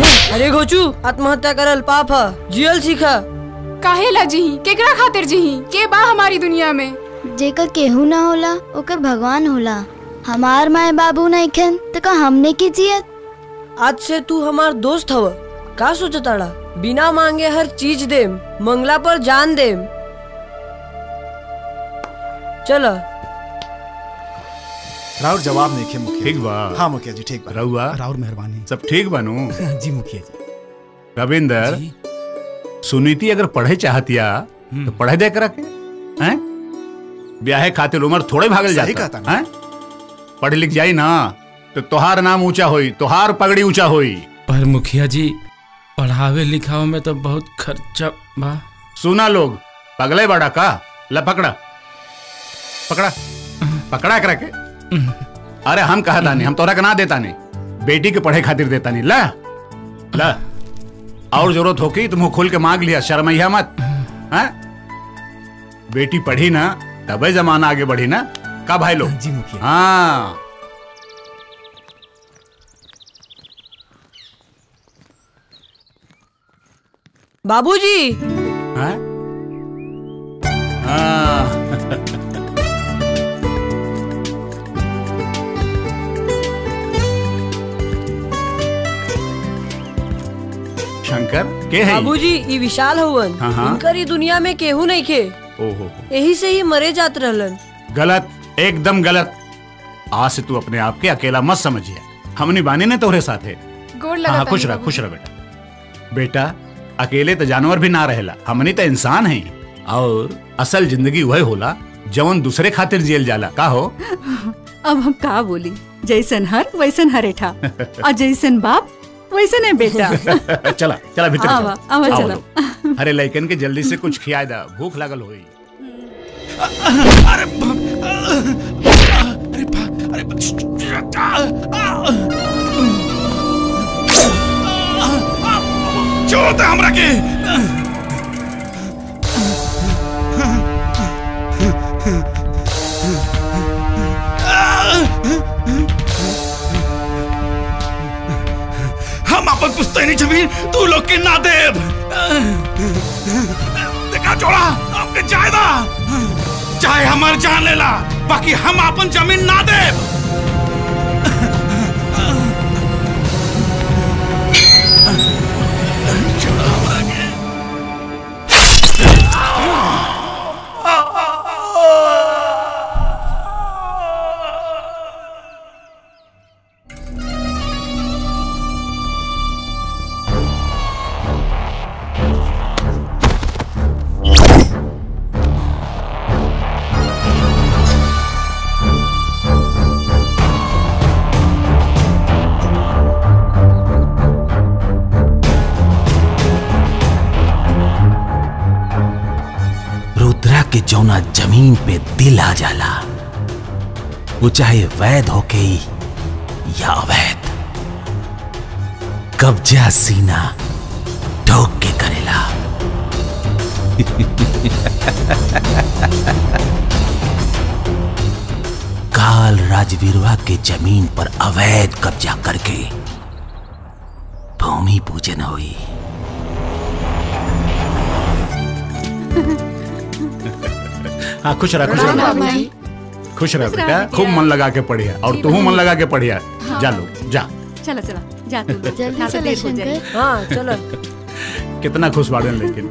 अरे घोचू आत्महत्या करल पाप ह जियल सीखा काहे ला जीही केकरा खातिर जीही के बा हमारी दुनिया में जेकर केहू ना होला ओकर भगवान होला हमार माए बाबू नइखन त का हमने की जियत आज से तू हमार दोस्त हव का सोचताड़ा बिना मांगे हर चीज देम मंगला पर जान देम चल राउर जवाब नहीं खे मुखिया ठीक बा हाँ मुखिया जी ठीक बा रहुआ राउर मेहरबानी सब ठीक बनू जी मुखिया जी रविंदर जी। सुनीति अगर पढ़े चाहतिया तो पढ़े दे कर के हैं ब्याहे खातिर उम्र थोड़े भागल सही जाता कहता ना। हैं पढ़ लिख जाई ना तो तोहार नाम ऊंचा होई तोहार पगड़ी ऊंचा होई पर मुखिया जी पढ़ावे लिखावे में तो बहुत खर्चा बा सुना लोग पगले बड़ा का ला पकड़ा पकड़ा पकड़ा करा के अरे हम कहा तानी हम तोरा के ना देता नहीं बेटी के पढ़े खातिर देता नहीं ला ला और जरूरत होगी तो मुंह खोल के मांग लिया शर्मैया मत हैं बेटी पढ़ी ना तबे जमाना आगे बढ़ी ना का भाई लोग जी मुखिया हाँ बाबूजी हैं? हाँ शंकर के है बाबूजी ई विशाल हवन हाँ, हाँ। इनकर ई दुनिया में केहू नहीं खे ओहो यही से ही मरे जात रहलन गलत एकदम गलत आज से तू अपने आप के अकेला मत समझिए हमनी बानी ने तोहरे साथ है गोड़ हाँ लगा हाँ, खुश रह खुश रह बेटा बेटा अकेले तो जानवर भी ना रहेला हमनी तो इंसान है और असल जिंदगी वह होला जवन दूसरे खातिर जियल जाला का हो अब हम का बोली जैसन हर वैसन हरेठा और जैसन बाप वैसन है बेटा चला चला भीतर आवा, चला। आवा, आओ चला। लोग। अरे लइकन के जल्दी से कुछ खिया दा भूख लागल होई अरे बाप अरे बाप अरे छोड़ दे हमरा के हम अपन पुस्तैनी जमीन तू लोग के ना देव देखा छोड़ा आपके जायदा चाहे हमार जान लेला बाकी हम अपन जमीन ना देव रुद्रा के जौना जमीन पे दिल आ जाला वो चाहे वैध होके ही या अवैध कब्जा सीना ठोक के करेला काल राजवीरवा के जमीन पर अवैध कब्जा करके भूमि पूजन हुई हाँ खुश रह खुश राम रह राम जी खुश रह खुश रह बेटा बिटिया। खूब मन लगा के पढ़िया और जी तू मन बाबा। लगा के पढ़िया जा लो जा चला चला जा तू जल्दी यहाँ से चले देर हो जाएगी। शंकर हाँ चलो कितना खुश बाड़न लेकिन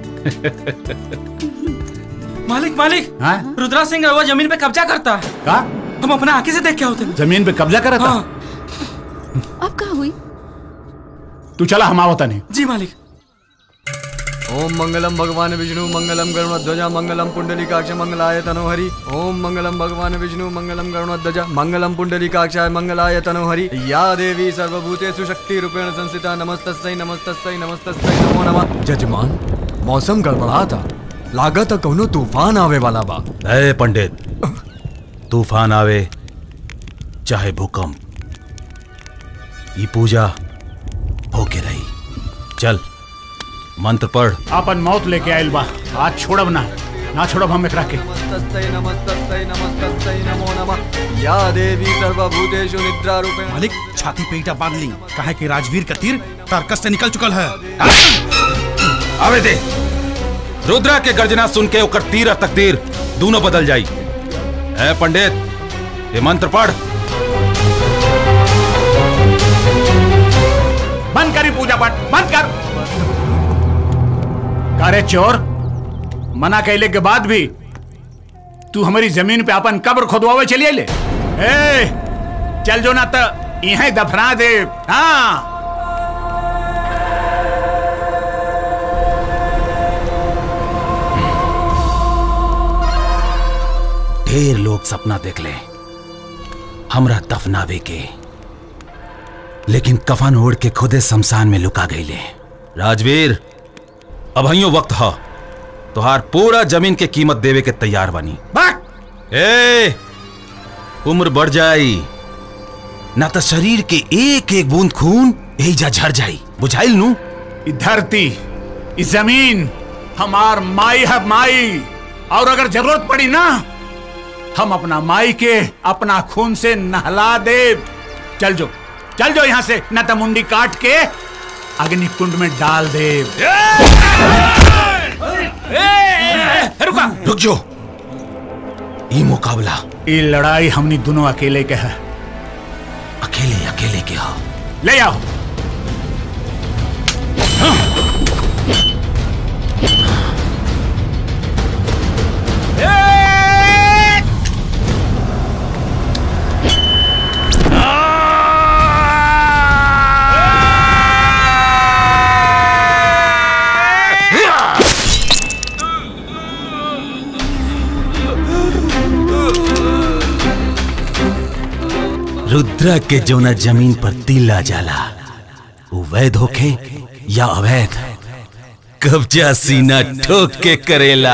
मालिक मालिक हाँ रुद्रा सिंह रहुआ जमीन पे कब्जा करता है का हम अपना आंखें से देख के होते जमीन पे कब्जा करा था हाँ अब का हुई तू चला हम आवता नहीं जी मालिक ओम मंगलम भगवान विष्णु मंगलम गरुणध्वजा मंगलम पुंडलीकाक्ष मंगलाय तनोहरि ओम मंगलम भगवान विष्णु मंगलम गरुणध्वजा मंगलम पुंडलीकाक्षाय मंगलाय तनोहरि या देवी सर्वभूतेषु शक्ति रूपेण संस्थिता नमस्तस्यै नमस्तस्यै नमस्तस्यै नमो नमः जजमान मौसम गड़बड़ा था लागत कौनो तूफान आवे वाला बा अरे पंडित तूफान आवे चाहे भूकंप ये पूजा होके रही चल मंत्र पढ़ अपन मौत लेके आयल बा आज छोड़ब ना ना छोड़ो हम एकरा के नमस्तस्यै नमस्तस्यै नमस्तस्यै नमो नमः या देवी सर्वभूतेषु निद्रा रूपेण मालिक छाती पे ईटा बांध ली कहे कि राजवीर का तीर तारकस से निकल चुकल है आवे दे रुद्रा के गर्जना सुन के ओकर तीर और तकदीर दोनों बदल जाई है पंडित ये मंत्र पढ़ बंद करी पूजा पाठ बंद कर करे चोर मना कैले के बाद भी तू हमारी जमीन पे अपन कब्र खोदवावे चलिए ले ए चल जो ना तो यहीं दफना दे हाँ ढेर लोग सपना देख ले हमरा दफनावे के लेकिन कफन ओढ़ के खुदे शमशान में लुका गई ले राजवीर अब हइयो वक्त ह तुहार पूरा जमीन के कीमत देवे के तैयार बानी ए उम्र बढ़ जाई ना तो शरीर के एक एक बूंद खून एजा झर जाई बुझाइल नू ई धरती ई जमीन हमार माई है माई और अगर जरूरत पड़ी ना हम अपना माई के अपना खून से नहला दे चल जो चल जो यहाँ से न तो मुंडी काट के अग्नि कुंड में डाल दे रुका रुक जो ये मुकाबला ये लड़ाई हमनी दोनों अकेले के है अकेले अकेले के हो ले आओ रुद्रा के जोना जमीन पर तिल आ जाला वो वैध होखे या अवैध कब्जा सीना ठोक के करेला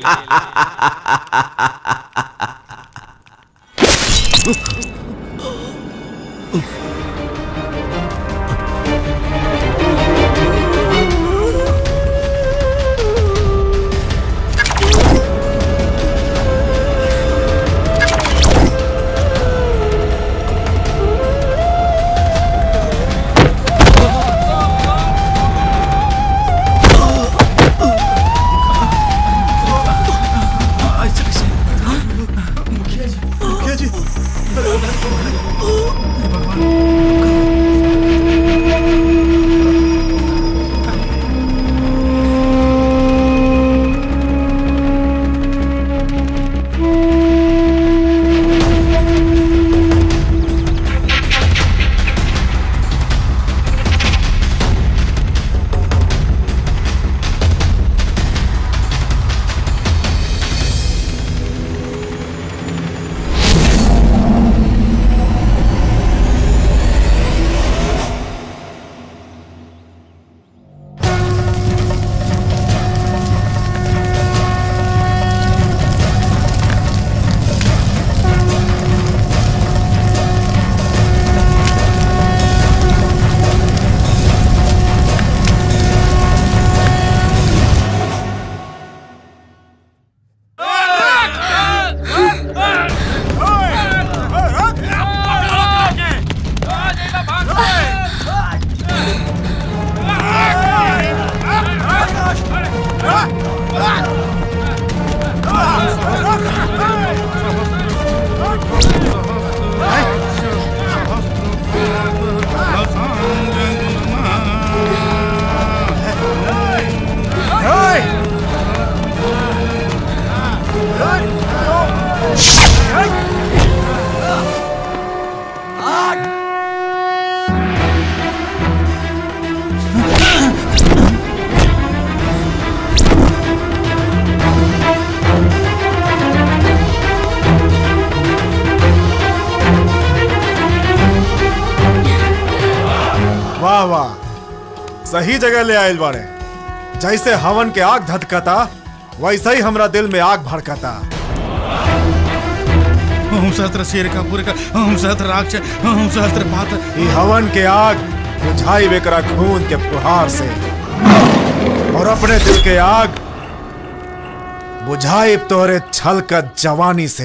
मुखिया जी वाह वाह सही जगह ले आयल बाड़े जैसे हवन के आग धधकता वैसे ही हमरा दिल में आग भड़कता ओम सहस्त्र शेर का पूरे का ओम सहस्त्र राक्ष ओम सहस्त्र पात ई हवन के आग बुझाई बेकरा खून के फुहार से और अपने दिल के आग बुझाए तोरे छल का जवानी से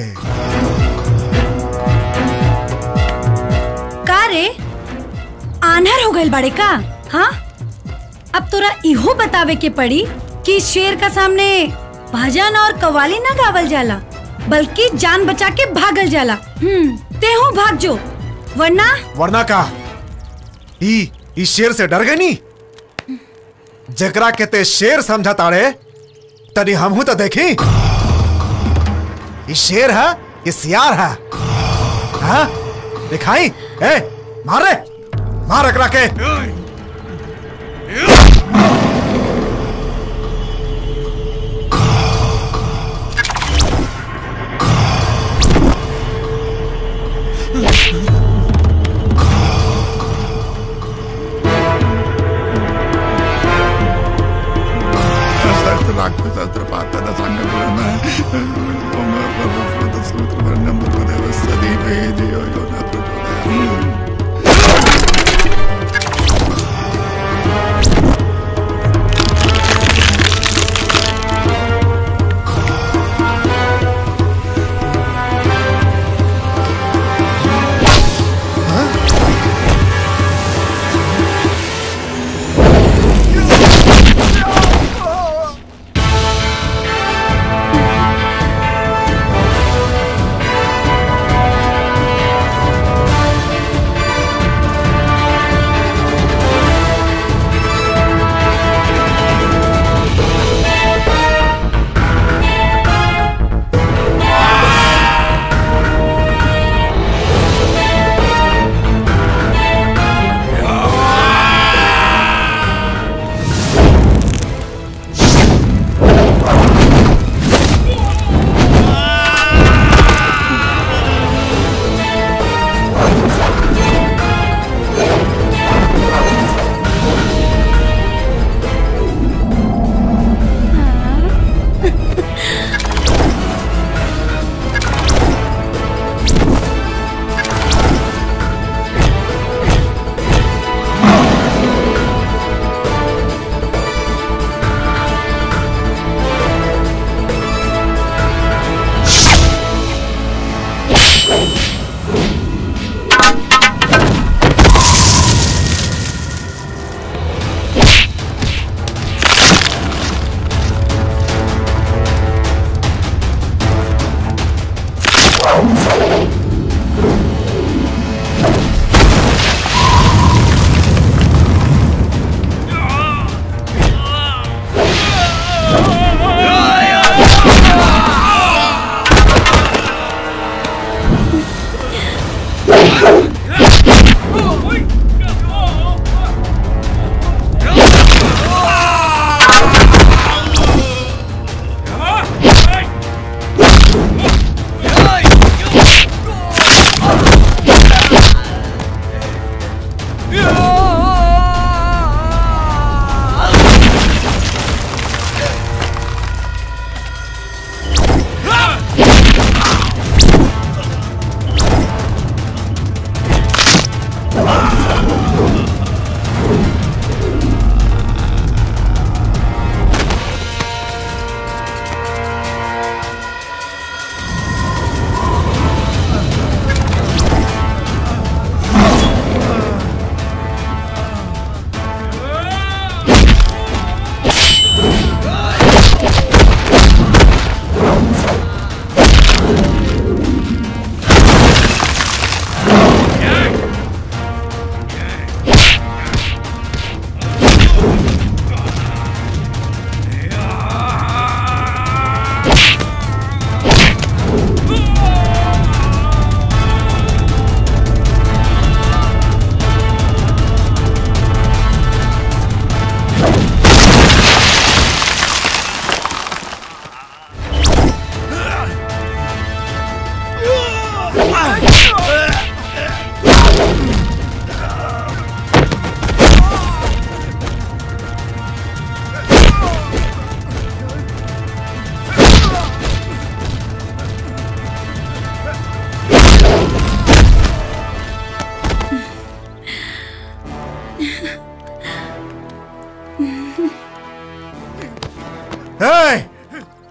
का रे आन्हर हो गइल बाड़े का हाँ अब तोरा इहो बतावे के पड़ी कि शेर का सामने भजन और कवाली ना गावल जाला बल्कि जान बचा के भागल जाला हम्म तेहू भाग जो वरना वरना का ई ई शेर से डर गई नी जकरा के ते शेर समझा ताड़े तनी हमहू तो देखी ई शेर है ये सियार है हाँ दिखाई ए मारे मार एकरा के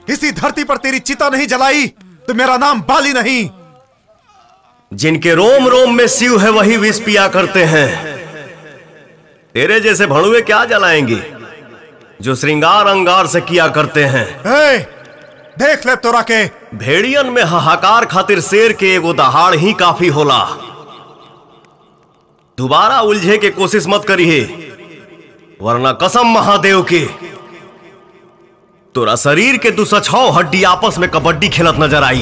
इसी धरती पर तेरी चिता नहीं जलाई तो मेरा नाम बाली नहीं जिनके रोम रोम में शिव है वही विष पिया करते हैं तेरे जैसे भड़ुए क्या जलाएंगे जो श्रृंगार अंगार से किया करते हैं ए, देख ले तोरा के भेड़ियन में हाहाकार खातिर शेर के एगो दहाड़ ही काफी होला दोबारा उलझे के कोशिश मत करिए वरना कसम महादेव के तोरा शरीर के दुसछौ हड्डी आपस में कबड्डी खेलत नजर आई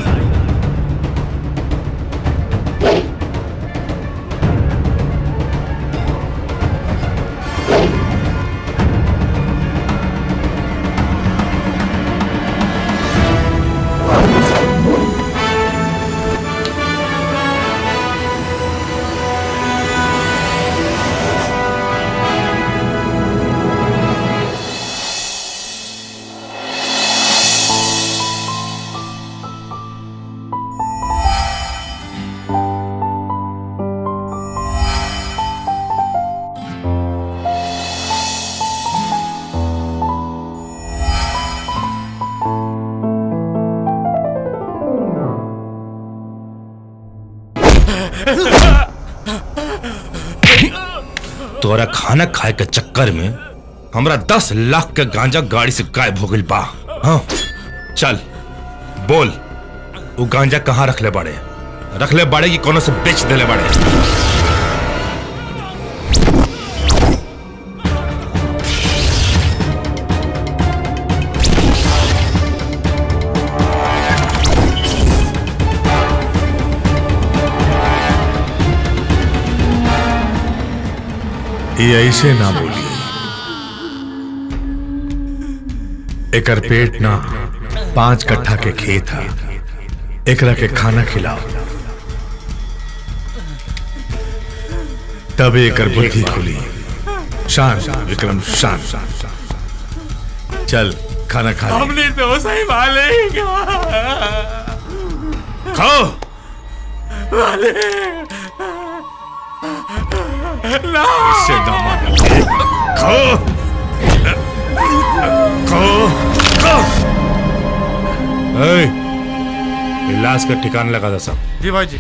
तोरा खाना खाए के चक्कर में हमरा दस लाख के गांजा गाड़ी से गायब हो गइल बा हाँ चल बोल वो गांजा कहाँ रख ले बाड़े रख ले बाड़े कि कोनो से बेच देले बाड़े ये ऐसे ना बोलिए एकर पेट ना पांच कट्ठा के खेत है एकरा के खाना खिलाओ तब एकर बुद्धि खुली शान विक्रम शान चल खाना खा ले। हमने तो सही मालिक खाओ मालिक ना इससे ना मानो। खाओ खाओ खाओ ए, इलाज का ठिकाना लगा था सब जी भाई जी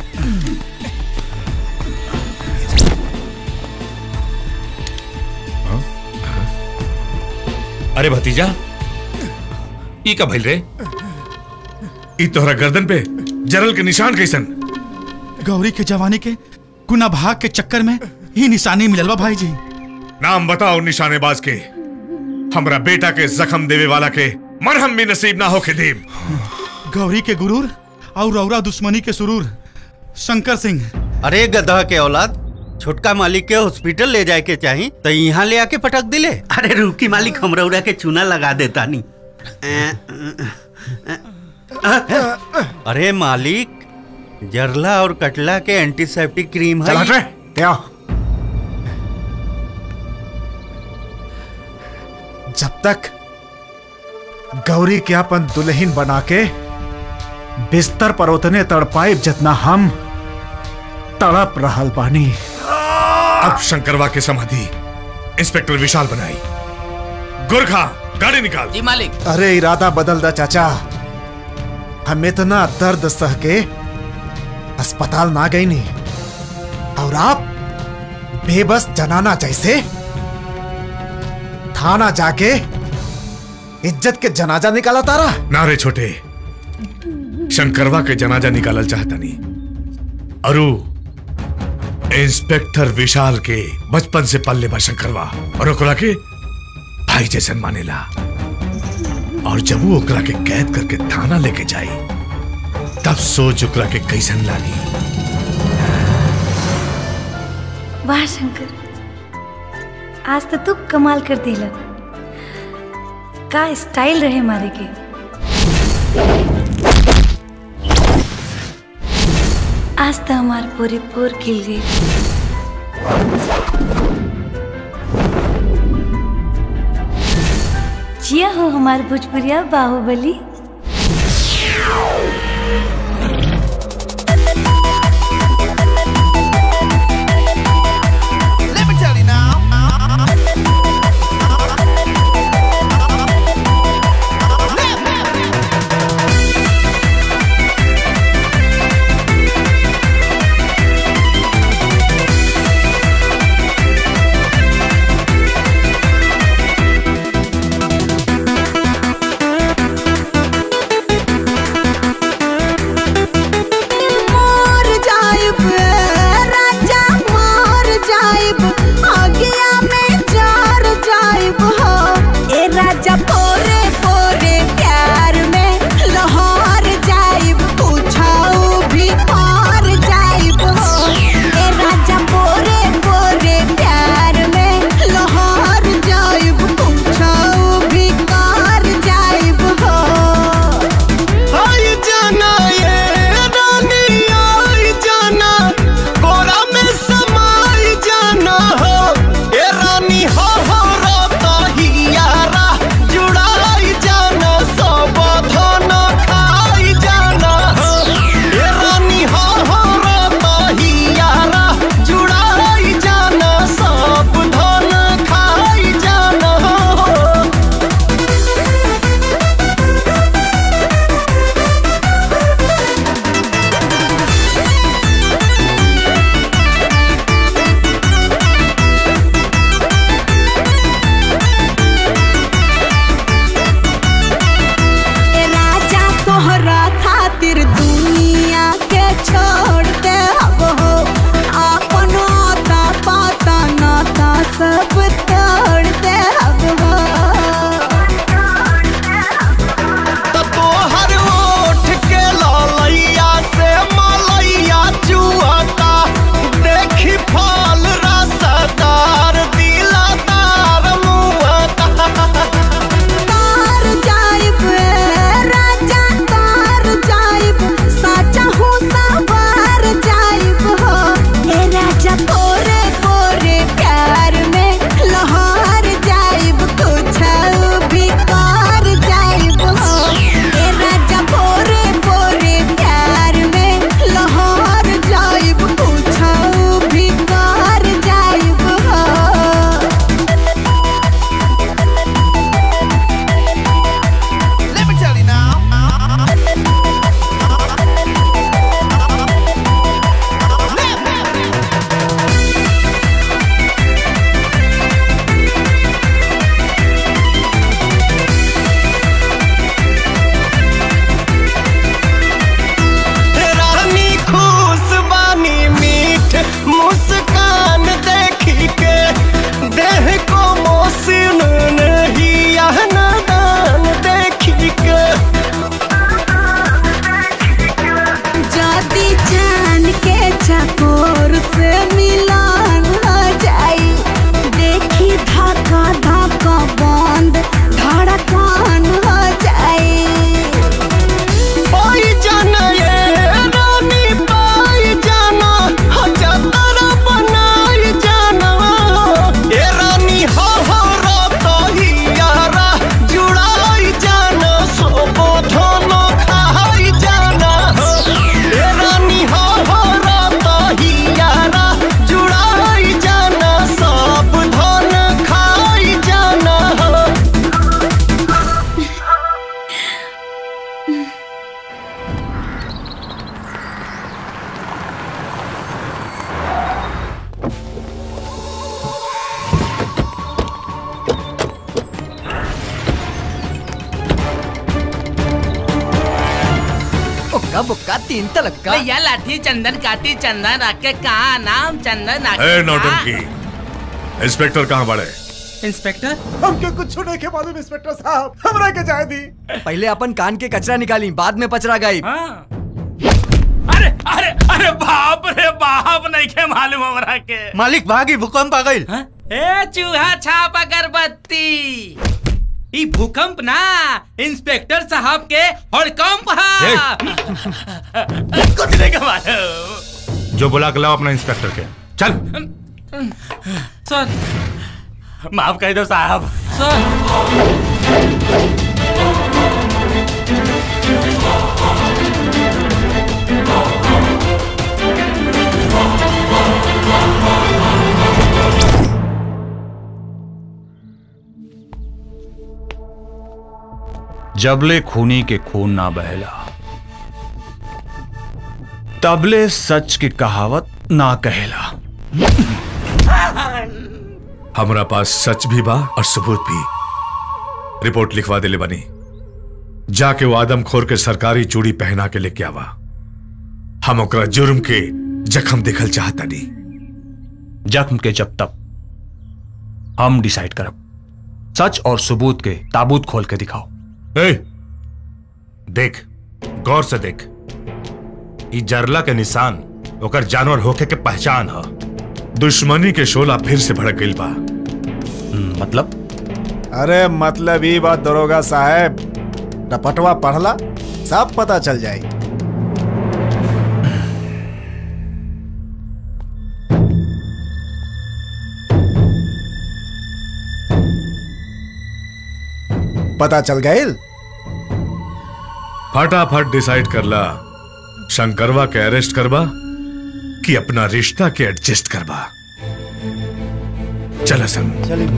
अरे भतीजा ई का भइल रे ई तोहरा गर्दन पे जरल के निशान कैसन गौरी के जवानी के गुना भाग के चक्कर में ही निशानी मिलल बा भाई जी नाम बताओ निशानेबाज के हमरा बेटा के जख्म देवे वाला के मरहम भी नसीब ना हो के देव गौरी के गुरूर और रौरा दुश्मनी के सुरूर शंकर सिंह अरे गधा के औलाद छोटका मालिक के हॉस्पिटल ले जाए के चाही तो यहाँ ले आके पटक दिले अरे रुकी मालिक हम रौरा के चूना लगा देता नी अरे मालिक जरला और कटला के एंटीसेप्टिक क्रीम है चल हट रे, क्या जब तक गौरी के अपन दुल्हन बना के बिस्तर पर उतने तड़पाइब जितना हम तड़प रहल बानी अब शंकरवा के समाधि इंस्पेक्टर विशाल बनाई गुरखा गाड़ी निकाल जी मालिक अरे इरादा बदल दा चाचा हम इतना दर्द सह के अस्पताल ना गई नहीं और आप बेबस जनाना जैसे थाना जाके इज्जत के जनाजा निकाला तारा ना रे छोटे शंकरवा के जनाजा निकालल चाहता नहीं अरु इंस्पेक्टर विशाल के बचपन से पल्ले बा शंकरवा और ओकरा के भाई जैसन मानेला और जब वो ओकरा के कैद करके थाना लेके जाई तब सोच ओकरा के कैसन लागी वाह शंकर आज तो तू कमाल कर दिला का स्टाइल रहे मारे के आज तो हमार पूरी पोर खिल गई जिया हो हमार भोजपुरिया बाहुबली Let me tell you now. हल्का बुक्का तीन तलक का भैया लाठी चंदन काटी चंदन रखे कहा नाम चंदन ए रखे नौटंकी इंस्पेक्टर कहाँ बड़े इंस्पेक्टर हमके कुछ नहीं के मालूम इंस्पेक्टर साहब हमरा के जाए दी पहले अपन कान के कचरा निकाली बाद में पचरा गई अरे अरे अरे बाप रे बाप नहीं के मालूम हमरा के मालिक भागी भूकंप आ गई ए चूहा छाप अगरबत्ती ई भूकंप ना इंस्पेक्टर साहब के हड़कंप है कुछ नहीं के मालूम जो बुला के लाओ अपना इंस्पेक्टर के चल सर माफ कर दो साहब जबले खूनी के खून ना बहला तबले सच की कहावत ना कहेला हमरा पास सच भी बा और सबूत भी रिपोर्ट लिखवा देले बनी जाके वो आदमखोर के सरकारी चूड़ी पहना के लेके आवा हम ओकरा जुर्म के जख्म देखल चाहता नहीं जख्म के जब तक हम डिसाइड करब सच और सबूत के ताबूत खोल के दिखाओ ए, देख गौर से देख ई जरला के निशान ओकर जानवर होके के पहचान ह दुश्मनी के शोला फिर से भड़क गई बा मतलब अरे मतलब ही बात दरोगा साहब रपटवा पढ़ला सब पता चल जाए पता चल गए फटाफट डिसाइड करला शंकरवा के अरेस्ट करवा कि अपना रिश्ता के एडजस्ट करवा चल हसन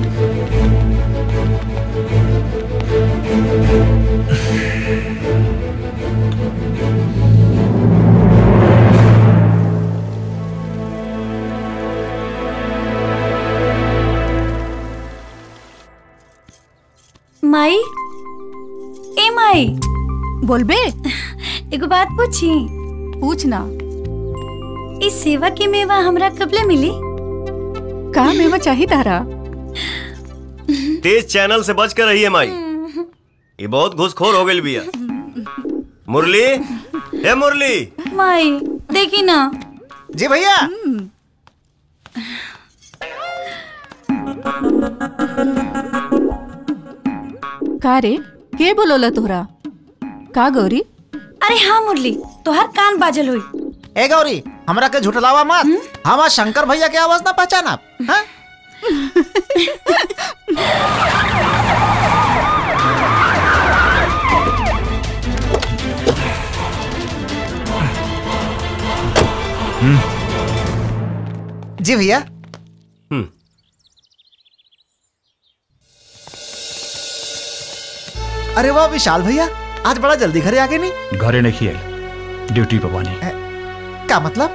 माई ए माई बोलबे एगो बात पूछी पूछना इस सेवा की मेवा हमरा कबले मिली का मेवा चाहिए तारा तेज चैनल से बच कर रहिए माई ये बहुत घुसखोर हो गई बिया मुरली ए मुरली माई देखी ना जी भैया का रे के बोलोला तोहरा का गौरी अरे हाँ मुरली तोहर कान बाजल हुई ए गौरी हमरा के झुटलावा मत हमार शंकर भैया के आवाज ना पहचाना हाँ? जी भैया अरे वाह विशाल भैया आज बड़ा जल्दी घरे आ गए नहीं घरे नहीं आई ड्यूटी पे बानी क्या मतलब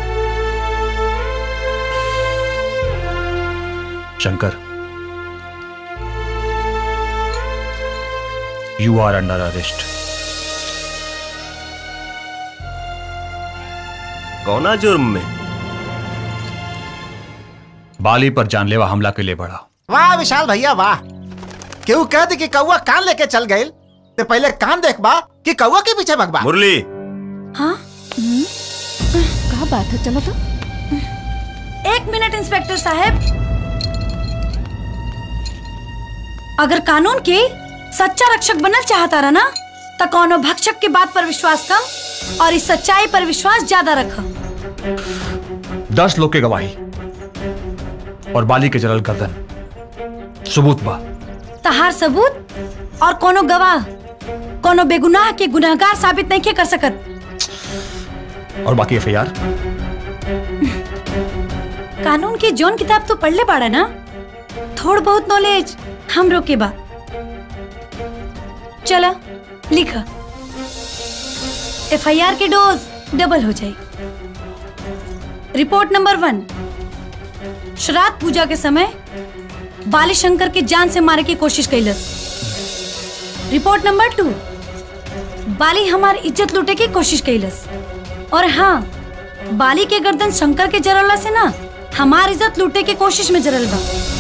Shankar you are under arrest कौना जुर्म में बाली पर जानलेवा हमला के लिए बढ़ा वाह विशाल भैया वाह केहू कह दे कि कौआ कान लेके चल गए तो पहले कान देखबा कि कौआ के पीछे भगबा मुरली हाँ का बात है चलो तो एक मिनट इंस्पेक्टर साहब अगर कानून के सच्चा रक्षक बनल चाहता रहा ना तो कोनो भक्षक के बात पर विश्वास कम और इस सच्चाई पर विश्वास ज्यादा रख दस लोग के गवाही और बाली के जलल गर्दन सबूत बा तहार सबूत और कोनो गवाह कोनो बेगुनाह के गुनाहगार साबित नहीं के कर सकत और बाकी एफ कानून की जोन किताब तो पढ़ ले बाड़ा ना थोड़ बहुत नॉलेज हम रोके बा चला लिख एफ के डोज डबल हो जाए रिपोर्ट नंबर वन श्राद्ध पूजा के समय बाली शंकर के जान से मारे की कोशिश कैलस रिपोर्ट नंबर टू बाली हमार इज्जत लूटे की कोशिश कैलस और हाँ बाली के गर्दन शंकर के जरला से ना हमार इज्जत लूटे की कोशिश में जरल बा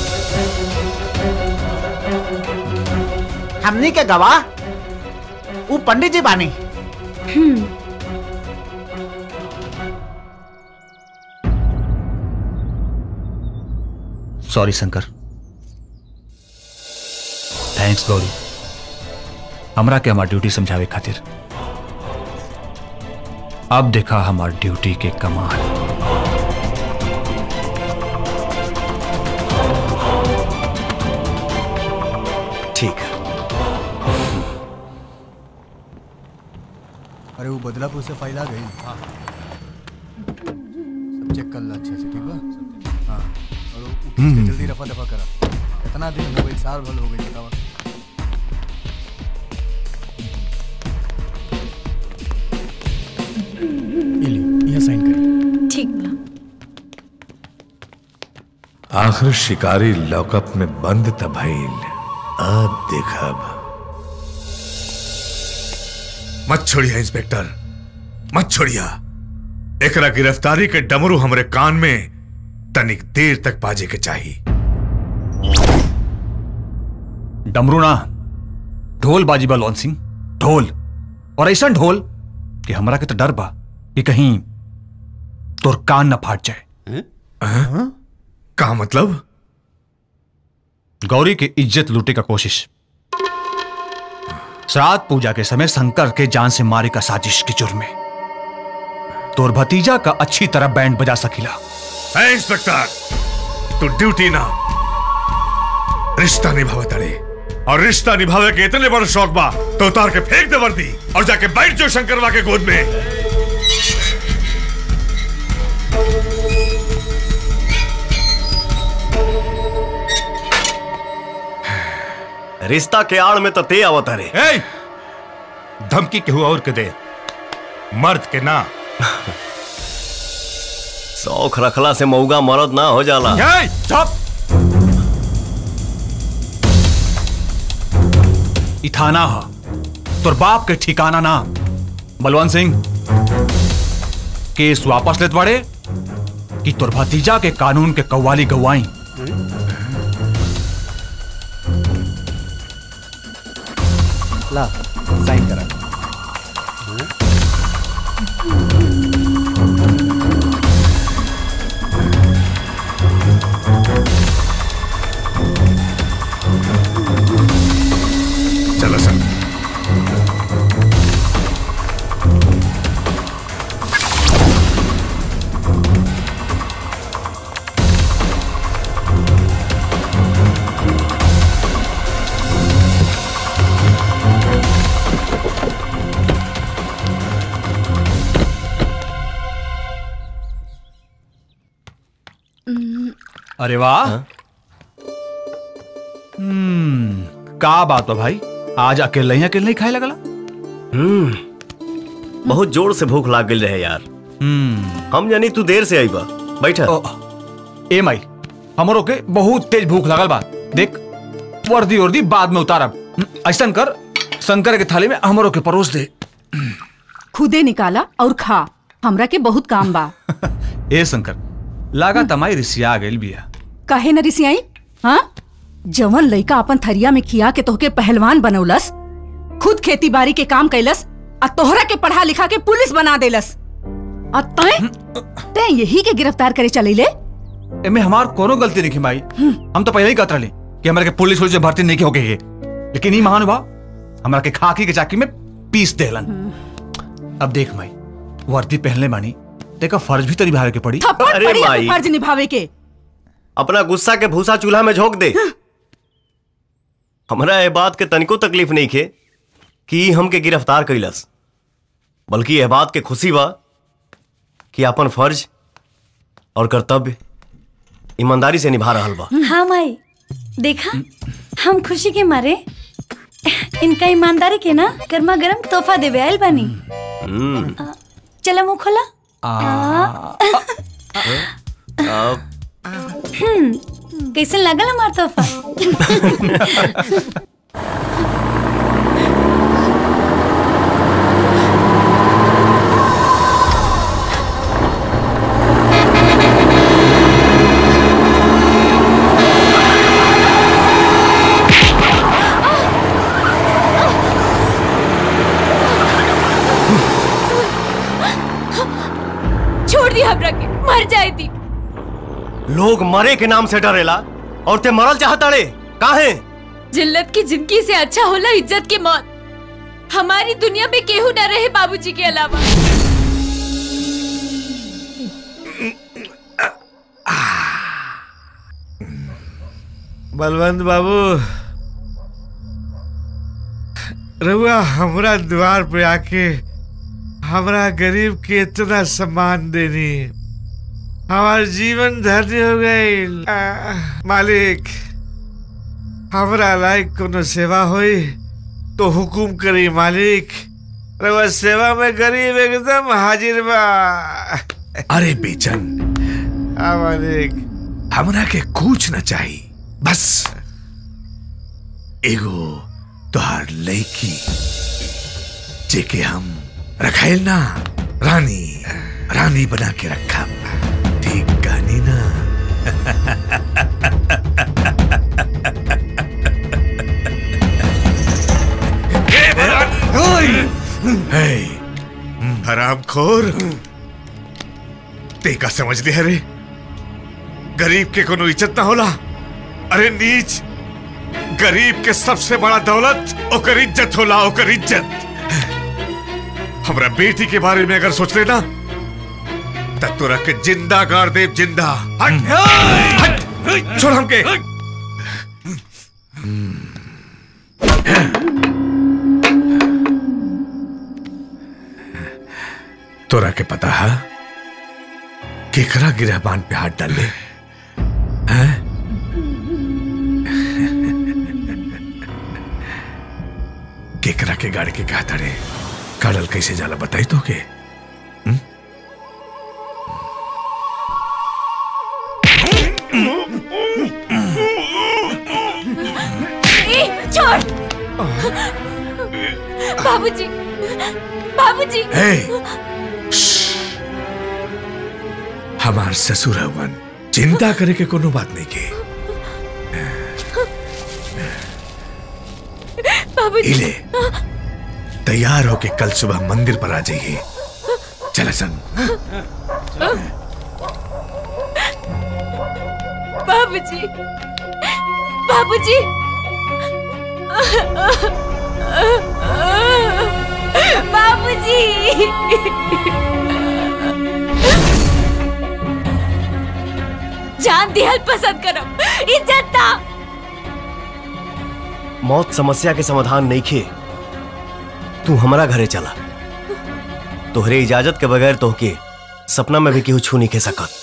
हमनी के गवाह वो पंडित जी बानी hmm sorry Shankar thanks Gauri हमरा के हमार ड्यूटी समझावे खातिर अब देखा हमार ड्यूटी के कमाल ठीक है अरे वो बदलापुर से फाइल आ गई हाँ सब चेक कर ला अच्छे से ठीक बा हाँ और वो केस के हम्म। जल्दी रफा दफा करा कितना दिन हो गई साल भर हो गई बतावा ये ली यहाँ साइन करी ठीक बा आखिर शिकारी लॉकअप में बंद त भइल अब देखब मत छोड़िया इंस्पेक्टर मत छोड़िया एकरा गिरफ्तारी के डमरू हमरे कान में तनिक देर तक बाजे के चाहिए डमरू ना ढोल बाजी बा लॉन सिंह ढोल और ऐसा ढोल कि हमरा के तो डर बा कि कहीं तोर कान न फाट जाए का मतलब गौरी की इज्जत लूटे का कोशिश श्राद्ध पूजा के समय शंकर के जान से मारे का साजिश के जुर्म में तोर भतीजा का अच्छी तरह बैंड बजा सकीला है इंस्पेक्टर तू ड्यूटी ना रिश्ता निभावे तड़े और रिश्ता निभावे के इतने बड़ शौक बा तो उतार के फेंक दे वर्दी और जाके बैठ जाओ शंकरवा के गोद में रिश्ता के आड़ में तो ते आवत रे ए! धमकी केहू और के दे मर्द के ना शौक रखला से मऊगा मरद ना हो जाला ए, चुप ई थाना हा तोर बाप के ठिकाना ना बलवंत सिंह केस वापस लेत बाड़े कि तोर भतीजा के कानून के कव्वाली गवाई ला साइन करा चलो सर अरे वाह हम्म का बात बा भाई आज अकेले ही अकेले ही खाए लगला हम्म बहुत जोर से भूख लाग गई रहे यार हम्म हम जानी तू देर से आई बा बैठा ए माई हमरो के बहुत तेज भूख लगल बा देख वर्दी वर्दी बाद में उतारब हम्म, ऐसन कर शंकर के थाली में हमरो के परोस दे खुदे निकाला और खा हमरा के बहुत काम बा ए शंकर लागा तमाई रिसिया गइल बिया काहे न रिसियाई हाँ जवन लइका अपन थरिया में खिया के तोहके पहलवान बनौलस खुद खेती बाड़ी के काम कैलस आ तोहरा के पढ़ा लिखा के पुलिस बना देलस आ तय तय यही के गिरफ्तार करे चले एमे हमार कोनो गलती नहीं माई हम तो पहले ही कहत रहली कि हमरा के पुलिस पुलिस में भर्ती नहीं हो गई है लेकिन ई महानुभाव हमरा के खाकी के चाकी में पीस देलन अब देख माई वर्दी पहनले मानी तेका फर्ज भी तो निभावे के पड़ी थप्पड़ अरे पड़ी माई। फर्ज निभावे के अपना गुस्सा के भूसा चूल्हा में झोंक दे हमरा ये बात के तनिको तकलीफ नहीं खे कि ई हमके गिरफ्तार कैलस बल्कि यह बात के खुशी बा कि अपन फर्ज और कर्तव्य ईमानदारी से निभा रहल बा हाँ माई देखा हम खुशी के मारे इनका ईमानदारी के ना गर्मा गर्म तोहफा देवे आयल बानी हम्म, चला मुंह खोला अब हम्म, कैसन लगल हमार तोहफा लोग मरे के नाम से डरेला और ते मरल चाहताड़े काहे जिल्लत की जिंदगी से अच्छा होला इज्जत की मौत हमारी दुनिया में केहू न रहे बाबूजी के अलावा बलवंत बाबू रहुआ हमरा द्वार पे आके हमरा गरीब के इतना सम्मान देनी हमार जीवन धन्य हो गई मालिक हमरा लायक कोनो सेवा होई तो हुकुम करी मालिक रहुआ सेवा में गरीब एकदम हाजिर बा अरे बेचन हाँ मालिक हमरा के कुछ न चाहिए बस एगो तोहार लड़की जेके हम रखाइल ना रानी रानी बना के रखा ठीक कहानी ना हे, हराम खोर ते का समझ लिया रे गरीब के कोनो इज्जत ना होला अरे नीच गरीब के सबसे बड़ा दौलत ओकर इज्जत होला ओकर इज्जत हमरा बेटी के बारे में अगर सोच लेना तब तो रख के जिंदा गाड़ दे जिंदा हट हट छोड़ हमके तोरा के पता है केकरा गिरहबान पे हाथ डाल ले हैं? केकरा के गाड़ी के कहा तड़े काड़ल कैसे जाला बताई तो के ए, छोड़ बाबूजी बाबूजी हे हमार ससुर हवन चिंता करे के कोनो बात नहीं के बाबूजी इले तैयार होके कल सुबह मंदिर पर आ जाइए चल सन बाबूजी बाबूजी बाबूजी जान दिहल पसंद करम इज्जत ना मौत समस्या के समाधान नहीं खे तू हमारा घरे चला तोहरे इजाजत के बगैर तोहके सपना में भी केहू छू नहीं खे सकत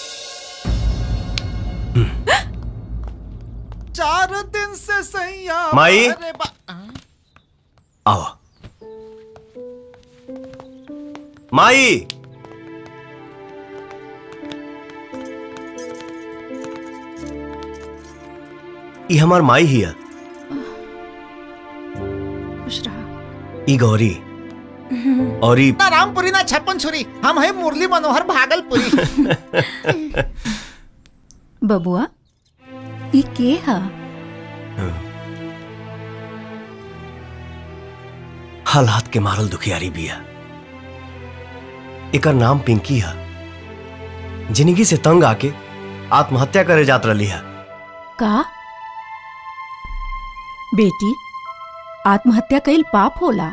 चार दिन से सैया माई? अरे बा- आओ माई ई हमार माई हिया खुश रहा ई गौरी और ई ना रामपुरी ना छप्पन छुरी हम है मुरली मनोहर भागलपुरी बबुआ ई के हा हालात के मारल दुखियारी बिया एकर नाम पिंकी है जिंदगी से तंग आके आत्महत्या करे जात रही है का बेटी आत्महत्या कईल पाप होला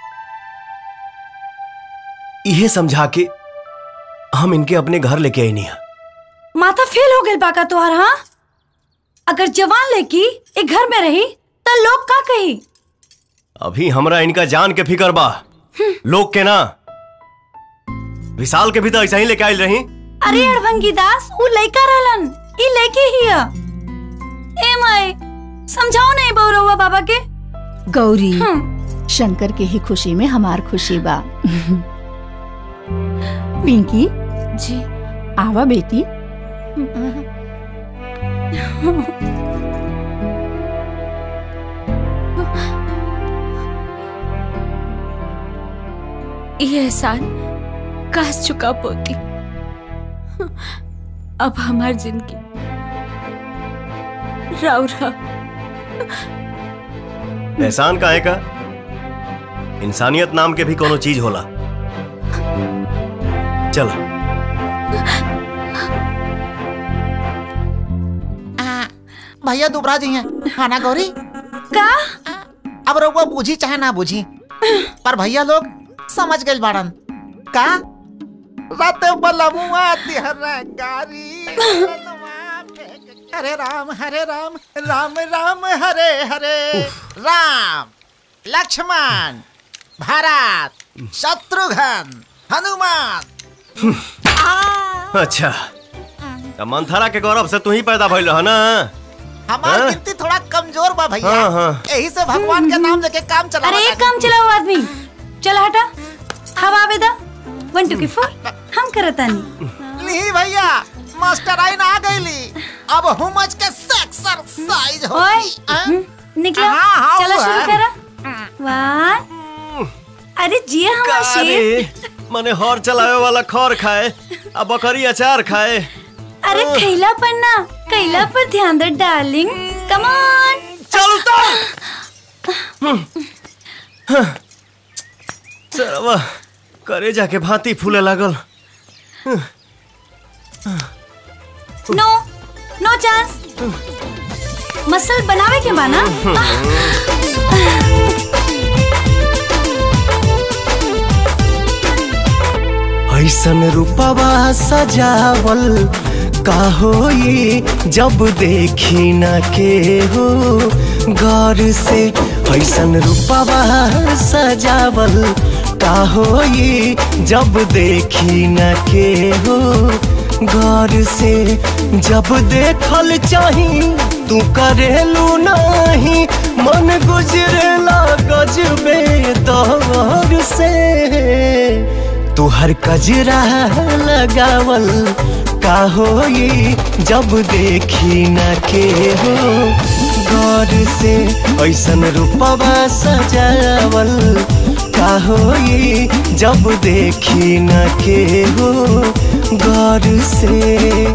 इहे समझा के हम इनके अपने घर लेके आई नहीं है माथा फेल हो गई बाका तुहार हाँ अगर जवान लड़की एक घर में रही तो लोग का कही अभी हमरा इनका जान के फिकर बा लोग के ना विशाल के भी तो ऐसा ही लेके आयल रही अरे अड़भंगी दास वो लड़का रहलन ई लड़की हिया ए माए समझाओ नहीं बौरवा बाबा के गौरी शंकर के ही खुशी में हमार खुशी बा पिंकी जी आवा बेटी ये एहसान काश चुका पोती अब हमार जिंदगी राव रहा एहसान का है का इंसानियत नाम के भी कोनो चीज होला चल भैया दुबरा जी हैं हाँ ना गौरी का अब रउआ बूझी चाहे ना बूझी पर भैया लोग समझ गए बाड़न का रात बलमुआ तिहरा गारी हरे राम हरे राम राम राम हरे हरे राम लक्ष्मण भरत शत्रुघ्न हनुमान अच्छा त मंथरा के गौरव से तू ही पैदा भइल रह ना हमार हाँ? गिनती थोड़ा कमजोर बा भैया हाँ, हाँ। यही से भगवान के नाम लेके काम चला अरे एक काम चलाओ आदमी चल हटा हवा आवेदा वन टू की फोर हम करता नहीं ली भैया मास्टर आइन आ गईली अब हुमज के एक्सरसाइज हो ओए निकलो हाँ, हाँ, चलो वो शुरू है। करा वन अरे जिया हमारा शेर अरे मने हर चलावे वाला खर खाए आ बकरी अचार खाए अरे खैला पर ना कैला पर ध्यान दे डार्लिंग कम ऑन चलवा करे जाके भांति फूले लागल नो नो चांस मसल बनावे के माना ऐसन रूपवा सजावल का होई जब देखी न के हो गौर से ऐसन रूपवा सजावल का होई जब देखी न के हो गौर से जब देखल चाही तू करेलू नहीं मन गुजरेला गजबे दौर से तुहर कजरा लगावल का होई जब देखी न के हो गौर से ऐसन रूपवा सजावल का होई जब देखी न के हो गौर से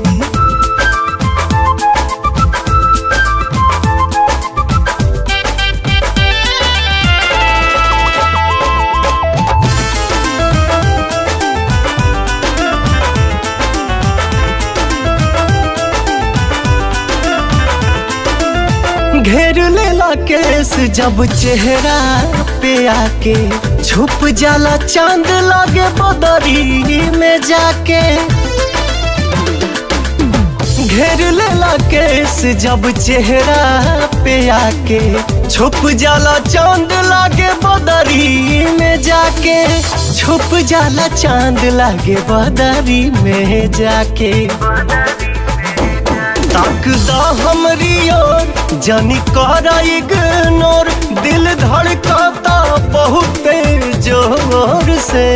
घेर लेला केस जब चेहरा पे आके छुप जाला चांद लागे बदरी में जाके घेर लेला केस जब चेहरा पे आके छुप जाला चांद लागे बदरी में जाके छुप जाला चांद लागे बदरी में जाके ताकदा हमरी ओर जानी करा इग्नोर दिल धड़काता बहुत जोर से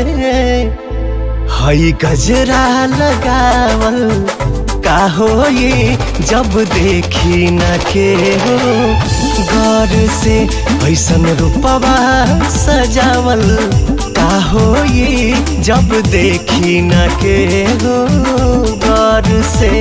हई गजरा लगावल का होई जब देखी न के हो गौर से ऐसन रूपवा सजावल का होई जब देखी न के हो गौर से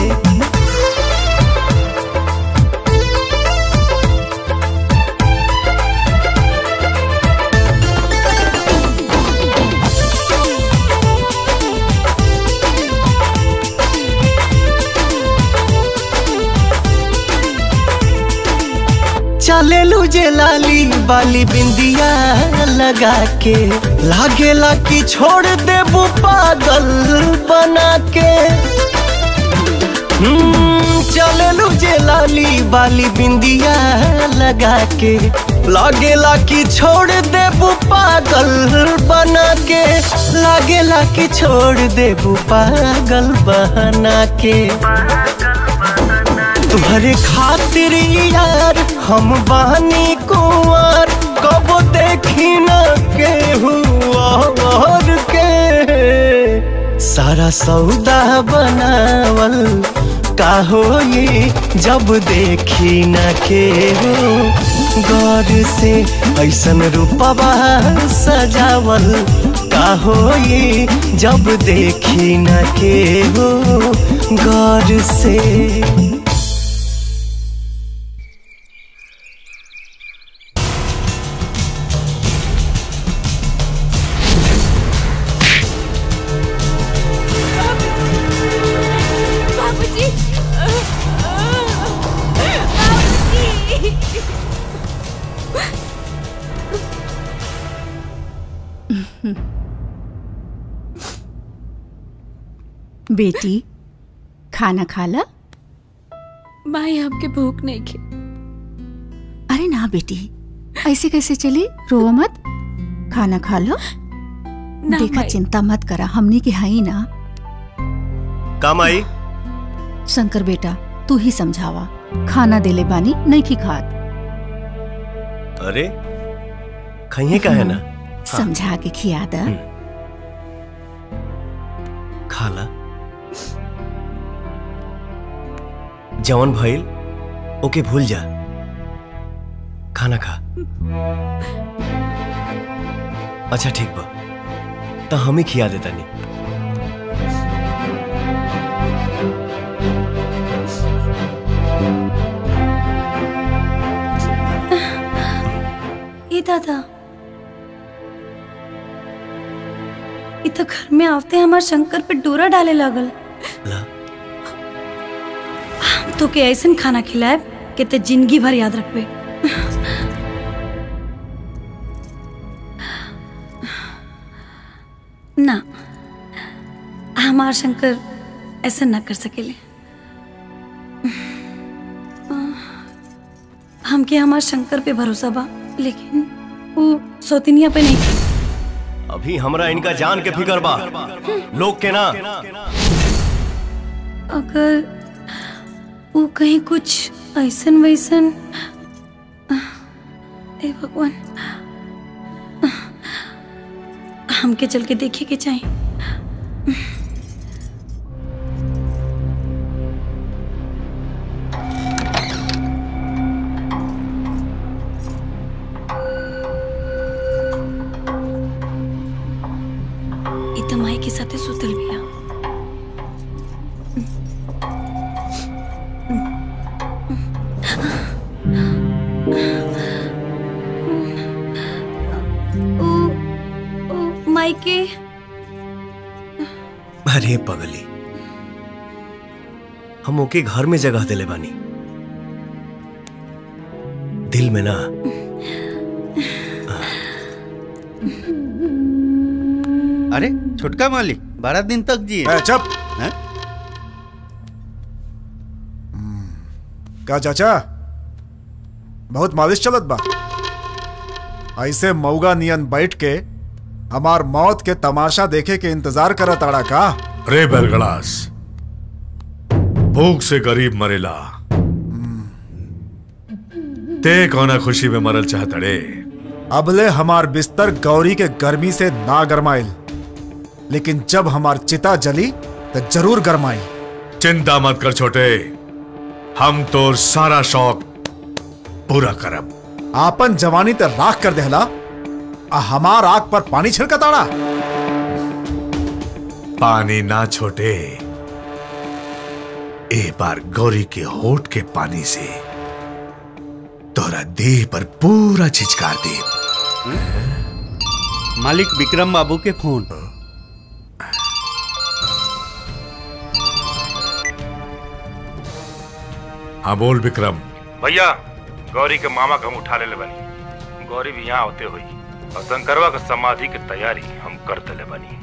चले लूजे लाली बाली बिंदिया लगा के लागेला कि छोड़ देबू पागल बना के हम्म, चले लूजे लाली बाली बिंदिया लगा के लागेला कि छोड़ देबू पागल बना के लागेला कि छोड़ देबू पागल बना के तुम्हारे खातिर यार हम बानी कुंवर कब देखी न के हुआ और के सारा सौदा बनावल का होई जब देखी न के हो गौर से ऐसन रूपवा सजावल का होई जब देखी न के हो गौर से बाबूजी बेटी खाना खा ला माई हमके भूख नहीं खे अरे ना बेटी ऐसे कैसे चली रो मत खाना खा लो ना देखा माई। चिंता मत करा हमने की हाई ना काम आई शंकर बेटा तू ही समझावा खाना देले बानी नहीं की खात अरे खाइए का है ना समझा के खिया दा खाला जवन भइल ओके भूल जा खाना खा अच्छा ठीक बा तो हम ही खिया देता नहीं ए दादा ये तो घर में आवते हमार शंकर पे डोरा डाले लागल हम तो के ऐसन खाना खिलाए कि ते जिंदगी भर याद रखबे ना हमार शंकर ऐसा ना कर सकेले हमके हमार शंकर पे भरोसा बा लेकिन वो सौतिनिया पे नहीं अभी हमरा इनका जान के फिकर बा लोग के ना अगर वो कहीं कुछ ऐसन वैसन ए भगवान हमके चल के देखे के चाहिए ई त माई के साथे सुतल बिया ओ, ओ, माई के अरे पगली हम ओके घर में जगह दिले बानी दिल में ना अरे छोटका मालिक बारह दिन तक जिए चुप का चाचा बहुत मालिश चलत बा ऐसे मऊगा नियन बैठ के हमार मौत के तमाशा देखे के इंतजार करत आड़ा का रे बरगलास भूख से गरीब मरेला ते कौना खुशी में मरल चाहत रे अबले हमार बिस्तर गौरी के गर्मी से ना गरमाइल लेकिन जब हमार चिता जली तो जरूर गरमाई चिंता मत कर छोटे हम तो सारा शौक पूरा करब आपन जवानी ते राख कर देहला आ हमार आग पर पानी छिड़कताड़ा पानी ना छोटे ए बार गौरी के होठ के पानी से तोरा देह पर पूरा छिचकार दे मालिक विक्रम बाबू के फोन हाँ बोल विक्रम भैया गौरी के मामा के हम उठा ले बनी गौरी भी यहाँ होते हुई और शंकरवा के समाधि की तैयारी हम कर दिले बनी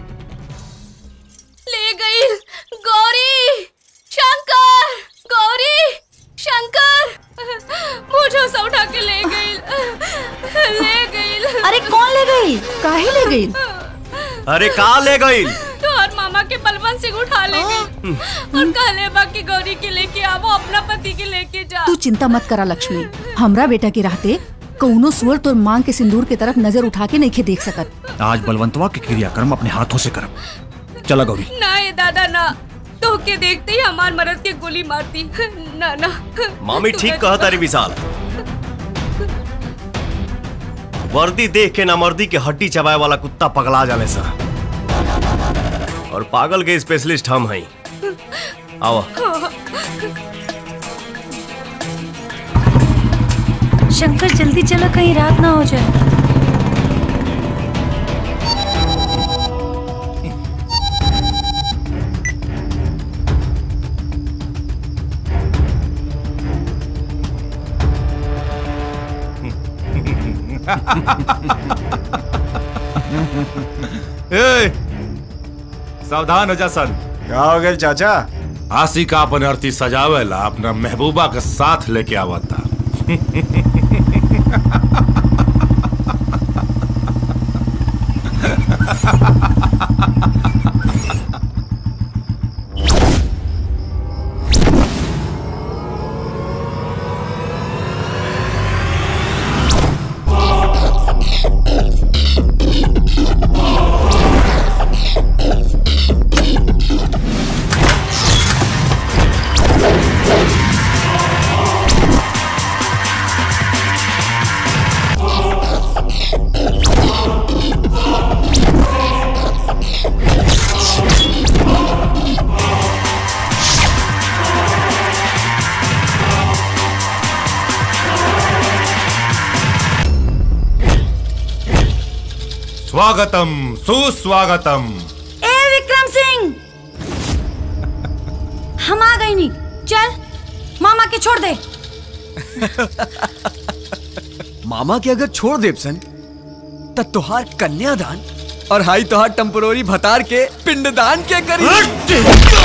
ले गई गौरी शंकर गौरी शंकर मुझे से उठा के ले गई ले गई अरे कौन ले गई काहे ले गई अरे का ले गई तो और मामा के बलवंत सिंह उठा ले गई और कहले बाकी गौरी के लेके आवो अपना पति के लेके जा तू चिंता मत करा लक्ष्मी हमरा बेटा के रहते कौनो सुअर तोर मांग के सिंदूर के तरफ नजर उठा के नहीं देख सकत आज बलवंतवा के क्रियाक्रम अपने हाथों से करब चला गौरी ना ये दादा ना तो के देखते ही हमार मरद के गोली मारती ना ना मामी ठीक कहा तारी विशाल वर्दी देख के नामर्दी के हड्डी चबाए वाला कुत्ता पगला जाले सा और पागल के स्पेशलिस्ट हम हैं आओ शंकर जल्दी चलो कहीं रात ना हो जाए ए, सावधान हो जा सन क्या हो गया चाचा आसी का अपन अर्थी सजावेला अपना महबूबा के साथ लेके आवता स्वागतम सुस्वागतम ए विक्रम सिंह हम आ गई नी चल मामा के छोड़ दे मामा के अगर छोड़ देव सन त तोहार कन्यादान और हाई तोहार टेम्पोररी भतार के पिंडदान के करी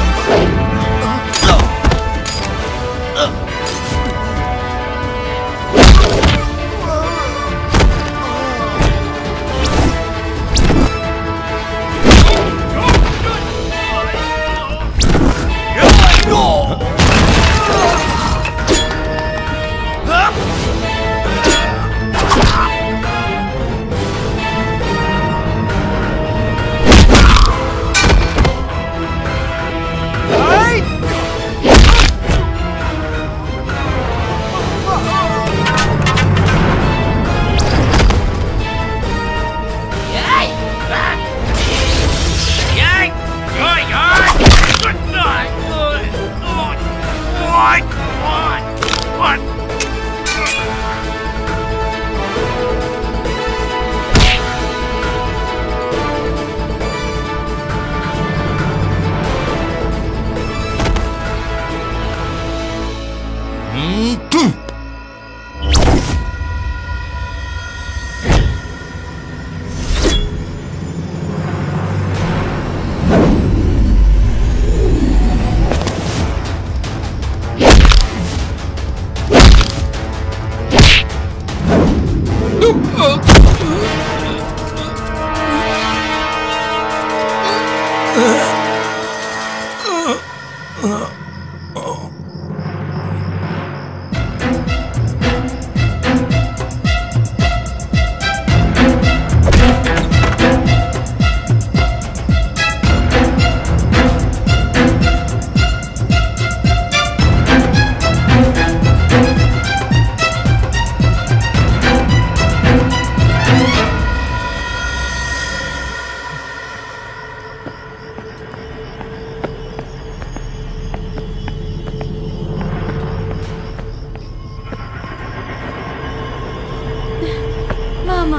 मामा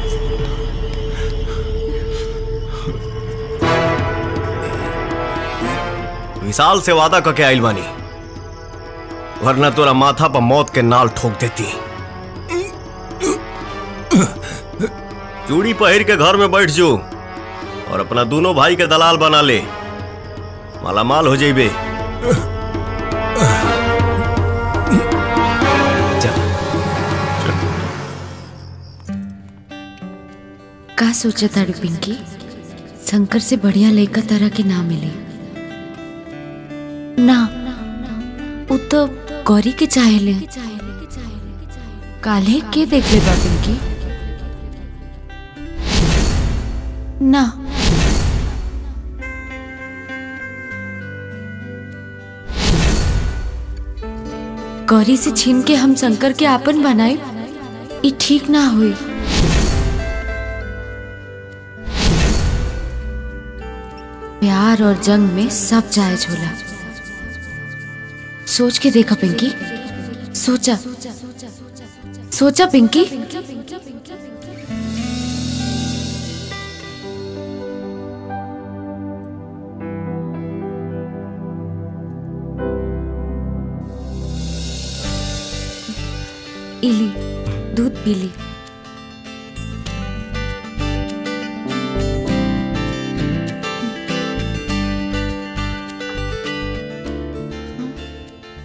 विशाल से वादा करके आइल बानी वरना तोरा माथा पर मौत के नाल ठोक देती चूड़ी पहिर के घर में बैठ जो और अपना दोनों भाई के दलाल बना ले मालामाल हो जाइबे का सोचा ताड़ू पिंकी शंकर से बढ़िया लड़का तारा के ना मिले ना वो तो गौरी के चाहेले काले के देख ले बा पिंकी ना गौरी से छीन के हम शंकर के आपन बनाए ये ठीक ना हुई प्यार और जंग में सब जायज होला सोच के देखा पिंकी सोचा सोचा पिंकी इली दूध पी ली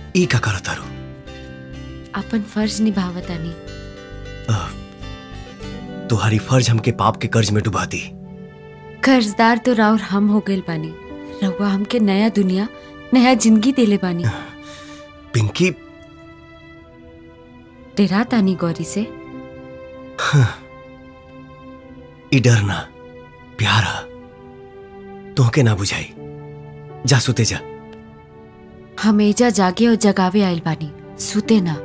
ई का करत तारू अपन फर्ज निभावतानी तुम्हारी फर्ज हमके पाप के कर्ज में डुबा दी कर्जदार तो राउर हम हो गइल बानी रउआ हमके नया दुनिया नया जिंदगी देले बानी पिंकी डेरा तानी गौरी से ई डर ना प्यार हा तोहके ना बुझाई जा सुते जा हम एजा जागे और जगावे आइल बानी सुते ना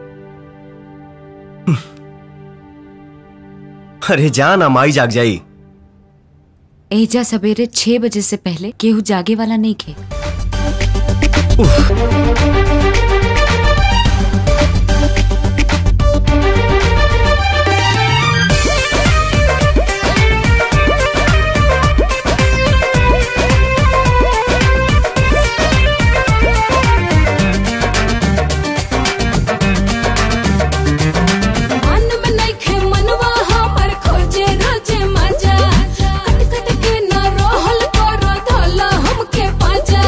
अरे जा ना माई जाग जाई एजा सवेरे छह बजे से पहले केहू जागे वाला नहीं खे मन में नइखे मनवा हमर खोजे रोजे मजा कट कट के न रहल कर धला हमके पाजा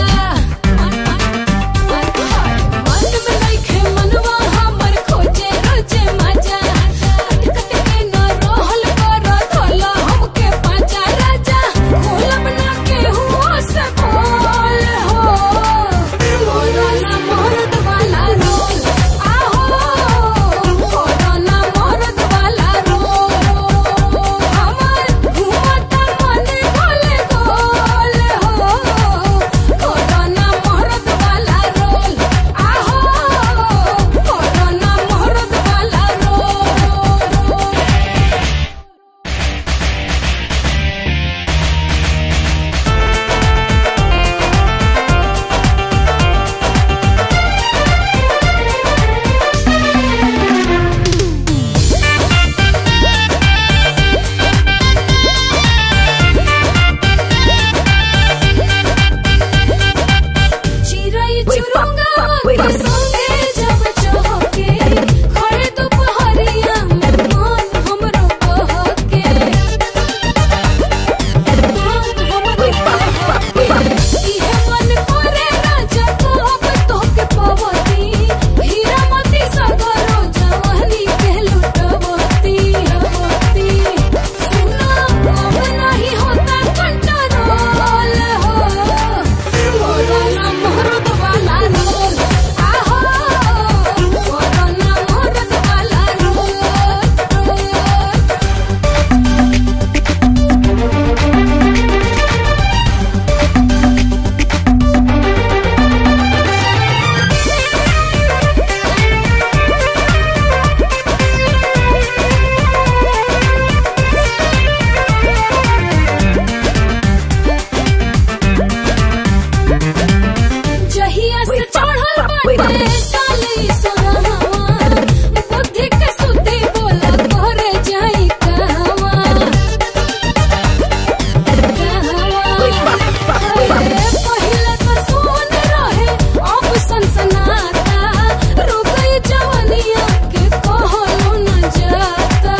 मन में नइखे मनवा हमर खोजे रोजे मजा कट कट के न रहल कर धला हमके पाजा राजा खोलब ना के हुआ से बोल हो मोरला मोरद वाला रोल आहो कोरोना मरद वाला रोल हमर घुमता मन गोले गोल हो कोरोना मरद वाला रोल आहो कोरोना मरद वाला रोल चिरई चुरुंगा के संगे जब चहके खड़े दोपहरिया में मन हमरो बहके मन हमरो बहके इहे मन करे राजा कहब तोहके पवती हीरा मोती सगरो जवानी के लुटवती हवती सुना अब नहीं होता कंट्रोल हो कोरोना मरद वाला रोल आहो कोरोना मरद वाला रोल जहिया से चढ़ल बाटे साली सोनहवा बुद्धि के सुद्धि बोला करे जाई कहवा पहिले तो सोन रहे अब सनसनाता रुकई जवनिया के कहलो न जाता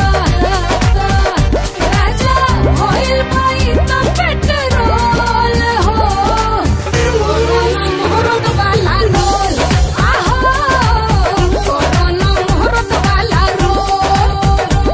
राजा होइल बाई तो पेट्रोल हो कोरोना मोहरत वाला रोल आहो कोरोना मोहरत वाला रोल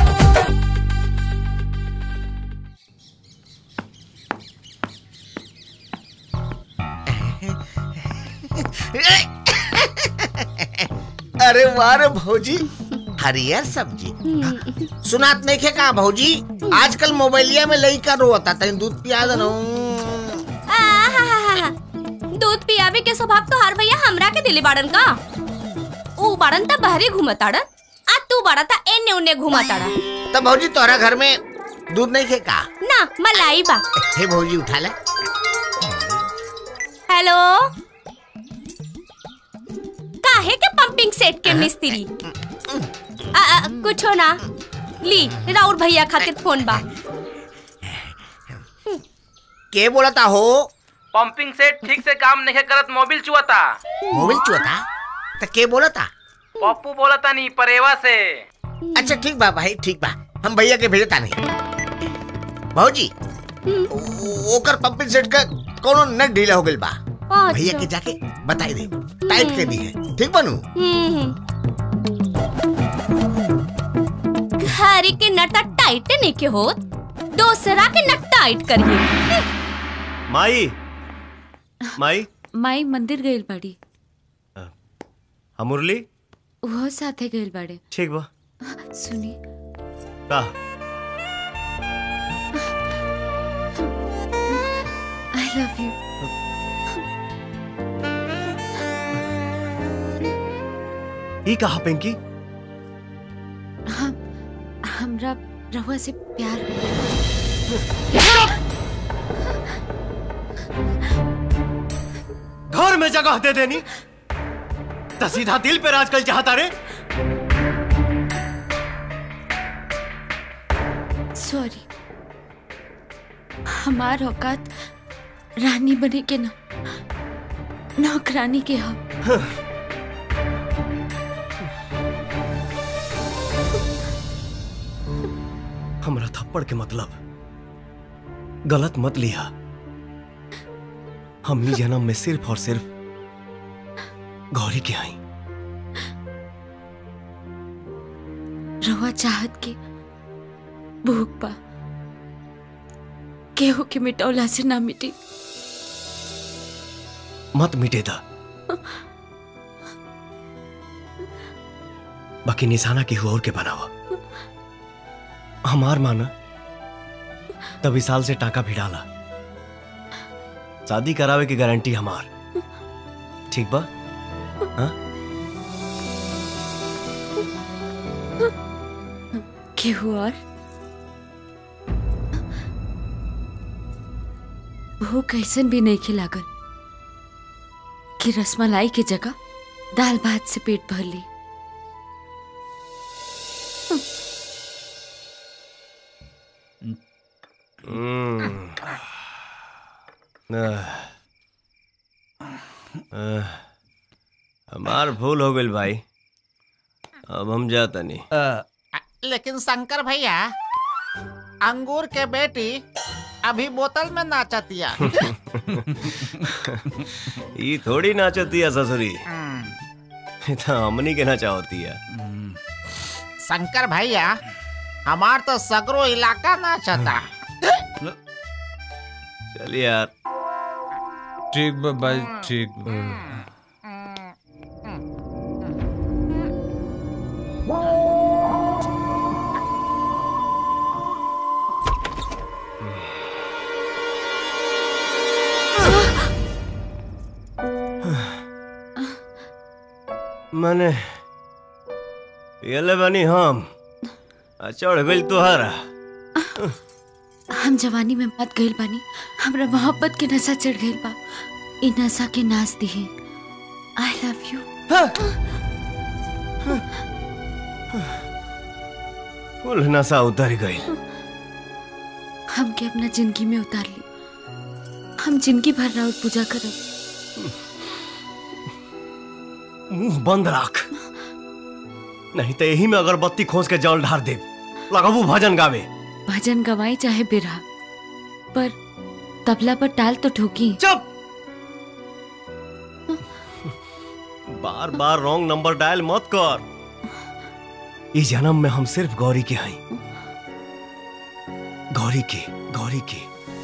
अरे वाह रे भौजी हरियर सब्जी सुनात नहीं खे का भौजी आजकल मोबाइलिया में लइका रोता तनी दूध पिया दनो आहाहाहा। दूध पियावे के स्वभाव तो हर भैया हमरा के दिले बाड़न का ऊ बाड़न त बहरे घूमताड़न आ तू बाड़ा ता एने उने घूमताड़ा तो भौजी तोरा घर में दूध नहीं खे का ना मलाई बा हे भौजी उठा ले हेलो काहे के पंपिंग सेट के मिस्त्री आ, आ, कुछो ना ली राउर भैया खातिर फोन बा के बोलता हो पंपिंग सेट ठीक से काम नहीं करत मोबिल चुआता मोबाइल चुआता तो के बोलता पप्पू बोलता नहीं परेवा से अच्छा ठीक बा भाई ठीक बा हम भैया के भेजता नहीं भौजी ओ- ओकर पंपिंग सेट का कोनो नट ढीला हो गइल बा अच्छा। भैया के जाके बताई दे टाइट कर दी है ठीक बनू हम्म। घरे के नटा टाइट नहीं के होत दूसरा के नट टाइट करिए माई माई माई मंदिर गइल बाड़ी हम मुरली वो साथे गइल बाड़े ठीक बा सुनी का आई लव यू ई कहा पिंकी हम हमरा रहुआ से प्यार हो गया घर में जगह दे देनी तो सीधा दिल पे राज कल चाहता रे सॉरी हमार औकात रानी बने के ना नौकरानी के हम हमरा थप्पड़ के मतलब गलत मत लिया हम ही जन्म में सिर्फ और सिर्फ गौरी के आई रहुआ चाहत के भूख पा केहू के मिटौला से ना मिटी मत मिटे था बाकी निशाना की और के बनावा हमार माना तभी साल से टाका भी डाला शादी करावे की गारंटी हमार ठीक बा हाँ? केहू और भूख कैसन भी नहीं खिलागल कि रसमलाई की जगह दाल भात से पेट भर ली हम्म। आह। आह। हमार भूल हो गई भाई अब हम जाता नहीं लेकिन शंकर भैया अंगूर के बेटी अभी बोतल में नाचतिया ये थोड़ी नाचती है ससुरी ये तो हमनी के नाचा होती है शंकर भैया हमार तो सगरो इलाका नाचता चल यार ठीक बा भाई ठीक बा मैंने ये बनी हम आ चढ़ गई तुहारा हम जवानी में मत गइल बानी हमरा मोहब्बत के नशा चढ़ गइल बा इ नशा के नाच दिहे आई लव यू कुल नशा उतर गई हमके अपना जिंदगी में उतार ली हम जिंदगी भर राउत पूजा करब मुंह बंद रख नहीं तो यही में अगरबत्ती खोस के जल ढार दे लगाबू भजन गावे भजन गवाई चाहे बिरहा पर तबला पर टाल तो ठोकी चुप बार बार रॉन्ग नंबर डायल मत कर इस जन्म में हम सिर्फ गौरी के हैं गौरी के गौरी के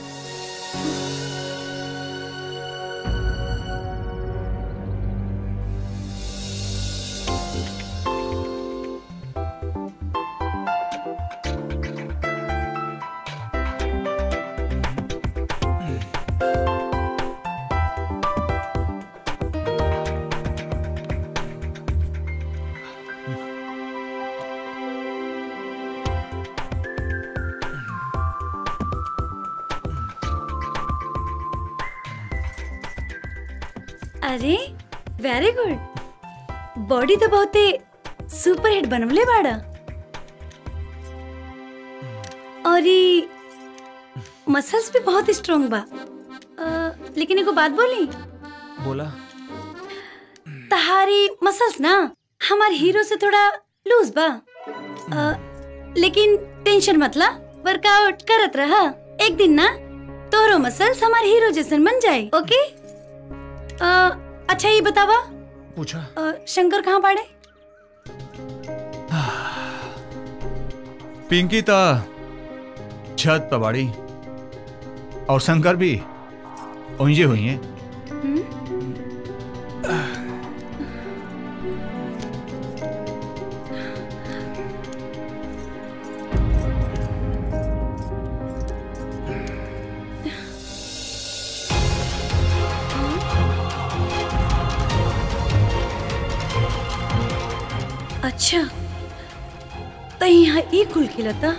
अरे वेरी गुड बॉडी तो बहुते सुपर हिट बनवले बाड़ा और ये मसल्स भी बहुत स्ट्रांग बा अ, लेकिन एगो बात बोली बोला तहारी मसल्स ना हमार हीरो से थोड़ा लूज बा अ, लेकिन टेंशन मतला वर्कआउट करत रहा एक दिन ना तोरो मसल्स हमार हीरो जैसन बन जाए ओके आ, अच्छा ये बतावा पूछा आ, शंकर कहाँ पड़े पिंकी ता छत पर बाड़ी और शंकर भी ओंजे हुई हैं अच्छा तो यहाँ ई कुल खिलता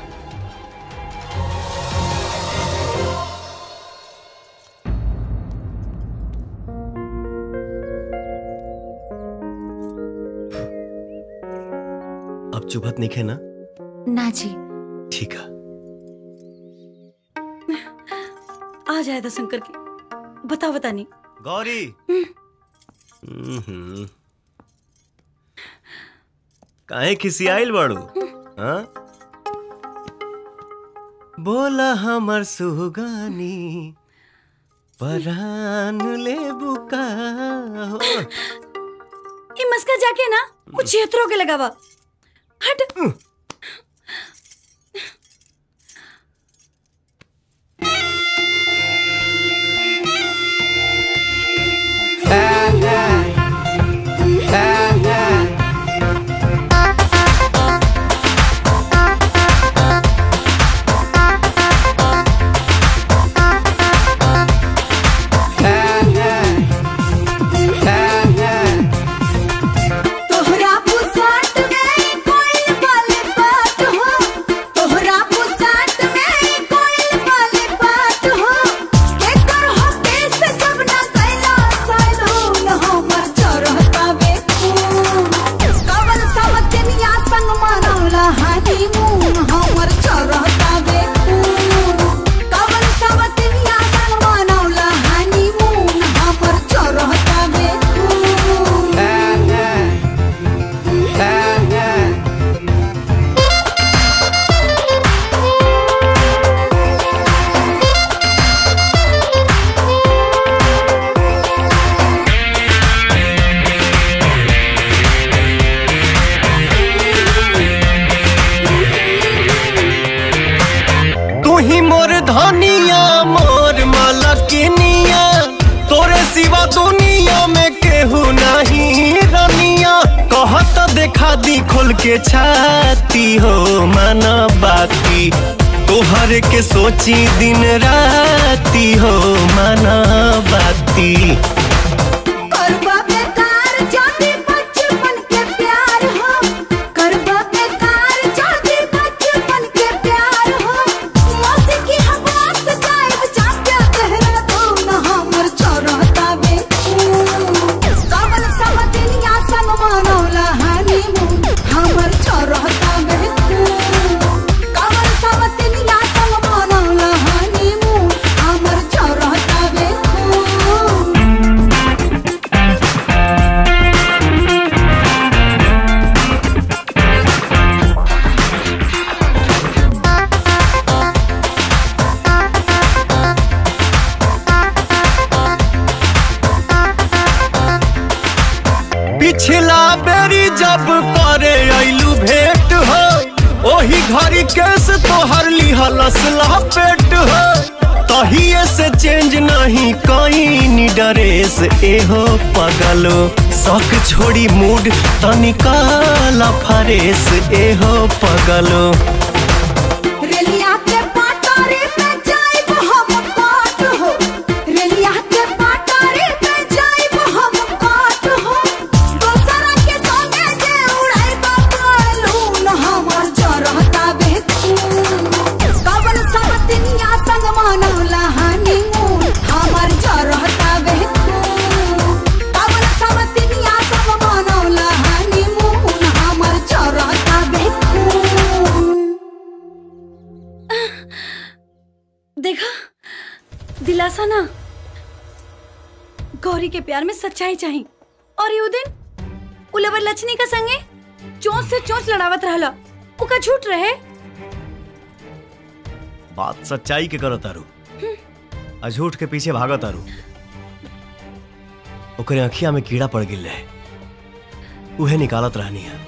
अब चुभत नहीं है ना ना जी ठीक है आ जाए था शंकर की बता बता नहीं गौरी हम्म। काहे खिसियाइल बाड़ू हाँ बोला हमर सुगानी परान ले बुका हो ये मस्का जाके ना कुछ क्षेत्रों के लगावा हट तोहरा पुसाट में कोई वाले बात हो तोहरा पुसाट में कोई वाले बात हो के कर हो केस जब ना कैला सालून हमर चरहता बे कवन सावतनिया संग मनौला हनीमून हमर चरहता बे कवन सावतनिया संग मनौला हनीमून हमर चरहता बे तू ही मोर धनिया मोर मलकिनिया तोरे सिवा दुनिया में केहू नहीं रनिया कहत देखा दी खोल के छाती हो मन बाती तोहर के सोची दिन राती हो मन बाती करबा बेकार जाति बचपन के प्यार हो करबा बेकार जाति बचपन के प्यार हो मौसी की हवास गायब जाके गहरा धून हमर चरहता बे कवन सब दुनिया संग मनौला हनीमून हमर चरहता बे कवन सब दुनिया संग मनौला हनीमून हमर चरहता बे पिछला बेरी जब करे ऐलू भेंट हो ओही घड़ी केस तोहर लिहलस लपेट हो तहिए से चेंज नहीं कहीं ड्रेस एहो पगलो शौक छोड़ी मूड तनिकाला फरेस एहो पगलो रेलिया के पाटारे पे जाइब हम काट हो रेलिया के पाटारे पे जाइब हम काट हो दोसरा के संगे जे उड़ाई बालून हमर चरहता बेतून कवन सब दुनिया संग मनौला हनीमून हमर चरहता बेतून कवन सब दुनिया संग मनौला हनीमून हमर चरहता बेतून देखा दिलासा ना गौरी के प्यार में सच्चाई चाहिए और यू दिन उलवर लचनी का संगे चोंच से चोंच लड़ावत रहला उका झूठ रहे बात सच्चाई के करो तारू अझूठ के पीछे भागो तारू ओकरे अखिया में कीड़ा पड़ गिल रहे उहे निकालत रहनी है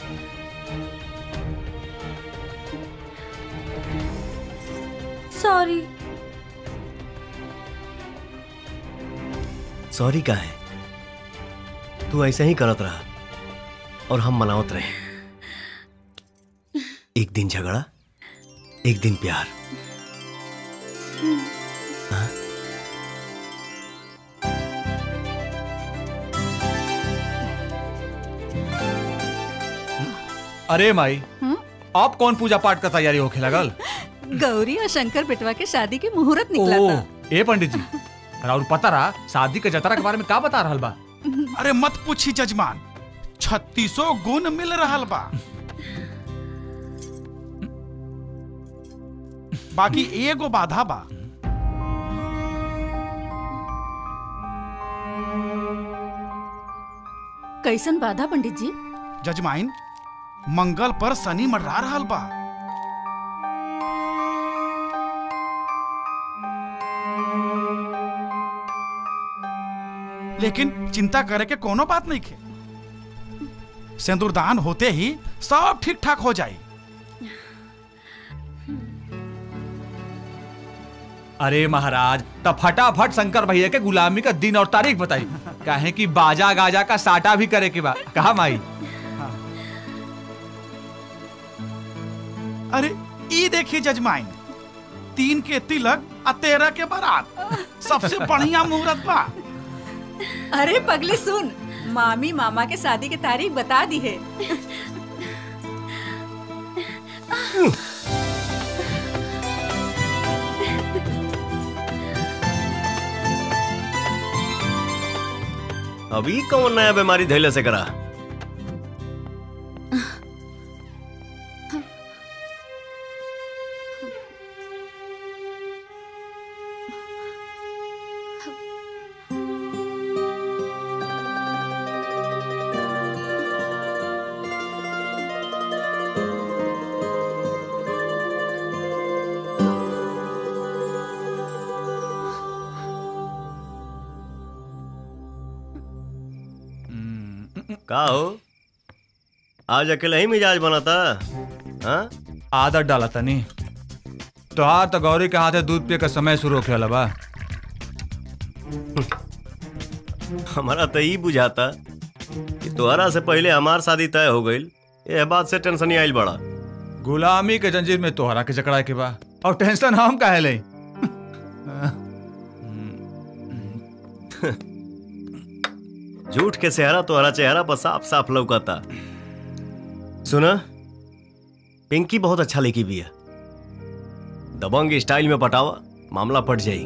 सॉरी सॉरी का है तू ऐसे ही करत रहा और हम मनावत रहे एक दिन झगड़ा एक दिन प्यार हाँ? अरे माई हम्म? आप कौन पूजा पाठ का तैयारी होके लगल गौरी और शंकर बेटवा के शादी के मुहूर्त निकला ओ, था ए पंडित जी राहुल पता रहा शादी के जतरा के बारे में का बता रहल बा अरे मत पूछी जजमान छत्तीसो गुण मिल रहा बा बाकी एगो बाधा बा कैसन बाधा पंडित जी जजमाइन मंगल पर शनि मंडरा रहा बा लेकिन चिंता करे के कोनो बात नहीं खे सिंदूरदान होते ही सब ठीक ठाक हो जाए अरे महाराज तब फटाफट शंकर भैया के गुलामी का दिन और तारीख बताई काहे कि बाजा गाजा का साटा भी करे के बा कहा माई अरे ई देखिए जजमाइन तीन के तिलक आ तेरह के बारात सबसे बढ़िया मुहूर्त बा अरे पगली सुन मामी मामा के शादी की तारीख बता दी है अभी कौन नया बीमारी धैले से करा का हो आज अकेले ही मिजाज बना था हाँ आदत डाला तनी तो आ तो गौरी के हाथे दूध पिए का समय शुरू होखे वाला बा हमारा तो यही बुझाता कि तोहरा से पहले हमार शादी तय हो गई ये बात से टेंशन ही आइल बड़ा गुलामी के जंजीर में तोहरा के जकड़ा के बा और टेंशन हम काहे ले झूठ के सेहरा तोहरा चेहरा पर साफ साफ लौकता सुना पिंकी बहुत अच्छा लेकी भी है दबंग स्टाइल में पटावा मामला पट जाई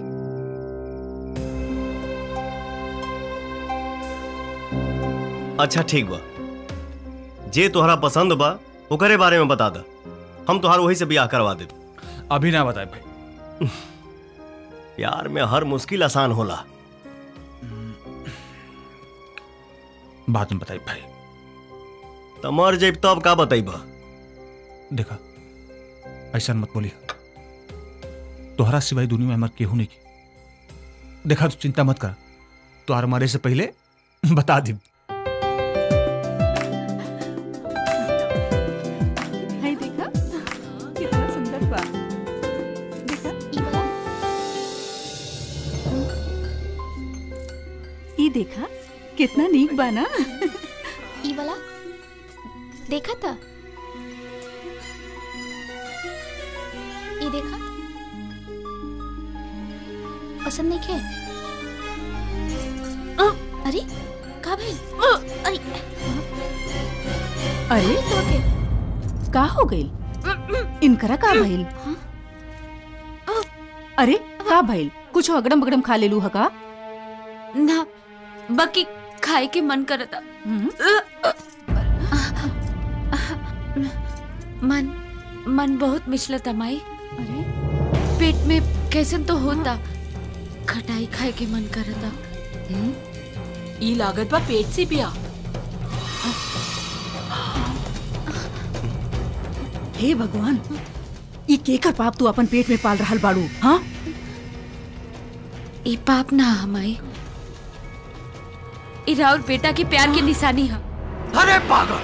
अच्छा ठीक बा जे तोहरा पसंद बा ओकरे बारे में बता दा हम तोहार वही से ब्याह करवा दे अभी ना बताए भाई प्यार में हर मुश्किल आसान होला बाद में बताई भाई त मर जब तब का बताइबा देखा ऐसा मत बोली तोहरा सिवाय दुनिया में हमार केहू नहीं की देखा तू चिंता मत कर तोहर मरे से पहले बता दी है देखा कितना सुंदर बा देखा ई देखा कितना नीक बा ना ई वाला देखा था ये देखा पसंद नहीं खे अ, अरे का भाई अरे अरे तो के का हो गइल इनकरा का भइल अरे का भइल कुछ अगड़म बगड़म खा लेलू हका ना बाकी खाए के मन करता मन मन बहुत मिचलता माई अरे पेट में कैसन तो होता खटाई खाए के मन करता ई लागत बा पेट से पिया हे भगवान ई केकर पाप तू अपन पेट में पाल रहल बाड़ू हाँ ई पाप ना हमाई इरा और बेटा के प्यार की निशानी है अरे पागल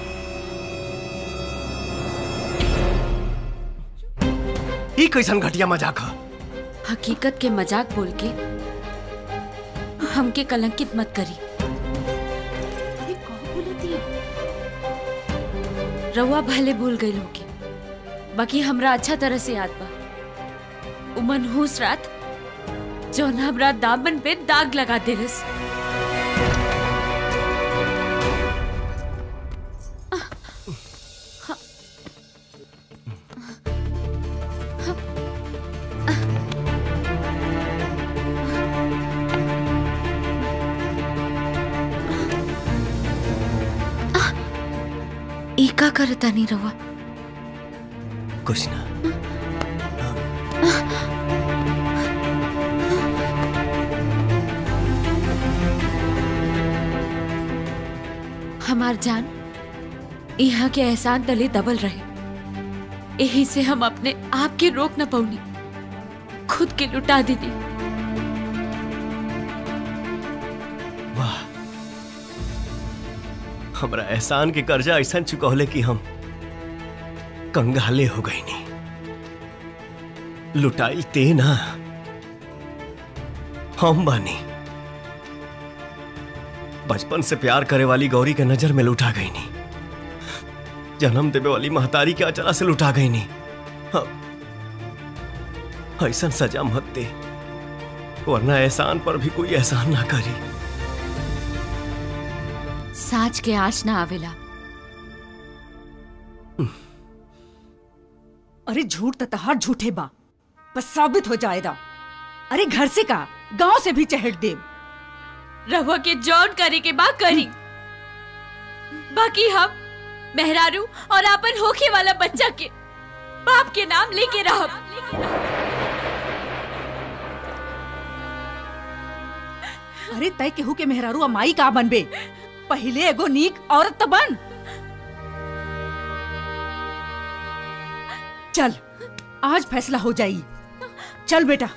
ई कैसन घटिया मजाक है हकीकत के मजाक बोल के हमके कलंकित मत करी रउआ भले भूल गई होगी बाकी हमरा अच्छा तरह से याद बा उ मनहूस रात जौन हमरा दामन पे दाग लगा देलस ई का करता नहीं रवा कुछ ना हमार जान यहाँ के एहसान तले दबल रहे यही से हम अपने आप के रोक न पौनी खुद के लुटा दीदी वाह हमरा एहसान के कर्जा ऐसा चुकौले कि हम कंगाले हो गई नहीं लुटाइल ते ना हम बानी बचपन से प्यार करे वाली गौरी के नजर में लुटा गई नहीं जन्म देवे वाली महतारी के अचला से लुटा गई नहीं हाँ, ऐसा सजा मत दे वरना एहसान पर भी कोई एहसान ना करी साच के आश ना आवेला अरे झूठ तो तहार झूठे बा बस साबित हो जाएगा अरे घर से का गांव से भी चहट दे रहुआ के जॉन करे के बा करी बाकी हम मेहरारू और आपन होखे वाला बच्चा के बाप के नाम लेके रहब अरे तय केहू के मेहरारू अमाई का बनबे पहले एगो नीक औरत तो बन चल आज फैसला हो जाई चल बेटा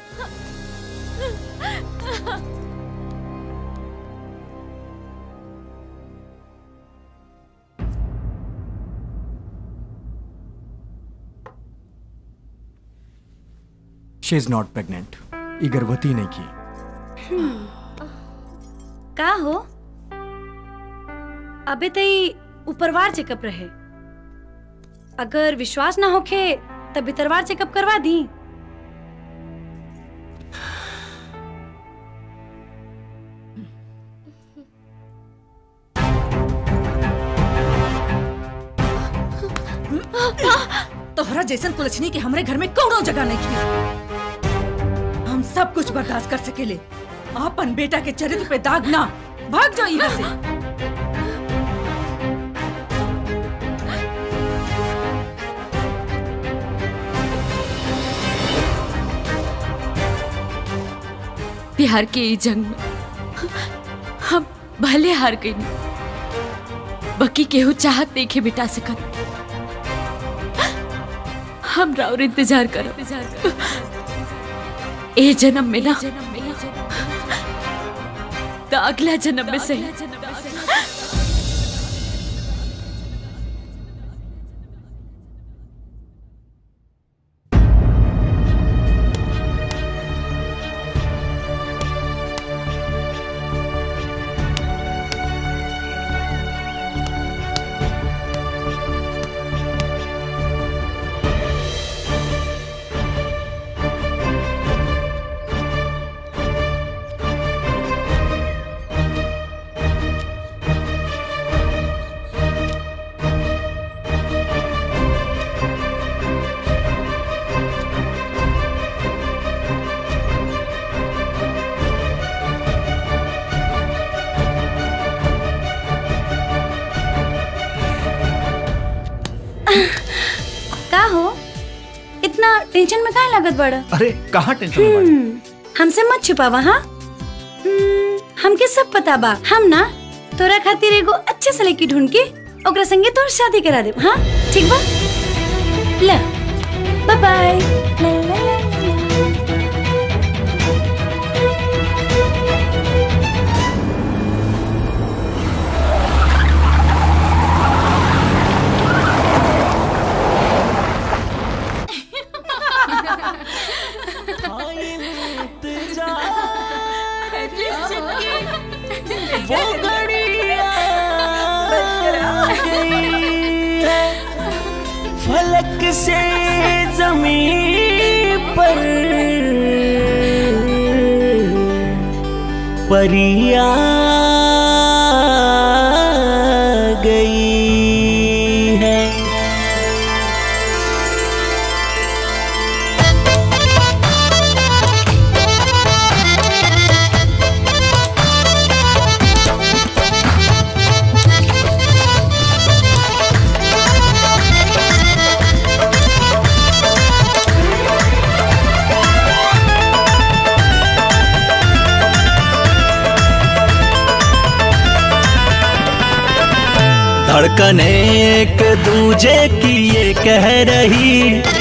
शी इज नॉट प्रेग्नेंट ये गर्भवती नहीं की का हो अबे तई ऊपरवार चेकअप रहे अगर विश्वास ना होखे तब भीतरवार चेकअप करवा दी तोहरा जैसन कुलछनी के हमरे घर में कौनो जगह नहीं की हम सब कुछ बर्दाश्त कर सकेले अपन बेटा के चरित्र पे दाग ना भाग जाओ यहाँ से प्यार के ई जंग में हम भले हार गई बाकी केहू चाहत नहीं के बिटा सकत हम राउर इंतजार करो ए जन्म में ना तो अगला जन्म में सही का हो इतना टेंशन में काहे लागत बड़ा अरे कहाँ टेंशन में बाड़ी? हम्म, हमसे मत छुपावा हाँ हम्म, हमके सब पता बा हम ना तोरा खातिर एगो अच्छे से लड़की ढूंढ के ओकरा संगे तोर शादी करा दे हाँ ठीक बा ले बाय बाय अचानक से जमीन पर परिया गई है धड़कन एक दूजे की ये कह रही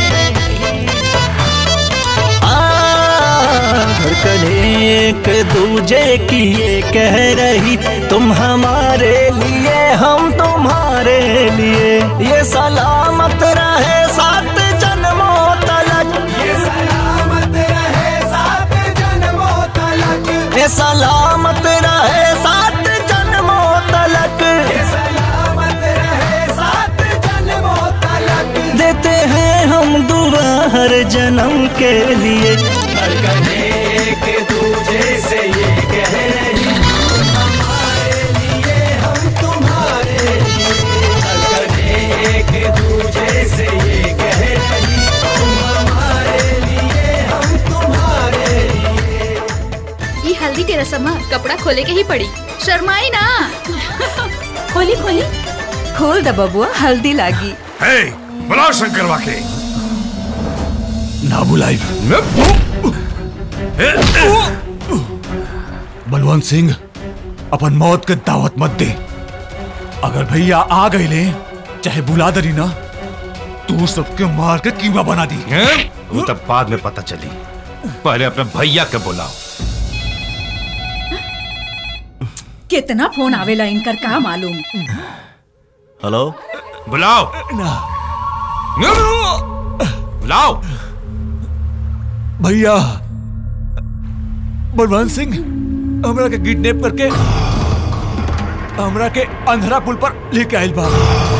आ, धड़कन एक दूजे की ये कह रही तुम हमारे लिए हम तुम्हारे लिए ये सलामत रहे सात जन्मों तलक ये सलामत रहे सात जन्मों तलक ये सलामत रहे सात जन्मों तलक ये सलामत रहे सात जन्मों तलक देते हैं हम दुआ हर जन्म के लिए एक दूजे से ये कह रही हमारे लिए हम तुम्हारे लिए एक दूजे से ये कह रही तुम हमारे लिए हम तुम्हारे लिए ये हल्दी के रसम है, कपड़ा खोले के ही पड़ी शर्माई ना खोली खोली खोल द बबुआ हल्दी लागी हे बुलाओ शंकर वाके ना बुलाई बलवंत सिंह अपन मौत के दावत मत दे अगर भैया आ गए ले चाहे बुला दरी ना तू सबके मार के कीमा बना दी वो तब बाद में पता चली पहले अपने भैया के बुलाओ कितना फोन आवेला इनकर का मालूम हेलो बुलाओ बुलाओ भैया बलवंत सिंह हमरा के किडनैप करके हमरा के अंधरा पुल पर लेके आइल बा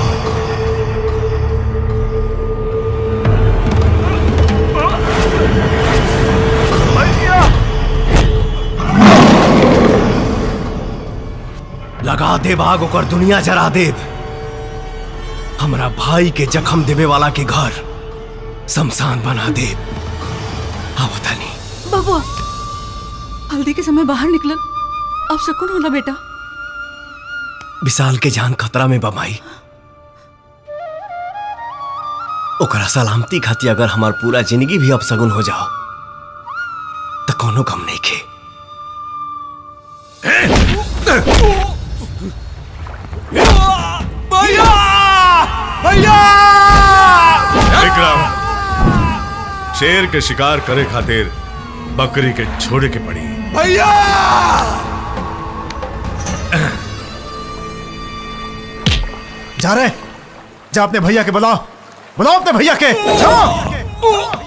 लगा दे बाग ओकर दुनिया जरा देव हमरा भाई के जख्म देवे वाला के घर शमशान बना दे आवता नहीं बबुआ हल्दी के समय बाहर निकलन अब सुकून होला बेटा विशाल के जान खतरा में बमाई ओकरा सलामती खातिर अगर हमार पूरा जिंदगी भी अब सगुन हो जाओ तो कोनो गम नहीं के भैया भैया विक्रम शेर के शिकार करे खातिर बकरी के छोड़े के पड़ी भैया जा रहे जा अपने भैया के बुलाओ बुलाओ अपने भैया के जाओ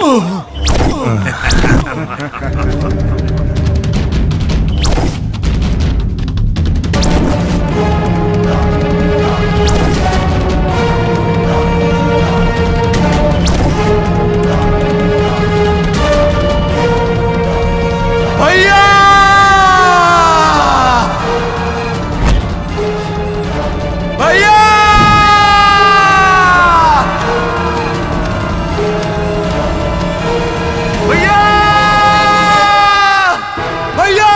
भैया भैया भैया भैया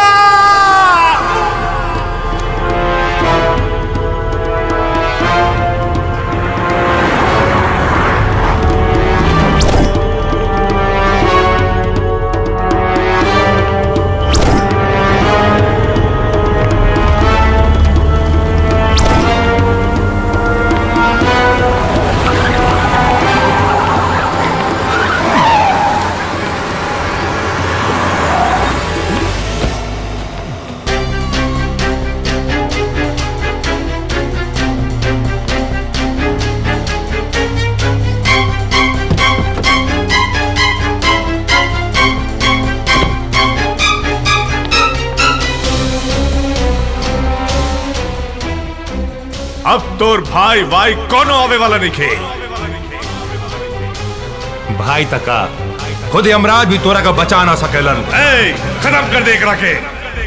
अब तोर भाई भाई कोनो आवे वाला नहीं खे भाई तका खुद यमराज भी तोरा का बचा ना सकेलन ए, खत्म कर दे एकरा के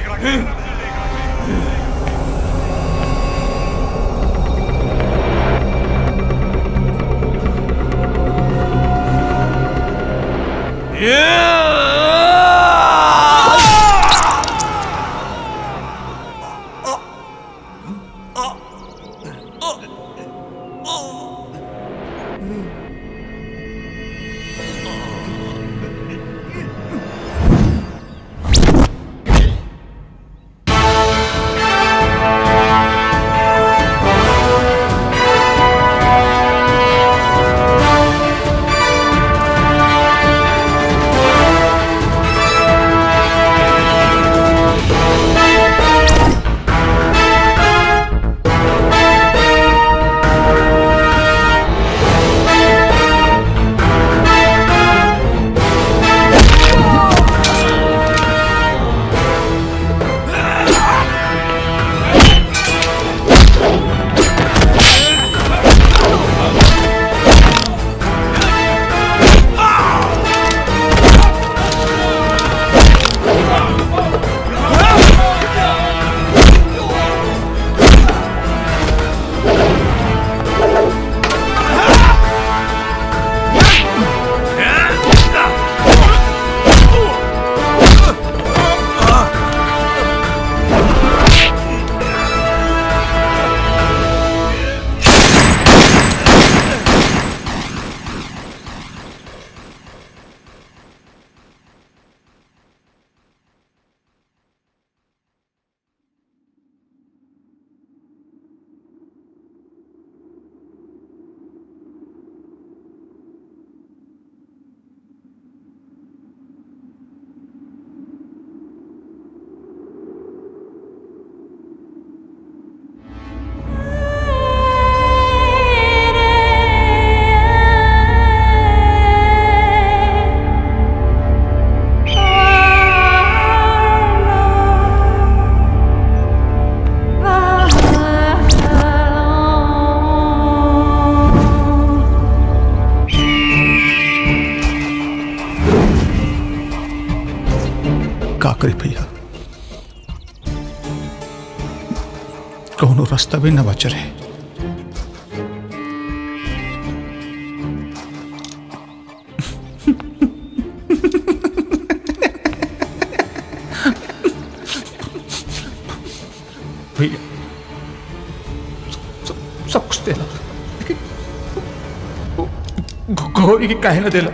का करी भैया कौनो रास्ता भी न बच रहे भैया सब- सब कुछ देला लेकिन गो- गौरी की काहे न देला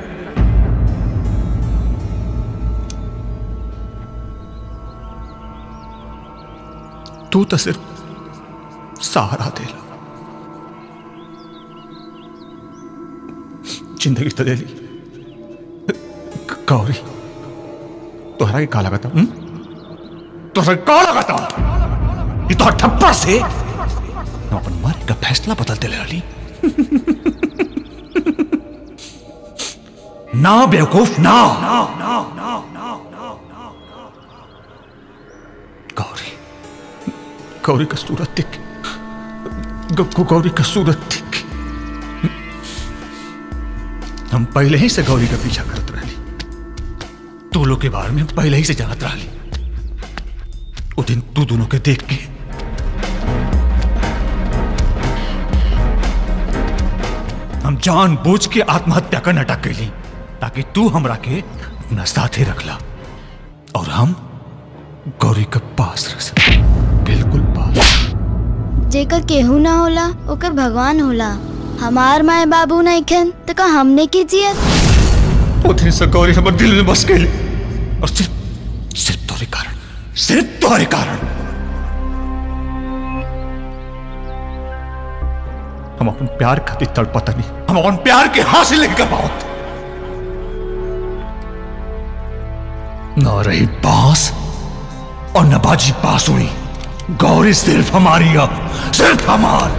तू तो सिर्फ सहारा दे जिंदगी तो दे ली ग- गौरी तोहरा के का लगाता हूं तोहरा के का लगाता ये तो ठप्पा से हम अपन मारे का फैसला बदलते ले रही ना बेवकूफ ना गौरी गौरी का सूरत देख ग- ग- गौरी का सूरत देख हम पहले ही से गौरी का पीछा करत रही तू लोग के बारे में पहले ही से जानत रही वो दिन तू दोनों के देख के हम जान बूझ के आत्महत्या का नाटक कैली ताकि तू हमरा के अपना साथे रखला और हम गौरी के पास रह सके बिल्कुल पास जेकर केहू ना होला ओकर भगवान होला हमार माए बाबू नहीं खन तो का हमने की जियत वो दिन से गौरी हमर दिल में बस गई और सिर्फ सिर्फ तोरे कारण सिर्फ तोरे कारण हम अपन प्यार खातिर तड़पता नहीं हम अपन प्यार के हासिल नहीं कर पाओ न रही बांस और न बाजी बांसुरी गौरी सिर्फ हमारी अब सिर्फ हमार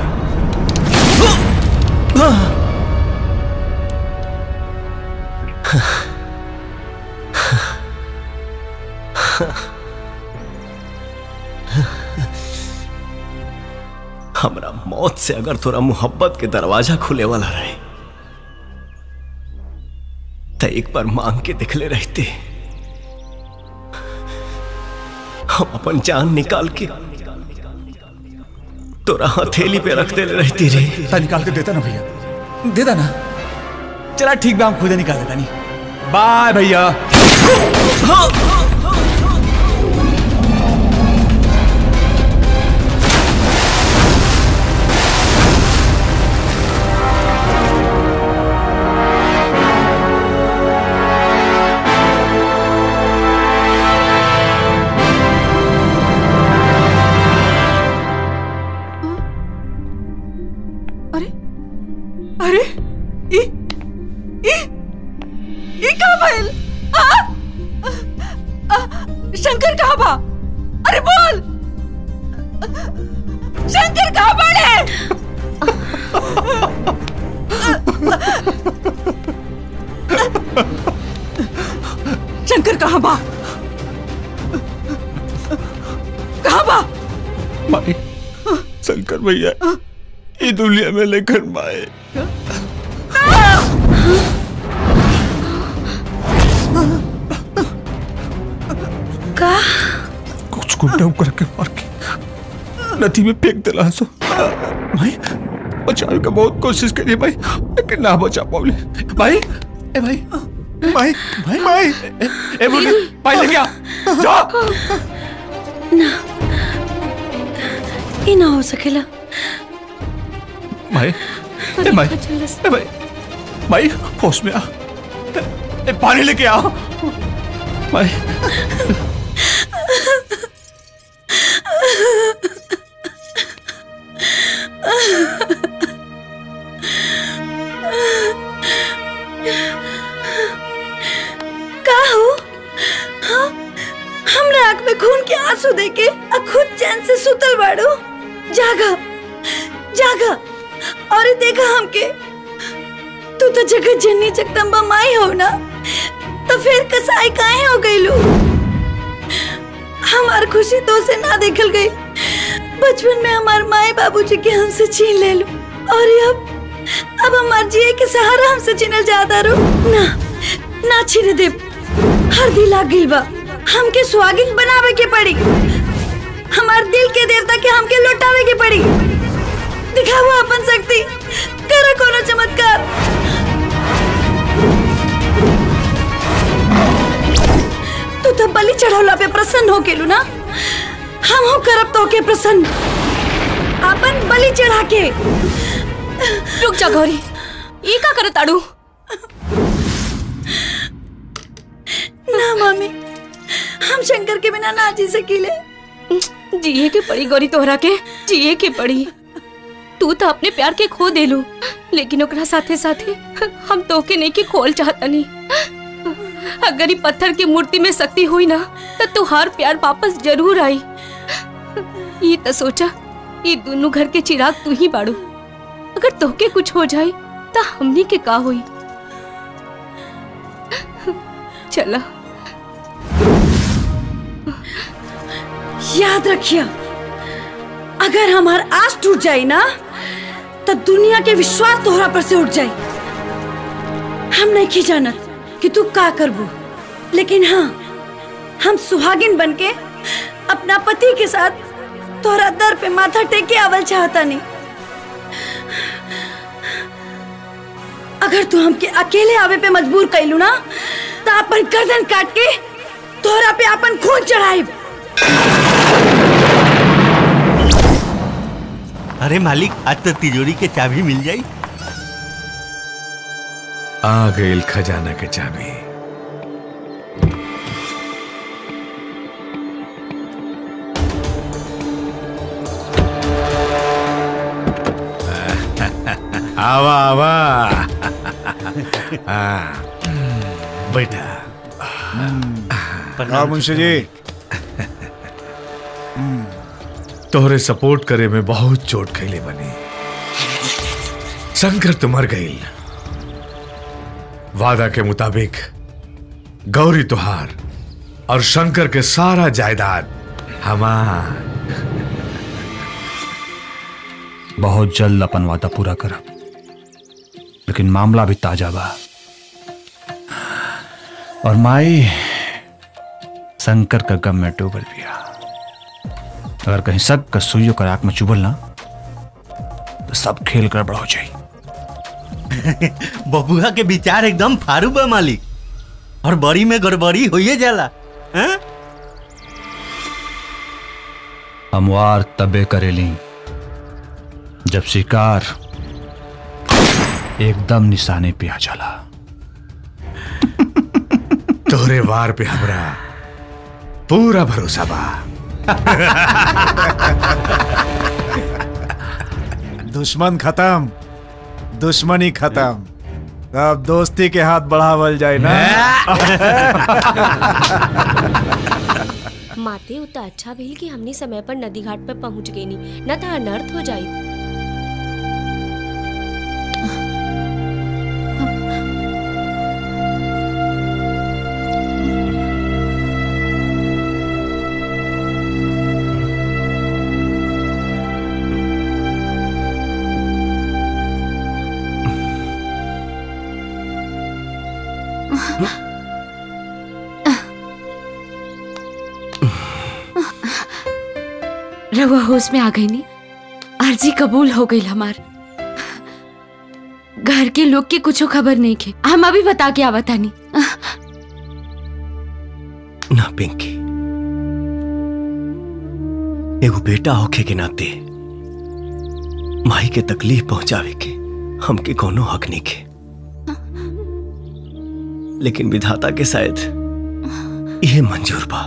हमरा मौत से अगर तोरा मोहब्बत के दरवाजा खुले वाला रहे तो एक बार मांग के दिखले रहते हम अपन जान निकाल के तोरा हथेली पे रख दे रहती रे ता निकाल के देता ना भैया देता ना चला ठीक बा हम खुद ही निकाल देता नहीं बाय भैया अरे ई ई ई का भइल आ? आ, शंकर कहाँ बा अरे बोल शंकर कहाँ बाड़े शंकर कहाँ बा कहाँ बा माए शंकर भैया ये दुनिया में लेकर माए का कुछ गुंडा करके मार के नदी में फेंक दिला सो भाई बचाने का बहुत कोशिश करी भाई लेकिन ना बचा पाऊले भाई ए भाई भाई भाई भाई ए बोल भाई लेके आ जा ना ये ना हो सकेला भाई ए भाई ए भाई भाई होश में आ ए पानी लेके आ भाई का हो हाँ? हमरा आंख में खून के आंसू देके आ खुद चैन से सुतल बाड़ो जागा जागा और ये देखा हमके तू तो जगत जननी जगदम्बा माई हो ना तो फिर कसाई काहे हो गई लू हमार खुशी तो से ना देखल गई बचपन में हमार माए बाबूजी के हमसे छीन ले लू और ये अब अब हमार जिए के सहारा हमसे छीनल जाता रो ना ना छीने दे हर दिल आ गिल बा हमके सुहागिन बनावे के पड़ी हमार दिल के देवता के हमके लौटावे के पड़ी दिखावा अपन शक्ति करा कोनो चमत्कार तू तो बलि चढ़ौला पे प्रसन्न हो गेलू ना हम हो करब तो के प्रसन्न अपन बलि चढ़ा के रुक जा गौरी ये का करे ताड़ू ना मम्मी हम शंकर के बिना ना जी सकीले जिए के पड़ी गौरी तोहरा के जिए के पड़ी तू तो अपने प्यार के खो देलू लेकिन ओकरा साथे साथे हम तोके नहीं के खोल चाहता नहीं अगर ये पत्थर की मूर्ति में शक्ति हुई ना तो तुहार प्यार वापस जरूर आई ये तो सोचा ये दोनों घर के चिराग तू ही बाड़ू अगर तोके कुछ हो जाए तो हमनी के का हुई चला याद रखिया अगर हमार आस टूट जाए ना तो दुनिया के विश्वास तोहरा पर से उठ जाए हम नहीं की जानत कि तू का करबू लेकिन हाँ हम सुहागिन बनके अपना पति के साथ तोहरा दर पे माथा टेक के आवल चाहता नहीं अगर तू हमके अकेले आवे पे मजबूर कैलू ना तो अपन गर्दन काट के तोहरा पे अपन खून चढ़ाई अरे मालिक आज तो तिजोरी के चाबी मिल जाई आ गईल खजाना के चाबी आवा आवा हाँ, बैठा हाँ मुंशी जी तोहरे सपोर्ट करे में बहुत चोट खैले बनी शंकर तो मर गई वादा के मुताबिक गौरी तुहार और शंकर के सारा जायदाद हमार बहुत जल्द अपन वादा पूरा करब लेकिन मामला भी ताजा बा और माई शंकर का गम में डूबल बिया अगर कहीं शक का सुइयों का आंख में चुभल ना तो सब खेल गड़बड़ हो जाई बबुआ के विचार एकदम फारू बा मालिक और बड़ी में गड़बड़ी होइए जाला हैं? हमवार तबे करेली जब शिकार एकदम निशाने पे आ जाला तोहरे वार पे हमरा पूरा भरोसा बा दुश्मन खत्म दुश्मनी खत्म अब दोस्ती के हाथ बढ़ावल जाए ना माते उतना अच्छा भइल कि हमनी समय पर नदी घाट पर पहुंच गई नी न तो अनर्थ हो जाई रहुआ होश में आ गई नी अर्जी कबूल हो गई हमार घर के लोग के कुछ खबर नहीं खे हम अभी बता के आवता नहीं ना पिंकी एगो बेटा होखे के नाते माई के तकलीफ पहुंचावे के हमके कोनो हक नहीं के लेकिन विधाता के शायद यह मंजूर बा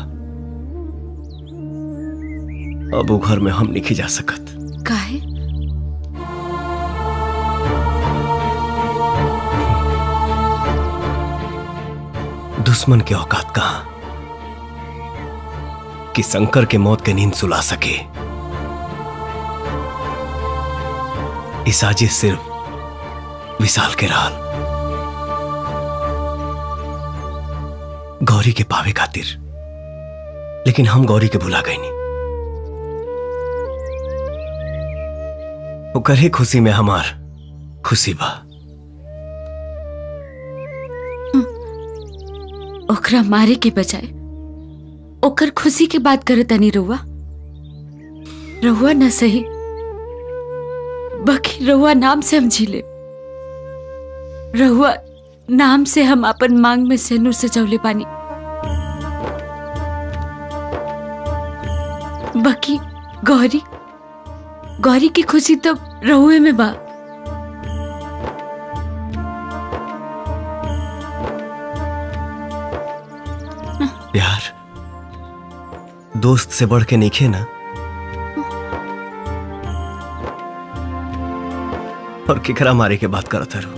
अब वो घर में हम नहीं जा सकत काहे दुश्मन के औकात कहा कि शंकर के मौत के नींद सुला सके इस साजिश सिर्फ विशाल के राल गौरी के पावे खातिर लेकिन हम गौरी के भुला गई नहीं ओकर ही खुशी में हमार खुशी बा ओकरा मारे के बजाय ओकर खुशी के बात करे तनी रहुआ रहुआ न सही बाकी रहुआ नाम से हम झीले रहुआ नाम से हम अपन मांग में सेनुर से जवले पानी बाकी गौरी गौरी की खुशी तो रहुए में बा प्यार दोस्त से बढ़ के नहीं खे ना और केकरा मारे के बात करत हरो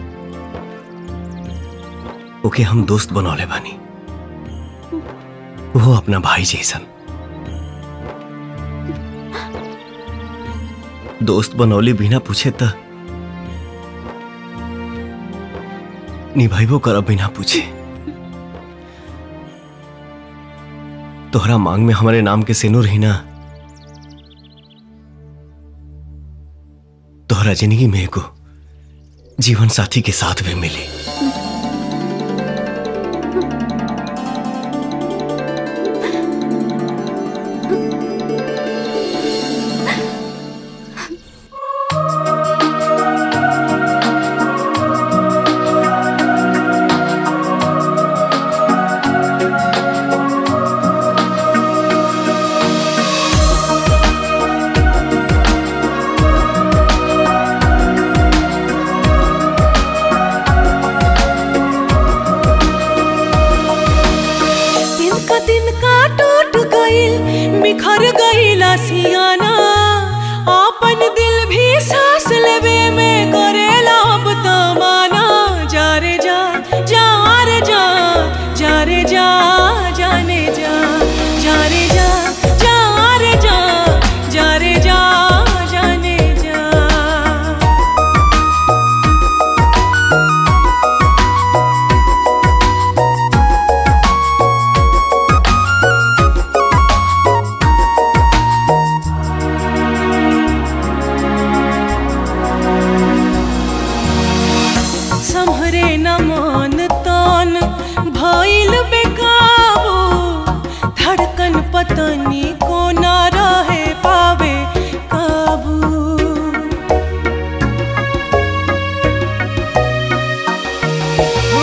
ओके हम दोस्त बनौले बानी वो अपना भाई जैसन दोस्त बनौली बिना पूछे त निभाइबो करब बिना पूछे तोहरा मांग में हमारे नाम के सिनुर ही ना तोहरा जिंदगी में एगो जीवन साथी के साथ भी मिली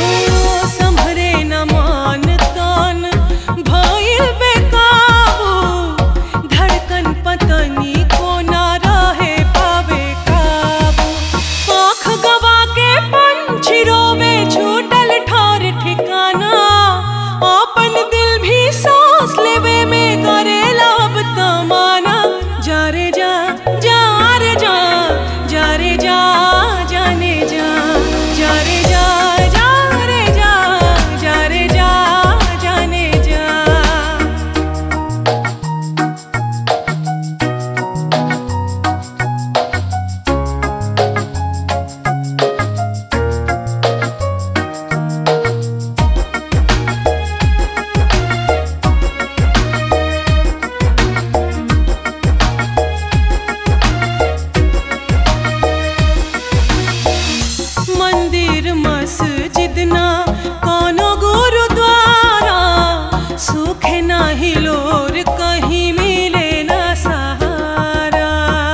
संभरे न मान तान भइल बेकाबू धड़कन पतनी को ना रहे पावे काबू आँख गवा के पंछी रोवे छूटल ठार ठिकाना आपन दिल भी सांस लेवे में करेला अब तमाना जा रे जा जा रे जा जा रे जा जाने जा जा रे जा जा रे जा जा रे जा जाने जा मंदिर मस्जिद ना कोनो गुरुद्वारा सुखे नाही लोर कहीं मिले ना सहारा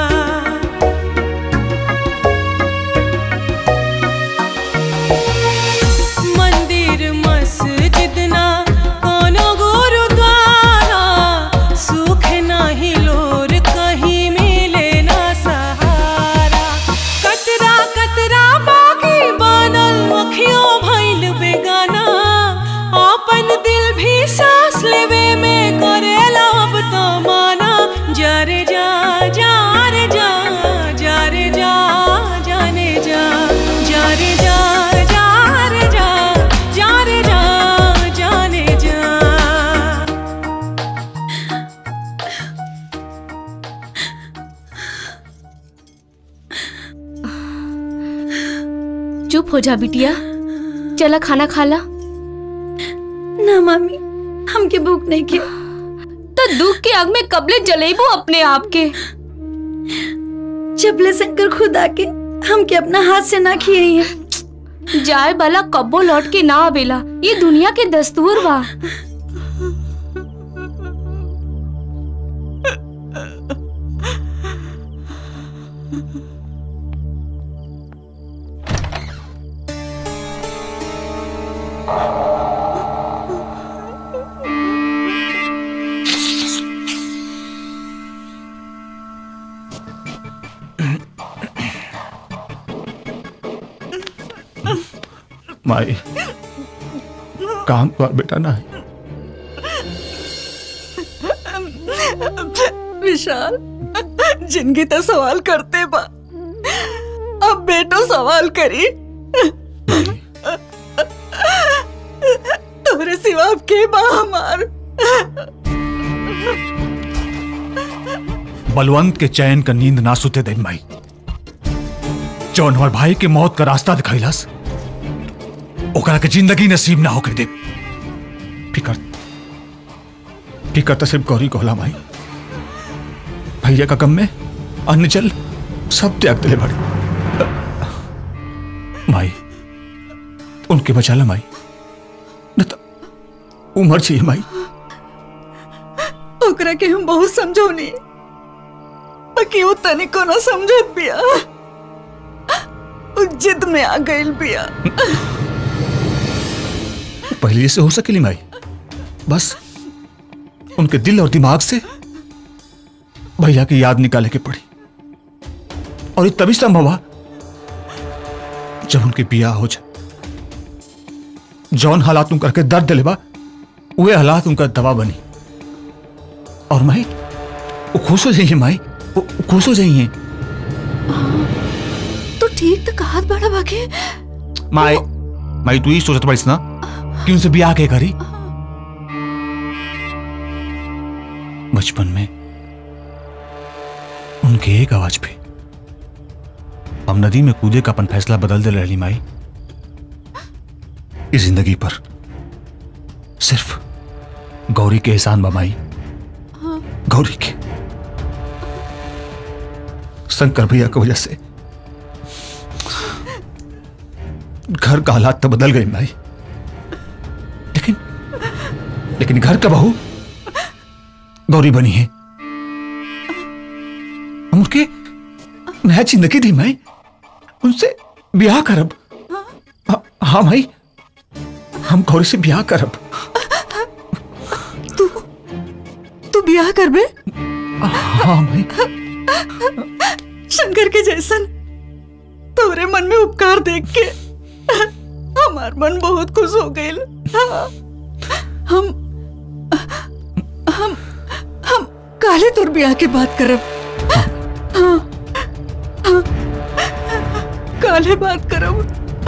मंदिर मस्जिद ना कोनो गुरुद्वारा सुखे नाही लोर कहीं मिले ना सहारा कतरा कतरा बाकी बनल अखियों भइल बेगाना आपन दिल भी सांस लेवे में करेला अब तो माना जा रे जा जा रे जा जा रे जा जाने जा जा रे जा जा रे जा जा रे जा जाने जा चुप हो जा बिटिया चला खाना खा ला ना मामी हमके भूख नहीं के तो दुख के आग में कबले जलेबो अपने आप के चपले शंकर खुद आके हमके अपना हाथ से ना खिए हैं जाए वाला कब्बो लौट के ना आवेला ये दुनिया के दस्तूर बा माई काम पर बेटा ना है विशाल जिंदगी तो सवाल करते बा अब बेटो सवाल करी तोरे सिवा अब के बा हमार बलवंत के चैन का नींद ना सुते दिन माई जौन हमार भाई के मौत का रास्ता दिखैलस ओकरा के जिंदगी नसीब ना होके दे फिकर फिकर तो सिर्फ गौरी को होला माई भैया का गम में अन्न जल सब त्याग दिले बड़े माई उनके बचा ला माई न तो उमर चाहिए माई ओकरा के हम बहुत समझौनी बाकी वो तनिको ना समझत बिया उ जिद में आ गइल बिया पहले जैसे हो सकेली माई बस उनके दिल और दिमाग से भैया की याद निकाले के पड़ी और ये तभी संभव हुआ जब उनके बिया हो जाए जौन हालात उनका के दर्द दिले बा वे हालात उनका दवा बनी और माई वो खुश हो जाइए माई वो वो खुश हो जाइए तू ठीक तो कहत बड़ा बाके माई माई तू ही सोचत पड़ीस ना कि उनसे बिया के करी बचपन में उनके एक आवाज पे हम नदी में कूदे का अपन फैसला बदल दे रही माई इस जिंदगी पर सिर्फ गौरी के एहसान बमाई गौरी के शंकर भैया की वजह से घर का हालात तो बदल गए माई लेकिन लेकिन घर का बहू गौरी बनी है हम उसके नया जिंदगी दी माई उनसे ब्याह करब हाँ- हाँ माई हम गौरी से ब्याह करब तू ब्याह करबे हाँ मैं शंकर के जैसन तोरे मन में उपकार देख के हमार मन बहुत खुश हो गईल हम हम हम काले तोर ब्याह के बात करब हाँ, हाँ, काले बात करब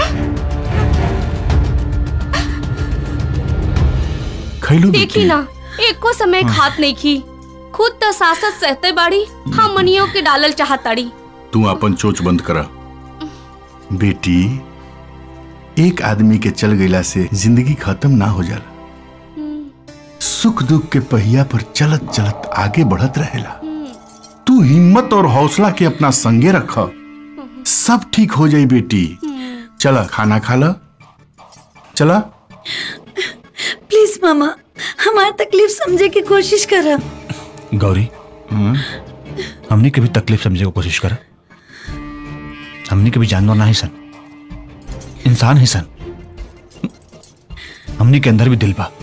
खैलू देखी ना एको समय खात नहीं की खुद तो सासत सहते बाड़ी हम मनियों के डालल चाहताड़ी तू अपन चोच बंद करा बेटी एक आदमी के चल गईला से जिंदगी खत्म ना हो जाला सुख दुख के पहिया पर चलत चलत आगे बढ़त रहेला तू हिम्मत और हौसला के अपना संगे रख सब ठीक हो जाई बेटी चला खाना खा ला चला प्लीज मामा हमारी तकलीफ समझे की कोशिश करा गौरी हमने कभी तकलीफ समझने की कोशिश करा हमने कभी जानवर ना ही सन इंसान ही सन हमने के अंदर भी दिल बा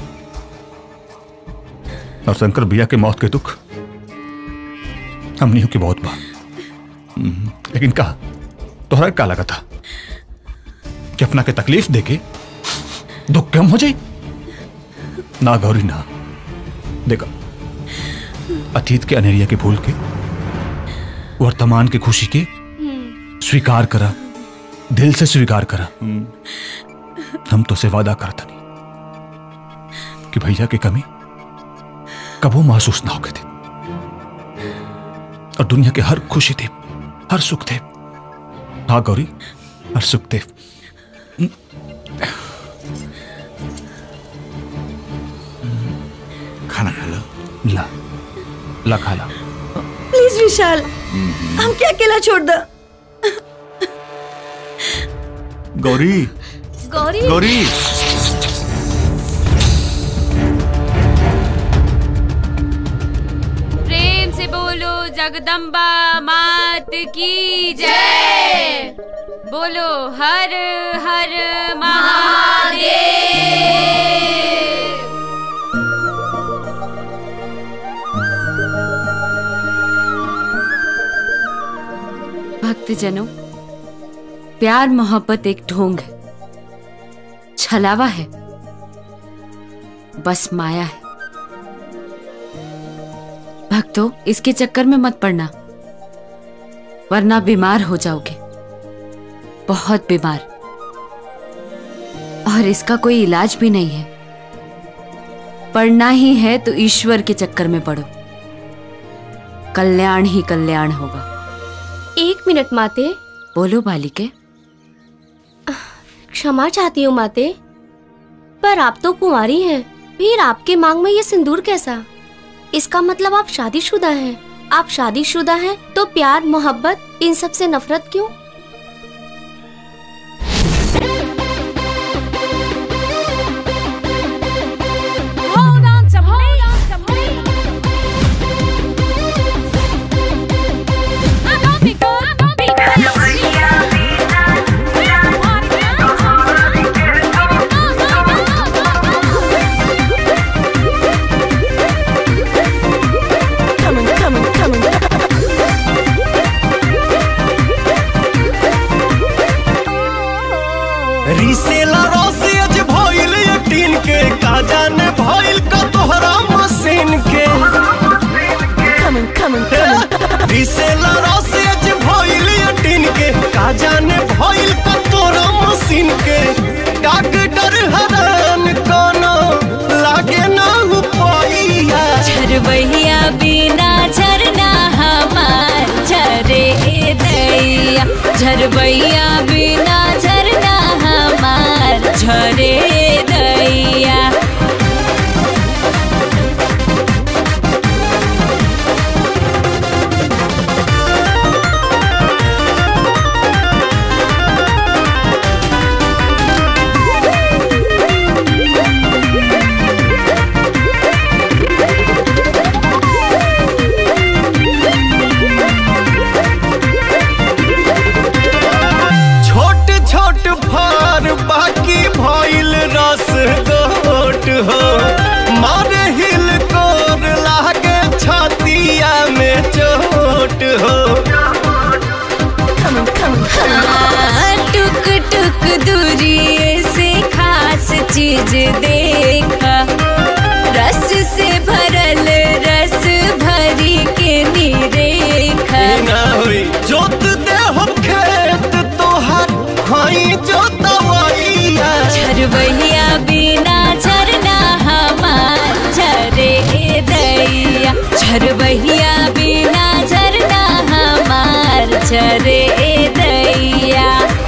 और शंकर भैया के मौत के दुख हमने के बहुत बा लेकिन कहा तोहरा का लगा था कि अपना के तकलीफ देके दुख कम हो जाए ना गौरी ना देखा अतीत के अनेरिया के भूल के वर्तमान की खुशी के स्वीकार करा दिल से स्वीकार करा हम तो से वादा करता नहीं कि भैया की कमी कबो महसूस ना होके थे और दुनिया के हर खुशी थे हर सुख थे हाँ गौरी हर सुख थे खाना खा लो ला ला खा ला प्लीज विशाल हम क्या अकेला छोड़ दो गौरी गौरी गौरी प्रेम से बोलो जगदम्बा मात की जय बोलो हर हर महादेव भक्तजनों प्यार मोहब्बत एक ढोंग है छलावा है बस माया है भक्तों इसके चक्कर में मत पड़ना वरना बीमार हो जाओगे बहुत बीमार और इसका कोई इलाज भी नहीं है पढ़ना ही है तो ईश्वर के चक्कर में पढ़ो कल्याण ही कल्याण होगा एक मिनट माते बोलो बालिके क्षमा चाहती हूँ माते पर आप तो कुंवारी हैं फिर आपके मांग में ये सिंदूर कैसा इसका मतलब आप शादीशुदा हैं आप शादीशुदा हैं तो प्यार मोहब्बत इन सब से नफरत क्यों रिसेला रोसे अज भइल यकीन के का जाने भइल का तोहरा मशीन के रिसेला रोसे अज भइल यकीन के का जाने भइल का तोहरा मशीन के डॉक्टर हरान कोनो लागे ना उपाइया झरबैया बिना झरना हमार झरे दैया झरबैया बिना झरना हमार झरे दैया छोट छोट फार बाकी भइल चीज देखा रस से भरल रस भरी के निरेखा ना होई जोत दे हम खेत तोहर हई जोतवैया झरवैया बिना झरना हमार झरे दैया झरवैया बिना झरना हमार झरे दैया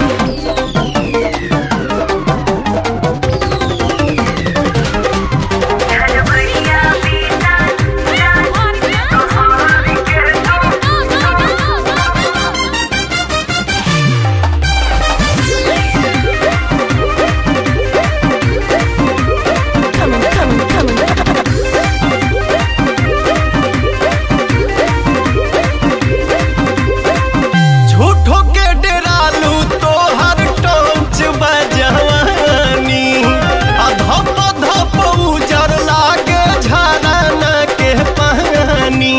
झूठो के डेरालू तोहर टोंच बजवानी आ धप धप उजर लागे झरना के पानी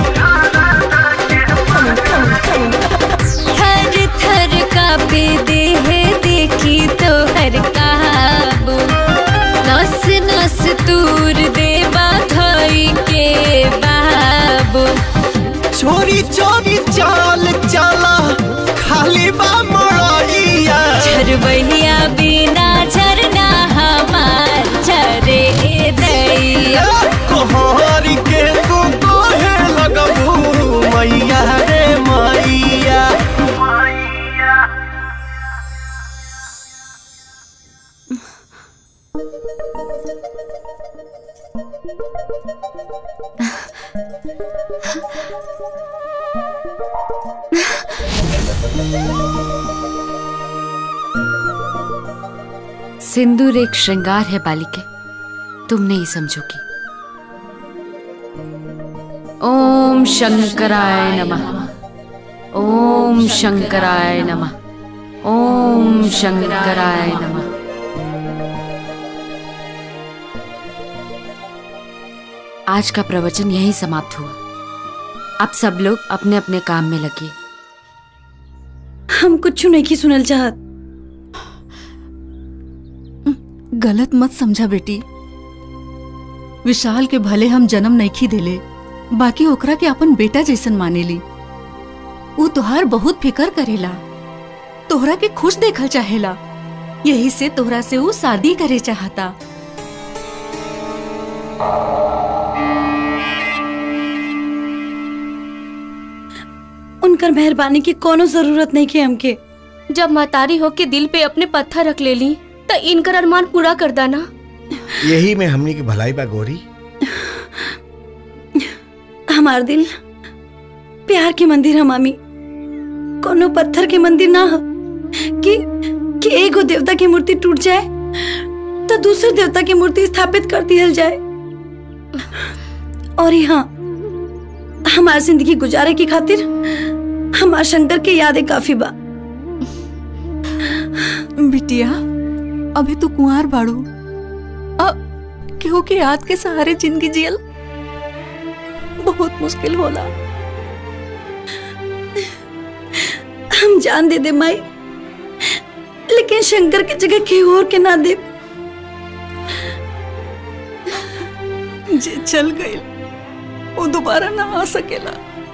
थर थर कापे देह देखी तो हर काबू नस नस तूर दे बाधई के बाबू चोरी चोरी चाल चला खाली बा मड़ैया झरवैया बिना झरना हमार झरे दैया कोहर के तू कोहे लगबू मैया रे मैया सिंदूर एक श्रृंगार है बालिके तुम नहीं समझोगी ओम शंकराय नमः ओम शंकराय नमः ओम शंकराय नमः आज का प्रवचन यहीं समाप्त हुआ अब सब लोग अपने अपने काम में लगे हम कुछ नहीं की सुनल चाहत गलत मत समझा बेटी विशाल के भले हम जन्म नहीं देले बाकी ओकरा के अपन बेटा जैसन मानेली ऊ तोहार बहुत फिकर करेला तोहरा के खुश देखल चाहेला यही से तोहरा से ऊ शादी करे चाहता उनकर मेहरबानी की कोनो जरूरत नहीं के हमके जब महतारी होके दिल पे अपने पत्थर रख ले ली तो इनकर अरमान पूरा कर दाना यही में हमनी की भलाई बा गौरी हमार दिल प्यार के मंदिर है मामी कोनो पत्थर के मंदिर ना हो कि कि एगो देवता की मूर्ति टूट जाए तो दूसरे देवता की मूर्ति स्थापित कर दिया जाए और यहाँ हमार जिंदगी गुजारे की खातिर हमार शंकर के यादें काफी बा बिटिया अभी तू कुंवार बाड़ू अब केहू के याद के सहारे जिंदगी जियल बहुत मुश्किल होला हम जान दे दे माई लेकिन शंकर की जगह केहू और के ना दे जे चल गई वो दोबारा ना आ सकेला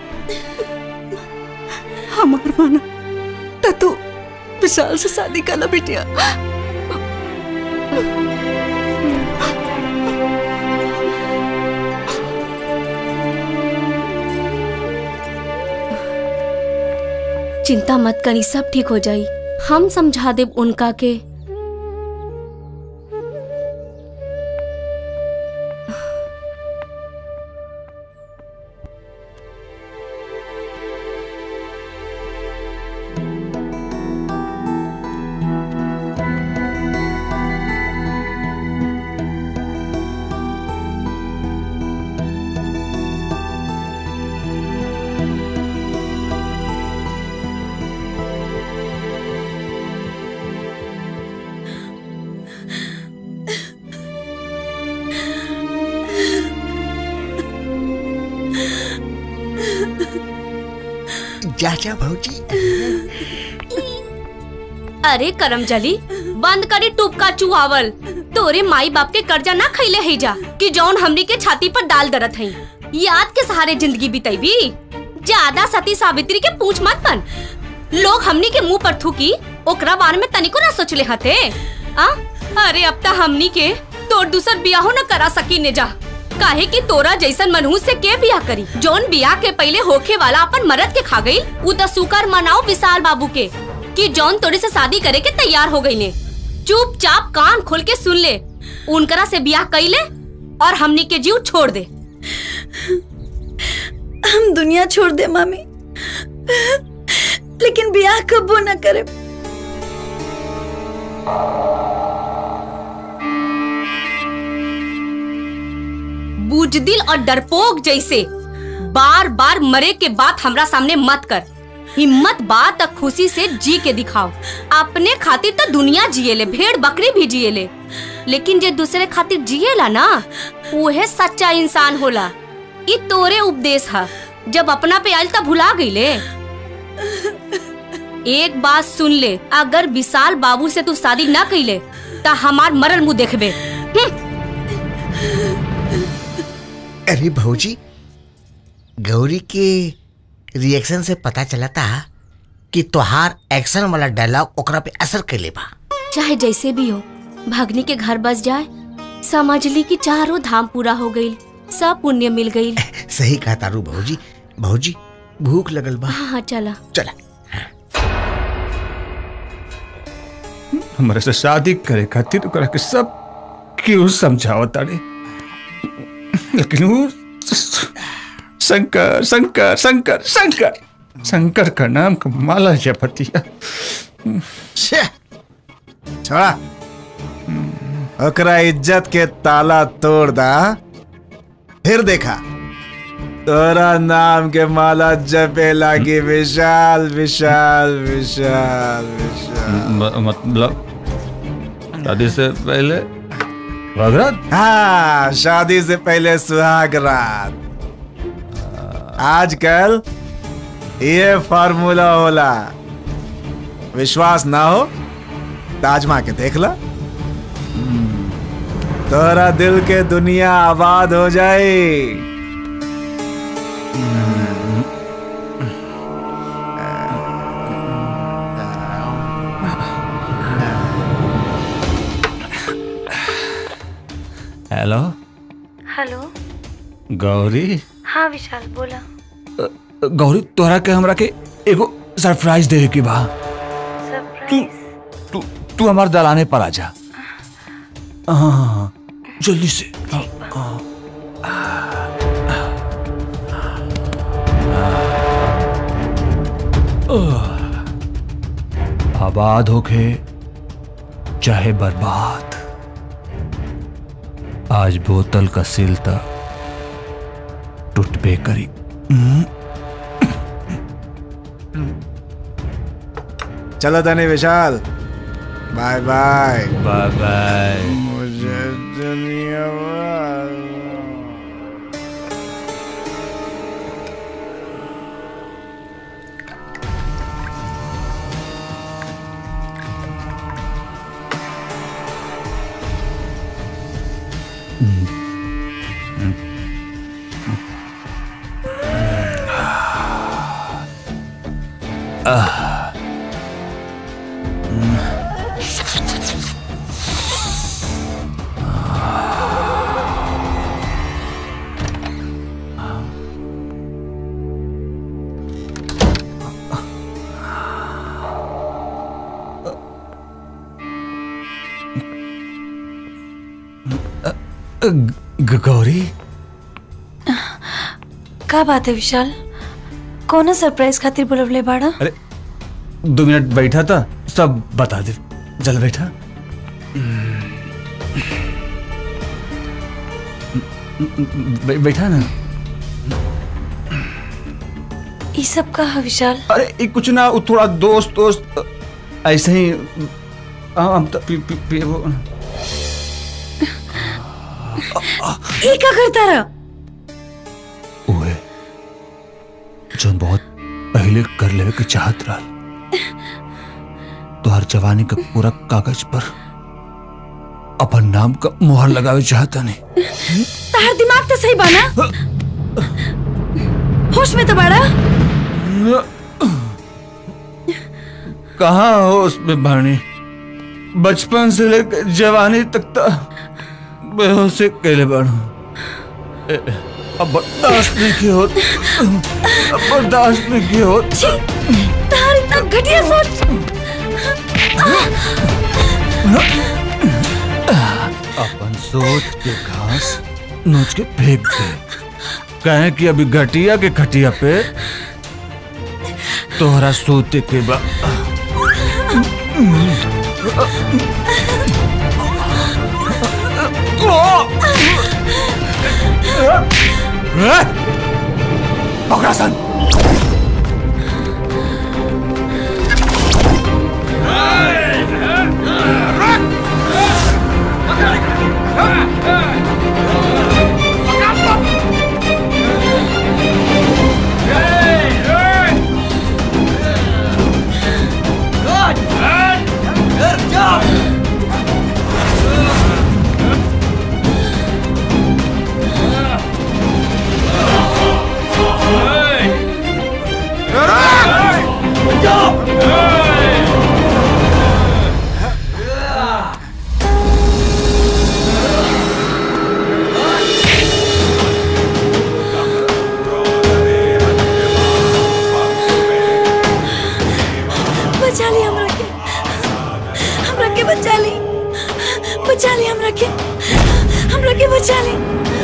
हमार माना त तू विशाल से शादी कला बिटिया चिंता मत करी सब ठीक हो जाई हम समझा देब उनका के चाचा भौजी अरे करम जली बंद करी टूप का चुहावल तो तोरे माई बाप के कर्जा ना खैले है जा कि जौन हमनी के छाती पर डाल दरत है याद के सहारे जिंदगी बिताईबी ज्यादा सती सावित्री के पूछ मत बन लोग हमनी के मुंह पर थूकी ओकरा बारे में तनिको ना सोचले हते आ अरे अब ता हमनी के तोर दूसर बियाहो न करा सकी ने जा काहे कि तोरा जैसन मनहूस से के बियाह करी जौन बियाह के पहले होखे वाला अपन मरद के खा गई उ त सुकर मनाओ विशाल बाबू के कि जौन तोरे से शादी करे के तैयार हो गई ने चुपचाप कान खोल के सुन ले उनकरा से बियाह कैले और हमनी के जीव छोड़ दे हम दुनिया छोड़ दे मामी लेकिन ब्याह कबो न करे बुजदिल और डरपोक जैसे बार बार मरे के बाद हमरा सामने मत कर हिम्मत बात तक खुशी से जी के दिखाओ अपने खातिर तो दुनिया जिएले भेड़ बकरी भी जिएले लेकिन जे दूसरे खातिर जिएला ना उहे सच्चा इंसान होला ई तोरे उपदेश है जब अपना पे आयल तब भुला गईले एक बात सुन ले अगर विशाल बाबू से तू शादी ना कैले तो हमार मरल मुंह देखबे अरे भौजी गौरी के रिएक्शन से पता चला था कि तोहार एक्शन वाला डायलॉग ओकरा पे असर कैले बा चाहे जैसे भी हो भगनी के घर बस जाए समझ ली कि चारों धाम पूरा हो गई सब पुण्य मिल गई सही कहा तारू भौजी भौजी भूख लगल बा हाँ हाँ चला चला हमारे से शादी करे खातिर ओकरा के सब क्यों समझाओ तारे लेकिन वो शंकर शंकर शंकर शंकर शंकर का नाम का माला जपतिया छोड़ा ओकरा इज्जत के ताला तोड़ दा फिर देखा तोरा नाम के माला जपे लागी विशाल विशाल विशाल विशाल मतलब शादी से पहले रात हाँ शादी से पहले सुहाग रात आजकल ये फार्मूला होला विश्वास ना हो ताजमा के देख ला तोरा दिल के दुनिया आबाद हो जाए हेलो हेलो गौरी हाँ विशाल बोला गौरी तोहरा के हमरा के एगो सरप्राइज दे की बा तू तू तू हमार दलाने पर आ जा हाँ हाँ, हाँ, जल्दी से हाँ, हाँ। आह। आबाद होके चाहे बर्बाद आज बोतल का सिल तक टूटबे करी हम्म। चलो धनी Vishal bye bye bye bye मुझे दुनिया आह। ग- गौरी का बात है विशाल कौन सरप्राइज खातिर बुलवले बाड़ा अरे दो मिनट बैठा था सब बता दे जल बैठा बै- बैठा ना ये सब का है विशाल अरे ये कुछ ना वो थोड़ा दोस्त दोस्त ऐसे ही हाँ, हम तो पी, पी, पी, वो, ये का करता रहा ओए जोन बहुत पहले कर लेवे के चाहत रहा तो हर जवानी का पूरा कागज पर अपन नाम का मुहर लगावे चाहता नहीं तार दिमाग तो सही बाना होश में तो बाड़ा कहाँ हो उसमें भानी बचपन से लेकर जवानी तक तो बेहोशी कैले बाड़ू ए, अब बर्दाश्त नहीं की होत अब बर्दाश्त नहीं की होत तार इतना घटिया सोच अपन सोच के घास नोच के फेंक दे कहे कि अभी घटिया के खटिया पे तोहरा सोते के बा पकड़ा सन बचा ली हमरा के हमरा के बचा ली बचा ली हमरा के हमरा के बचा ली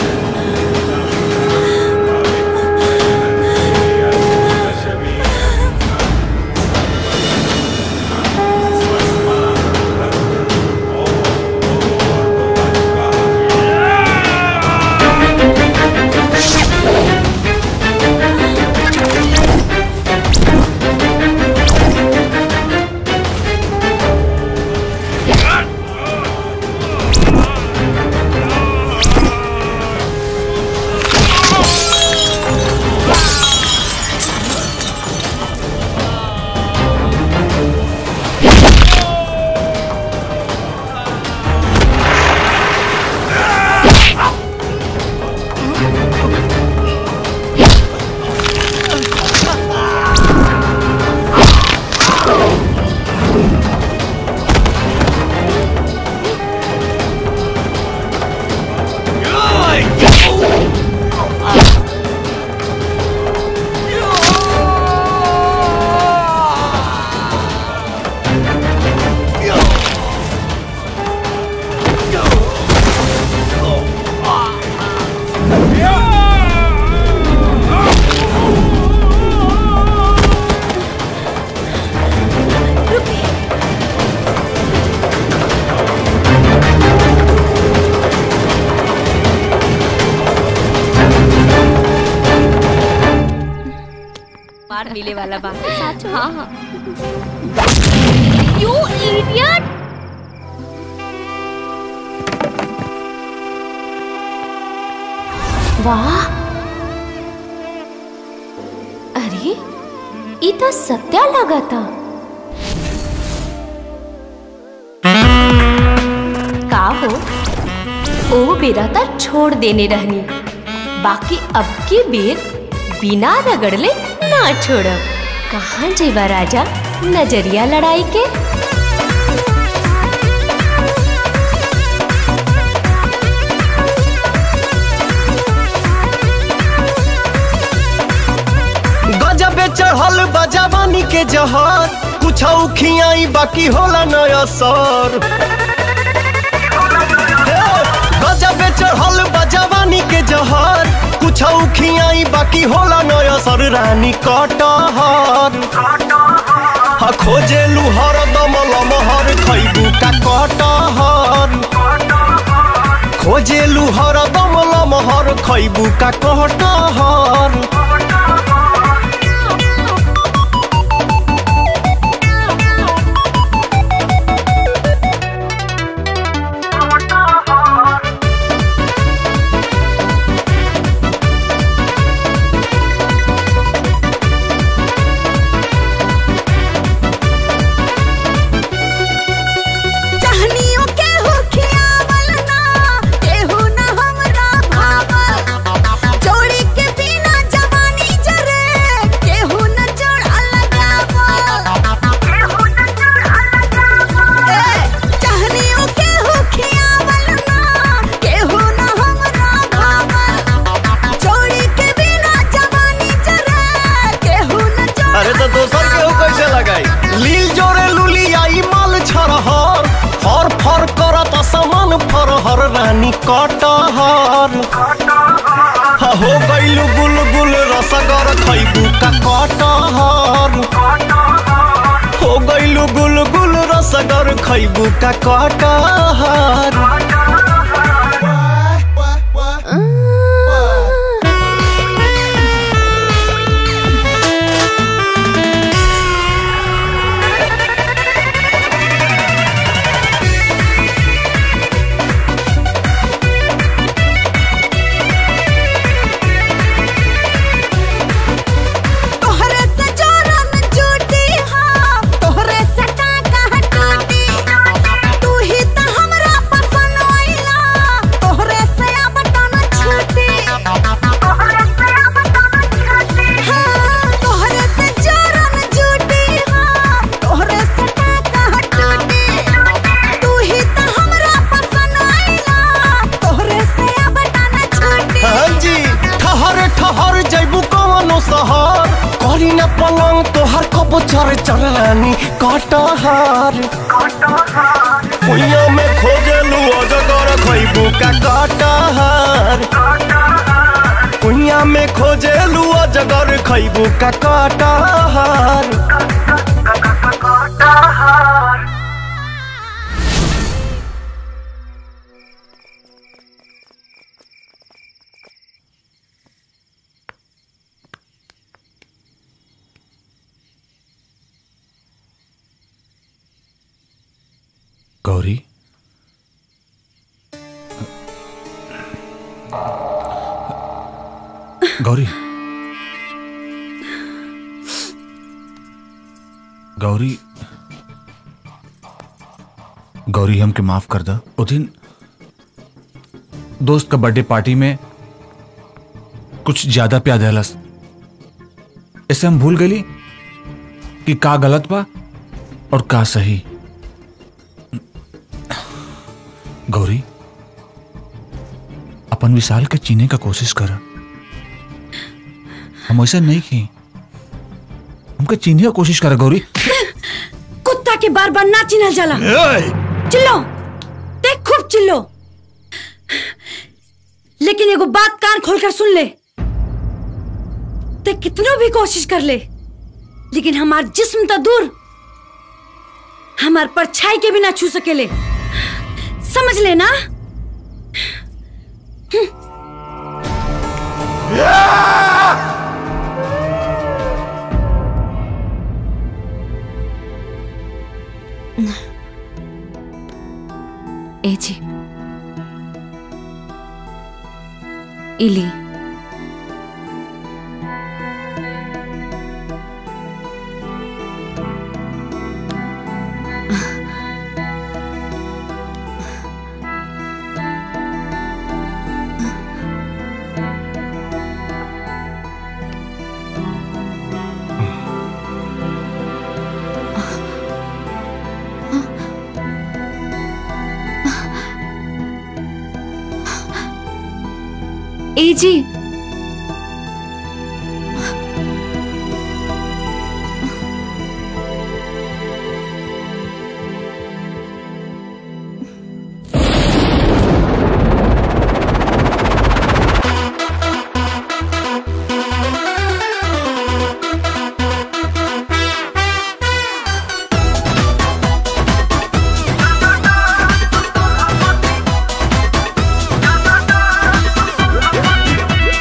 मार मिले वाला बा हाँ हाँ यू इडियट वाह अरे ये तो सत्या लगा था का हो ओ बेरा तो छोड़ देने रहनी बाकी अब की बेर बिना रगड़ले ना छोड़ब कहाँ जेबा राजा नजरिया लड़ाई के गजबे चढ़ल बजावानी के जहर कुछ खियाई बाकी होला नया सर गजबे चढ़ल बजावानी के जहर कुछ खियाई बाकी होला नया सर रानी कटहर हा खोजे लुहर दमल महर खैबू का कटहर खोजे लुहर दमल महर खैबू का कटहर चाहनियों के हो खियावा कटहर हा हो गइलू गुलगुल रसगर खैबू का कटहर हो गइलू गुलगुल रसगर खैबू का कटहर तोहरे से जोरन झूठी हाँ तोहरे से टाका टूटी तू ही तो हमरा पसंद आइला तोहरे से अब टन छूटी तोहरे से अब टन छूटी हाँ तोहरे से जोरन झूठी हाँ तोहरे से टाका टूटी तू ही तो हमरा पसंद आइला तोहरे से अब टन छूटी हाँ जी ठहर ठहर जैबू कवनो शहर करी न पलंग तोहर कब चर चरानी कटहर भुइया में खोजलू अजगर खैबू का कटहर भुइया में खोजलू अजगर खैबू का कटहर गौरी गौरी गौरी गौरी हमके माफ कर दा ओ दिन दोस्त का बर्थडे पार्टी में कुछ ज्यादा प्यार दहलस ऐसे हम भूल गई कि का गलत बा और का सही गौरी अपन विशाल के चीने का कोशिश कर हम ऐसा नहीं की हमके चीने का कोशिश कर गौरी कुत्ता के बार बार ना चिन्हल जाला चिल्लो देख खूब चिल्लो लेकिन एगो बात कान खोलकर सुन ले ते कितनो भी कोशिश कर ले लेकिन हमार जिस्म तो दूर हमार परछाई के भी ना छू सकेले समझ लेना ए जी इली ए जी Thank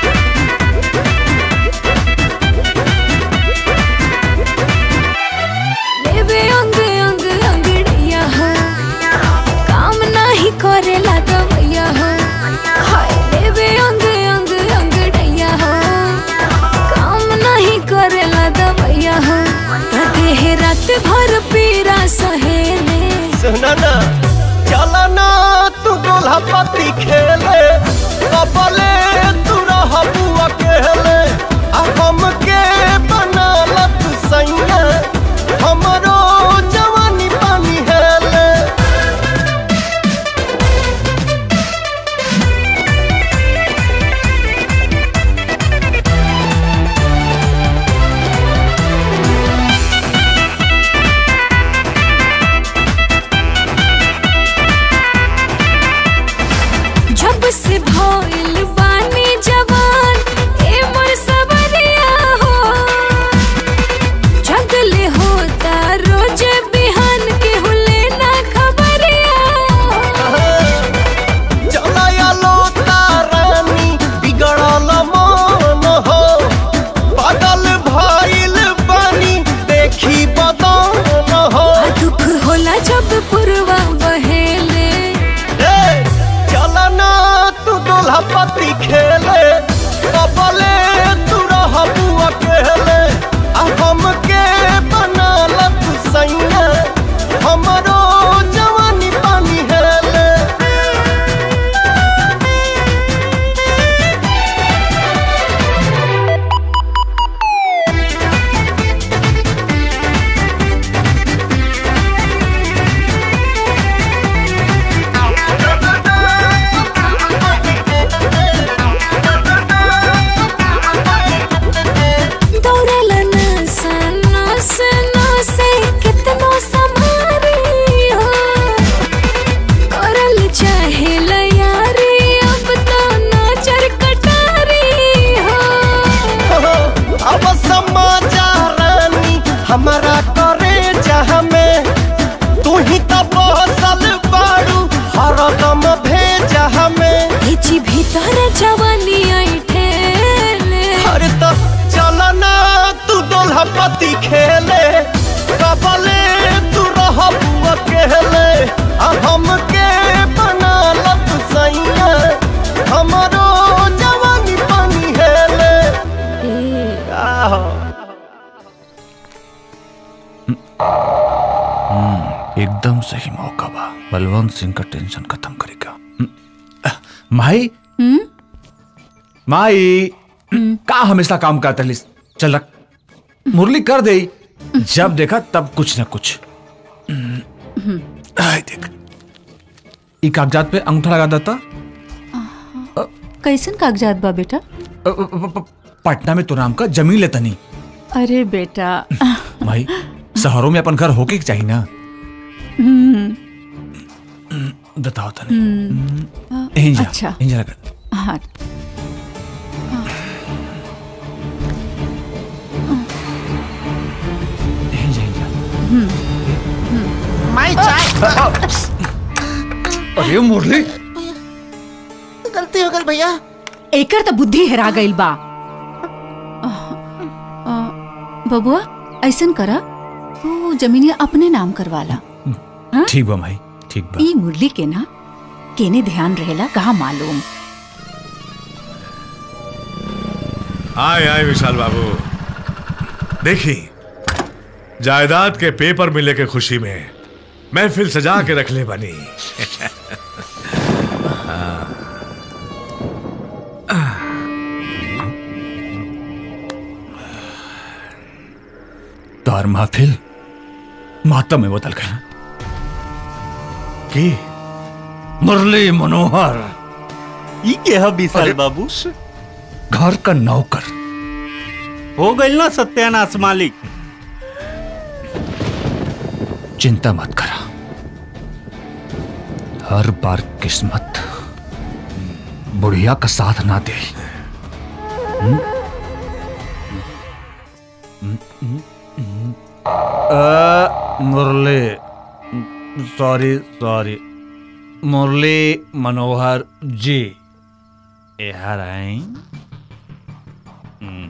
दोल्हा पति खेले कबले तू रहबू अकेले आ हमके बनाल तू सैया हमरो जवानी पानी हेले दौड़ला नसा नस नसे कितनो समारी हो करल चाहे यारी अब तो नजर कटारी हो अब समाचारानी हमारा करे जहाँ में तू ही तो बसल बाड़ू हरदम भेजा हमें हिची भीतर जवानी आई ठेले अरे तो चलना तू दोल्हा पति खेले कबले तू रहबू अकेले आ हमके बना लत सैया हमरो जवानी पानी हेले आहो हम्म, एकदम सही मौका बा बलवंत सिंह का टेंशन खत्म करेगा हम्म, अह, माई माई का हमेशा काम करता लिस चल रख मुरली कर दे जब देखा तब कुछ ना कुछ आय देख ई कागजात पे अंगूठा लगा देता कैसन कागजात बा बेटा अ, अ, प- प- पटना में तो नाम का जमीन लेता नहीं अरे बेटा भाई शहरों में अपन घर होके के चाहिए ना हम्म, बताओ तने हम्म, यहीं जा अच्छा यहीं जा लगा हाँ यहीं जा यहीं जा माई चाय अरे मुरली गलती हो गई भैया एकर तो बुद्धि हेरा गईल बा अ, बबुआ ऐसन करा तू जमीनिया अपने नाम करवाला ठीक बा भाई ठीक बा ई मुरली के ना केने ध्यान रहेला कहा मालूम आए आए विशाल बाबू देखी जायदाद के पेपर मिले के खुशी में महफिल सजा के रख ले बनी तार महफिल मातम में बदल गया की मुरली मनोहर ई के है विशाल बाबू घर का नौकर हो गइल ना सत्यानाश मालिक चिंता मत करा हर बार किस्मत बुढ़िया का साथ ना दे हम्म? अ, मुरली सॉरी सॉरी मुरली मनोहर जी यहाँ आए हम्म।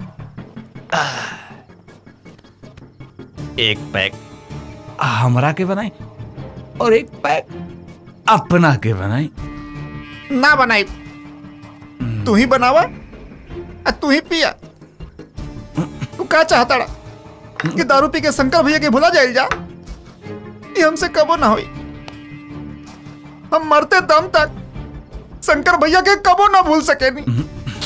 एक पैक हमरा के बनाई और एक पैक अपना के बनाई ना बनाई तू ही बनावा आ तू ही पिया तू का चाहता रा? कि दारू पी के शंकर भैया के भुला जाइल जा ये हमसे कबो ना होई हम मरते दम तक शंकर भैया के कबो ना भूल सके नहीं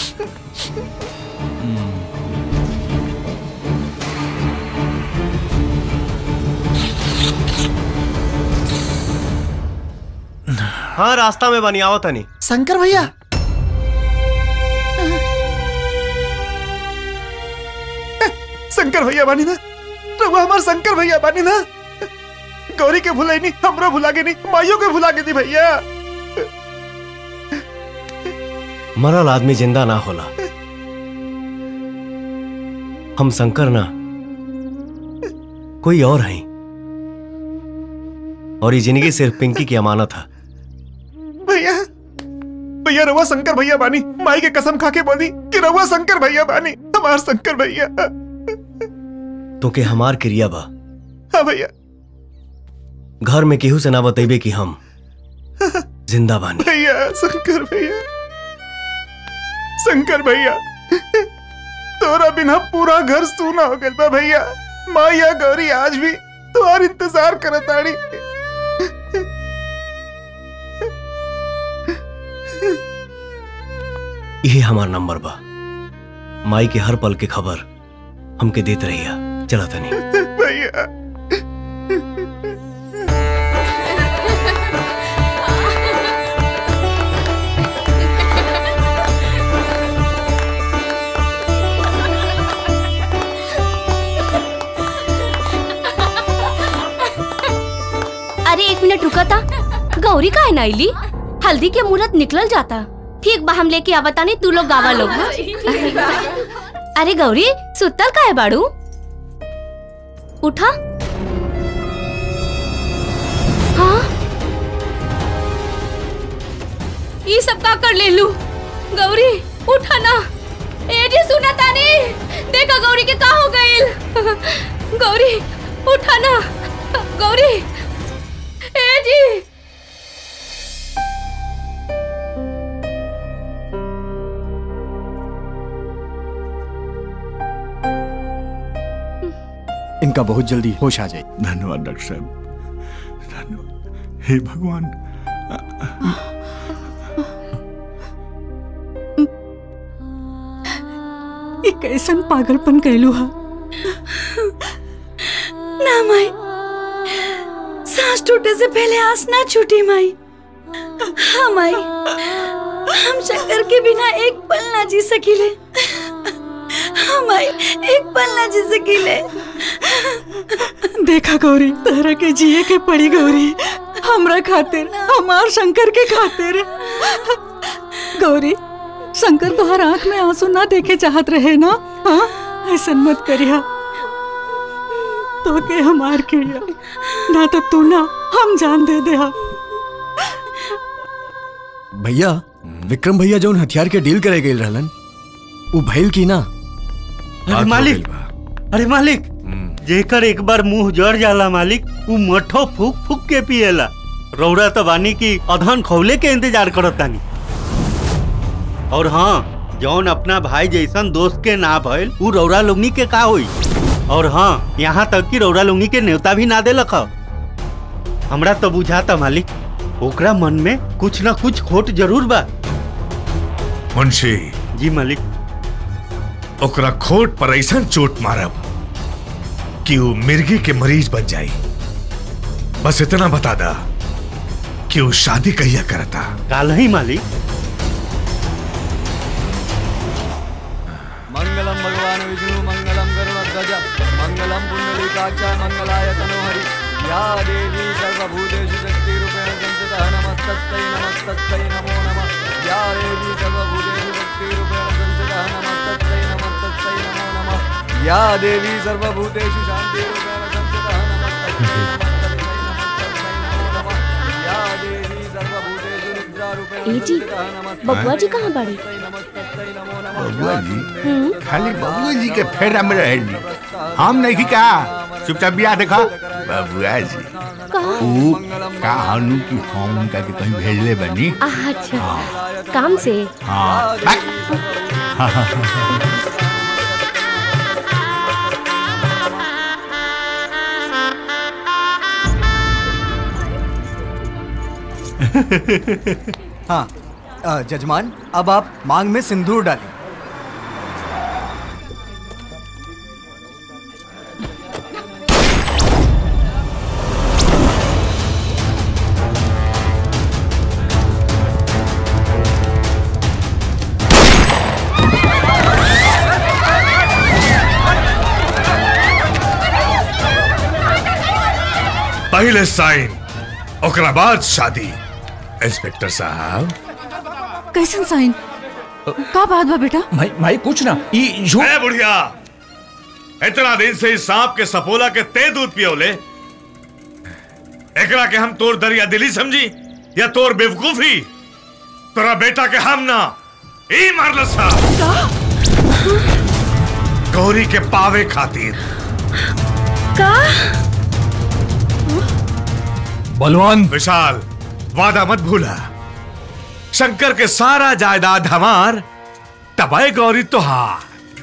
हाँ रास्ता में बनी आओ तनी शंकर भैया शंकर भैया बानी ना रघु हमार शंकर भैया बानी ना गौरी के भुलाई नहीं हमरो भुला के नहीं माइयों के भुला के दी भैया मरल आदमी जिंदा ना होला हम शंकर ना कोई और हैं और ये जिंदगी सिर्फ पिंकी की अमानत है भैया भैया रवा शंकर भैया बानी माई के कसम खा के बोली कि रवा शंकर भैया बानी हमार शंकर भैया तो के हमार क्रिया बा हाँ भैया घर में केहू से ना बतेबे कि हम जिंदा बानी भैया शंकर भैया शंकर भैया तोरा बिना पूरा घर सूना हो गया भैया माया गौरी आज भी तुम्हार इंतजार करत आड़ी यही हमार नंबर बा माई के हर पल के खबर हमके देत रहिया चला तनी भैया अरे एक मिनट रुका था गौरी का है नाइली हल्दी के मुहूर्त निकल जाता ठीक बा हम लेके आवता नहीं तू लोग गावा लोग हाँ? अरे गौरी सुतल का है बाड़ू उठा हाँ ये सब का कर ले लू गौरी उठा ना ए जी सुना तानी देखा गौरी के का हो गइल गौरी उठा ना गौरी ए जी इनका बहुत जल्दी होश आ जाए धन्यवाद डॉक्टर साहब धन्यवाद हे भगवान ये कैसन पागलपन कैलू हा ना माई सांस टूटे से पहले आस ना छूटी माई हाँ माई हम शंकर के बिना एक पल ना जी सकीले हाँ माई एक पल ना जी सकीले देखा गौरी तहरा के जिए के पड़ी गौरी हमरा खातिर हमार शंकर के खातिर गौरी शंकर तोहर आंख में आंसू ना देखे चाहत रहे ना हाँ ऐसा मत करिया तो के हमार किया ना तो तू ना हम जान दे दे भैया विक्रम भैया जौन हथियार के डील करे गए रहलन वो भइल की ना अरे मालिक अरे मालिक जेकर एक बार मुंह जड़ जाला मालिक वो मठो फूक फूक के पिएला रौरा तो बानी की अधन खौले के इंतजार करत तानी और हाँ जौन अपना भाई जैसन दोस्त के ना भइल उ रौरा लोगनी के का होई और हाँ यहाँ तक कि रौरा लोगनी के न्योता भी ना देलक ह। हमरा तो बुझाता मालिक ओकरा मन में कुछ ना कुछ खोट जरूर बा मुंशी जी मालिक ओकरा खोट पर ऐसा चोट मारब कि वो मिर्गी के मरीज बन जाई बस इतना बता दा कि वो शादी कहिया करता काल ही मालिक मंगलम भगवान विष्णु मंगलम गरुड़ध्वज मंगलम पुंडलीकाक्ष मंगलाय तनोहरि या देवी सर्वभूतेषु शक्तिरूपेण संस्थितः नमस्तस्यै नमस्तस्यै नमो नमः या देवी सर्वभूतेषु शक्तिरूपेण संस्थितः नमस्तस्यै नमस्तस्यै नमो नमः या देवी सर्वभूतेषु शान्तिरूपेण संस्थितः नमस्तस्यै नमस्तस्यै नमस्तस्यै नमो नमः या देवी सर्वभूतेषु निद्रारूपेण ए जी बबुआ जी कहाँ बड़ी बबुआ जी खाली बबुआ जी के फेरा में रहेली हम नहीं का चुपचाप बिया देखा बबुआ जी ऊ का हनु की हम उनका के कहीं भेजले बनी अच्छा काम से हाँ बाय। हाँ अ, जजमान अब आप मांग में सिंदूर डालें पहले साइन ओकरा बाद शादी इंस्पेक्टर साहब कैसन साइन का बात बा बेटा भाई भाई कुछ ना ई ए बुढ़िया इतना दिन से इस सांप के सपोला के ते दूध पियोले एकरा के हम तोर दरिया दिली समझी या तोर बेवकूफी तोरा बेटा के हम ना ई मारल सा गौरी के पावे खातिर का बलवान विशाल वादा मत भूला शंकर के सारा जायदाद हमार त बेटा भाई गौरी तो हाँ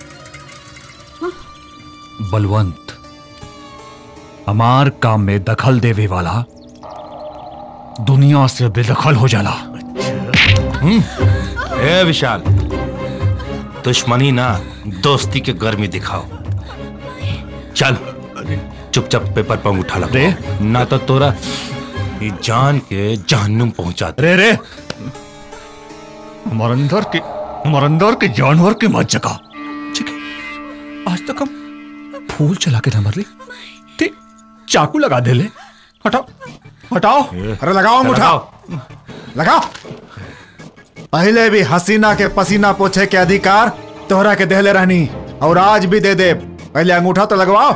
बलवंत हमार काम में दखल देवे वाला दुनिया से बेदखल हो जाला हम्म, ए विशाल दुश्मनी ना दोस्ती के गर्मी दिखाओ चल चुपचाप पेपर पर उठा लग रे ना तो तोरा ये जान के जहन्नुम पहुंचा दे रे रे हमारे अंदर के हमारे अंदर के जानवर के मत जगा ठीक है आज तक हम फूल चला के ना मर ली ते चाकू लगा दे ले हटाओ हटाओ अरे लगाओ मुठा लगाओ पहले भी हसीना के पसीना पोछे के अधिकार तोहरा के देहले रहनी और आज भी दे दे पहले अंगूठा तो लगवाओ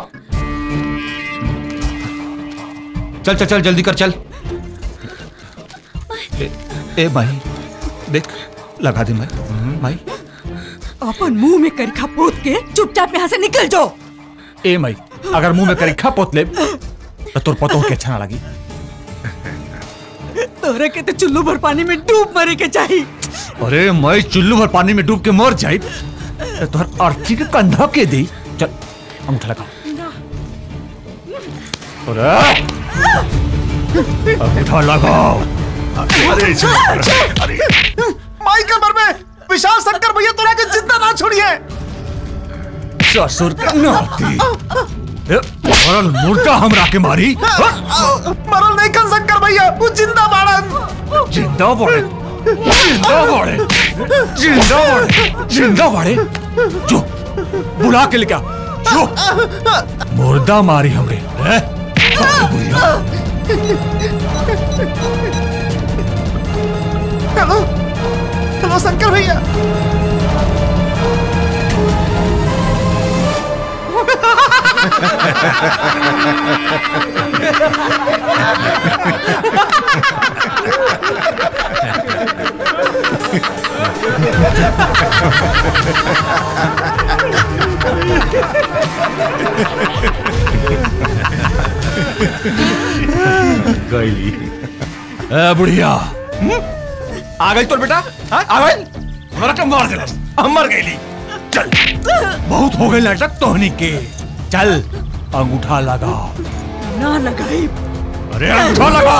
चल चल चल जल्दी कर चल ए, ए भाई देख लगा दे भाई भाई अपन मुंह में करखा पोत के चुपचाप यहाँ से निकल जाओ ए मई अगर मुंह में करीखा पोत ले तो तोर पतो के अच्छा ना लगी तोरे के तो चुल्लू भर पानी में डूब मरे के चाहिए अरे मैं चुल्लू भर पानी में डूब के मर जाई तो तोहर अर्थी के कंधा के दी चल अंगूठा लगा अरे अंगूठा लगाओ अरे अरे माई कमर में विशाल शंकर भैया तोरा के जिंदा ना छोड़िए ससुर के नाती ए, मरल मुर्दा हमरा के मारी मरल नहीं कर शंकर भैया वो जिंदा बाड़न जिंदा बड़े जिंदा बड़े जिंदा बड़े जिंदा बड़े जो बुला के लेके आ, जो मुर्दा मारी हमरे हैं? हेलो हेलो शंकर भैया गईली ए बुढ़िया आ गई तोर बेटा हाँ? आ गई हमरा के मार देलस हम मर गईली चल बहुत हो गई नाटक तोहनी के चल अंगूठा लगा ना लगाई अरे अंगूठा लगा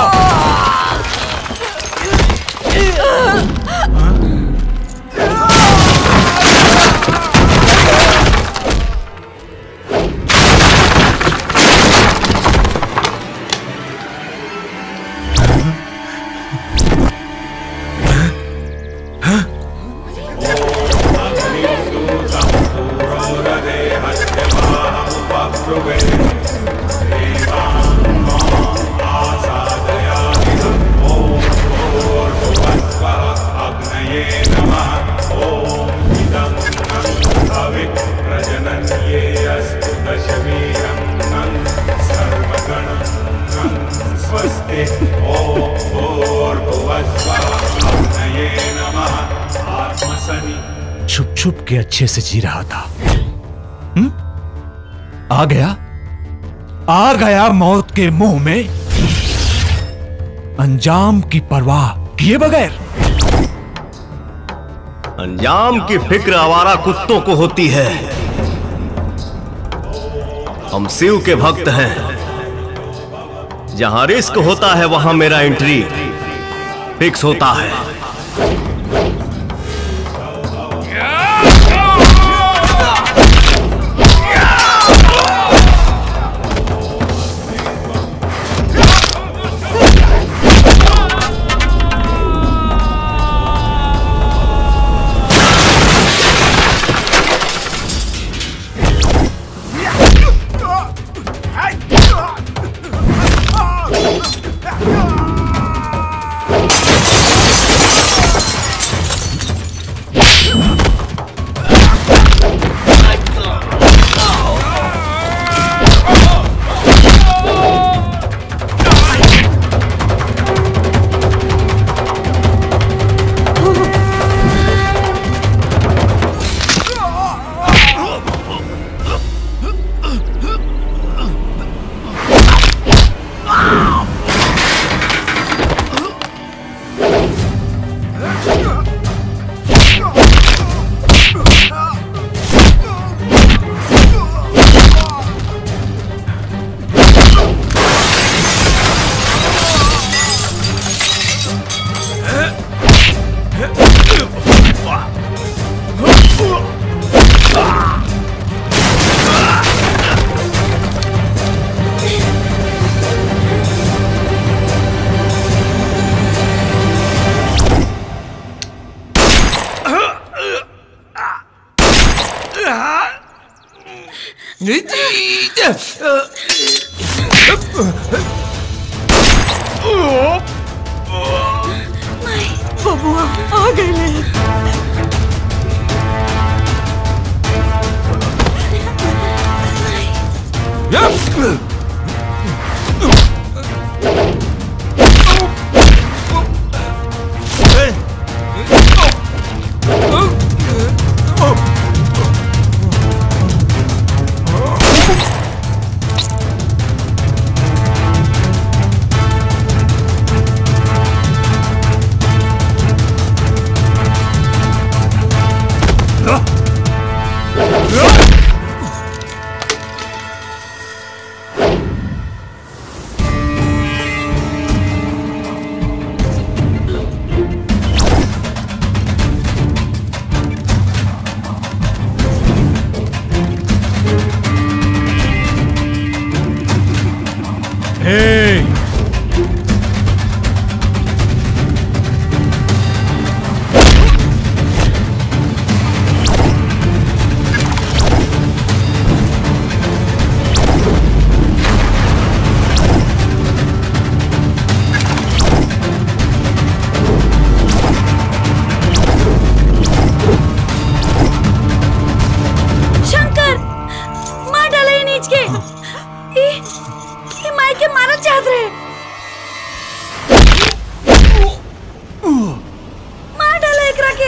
छुप छुप के अच्छे से जी रहा था हम्म? आ गया आ गया मौत के मुंह में अंजाम की परवाह किए बगैर अंजाम की फिक्र आवारा कुत्तों को होती है हम शिव के भक्त हैं जहां रिस्क होता है वहां मेरा एंट्री फिक्स होता है Ah! बबुआ आ गए Hey! शंकर मार डाला ये नीच के ई ई माई के मारल चाहत रहे मार डाला एकरा के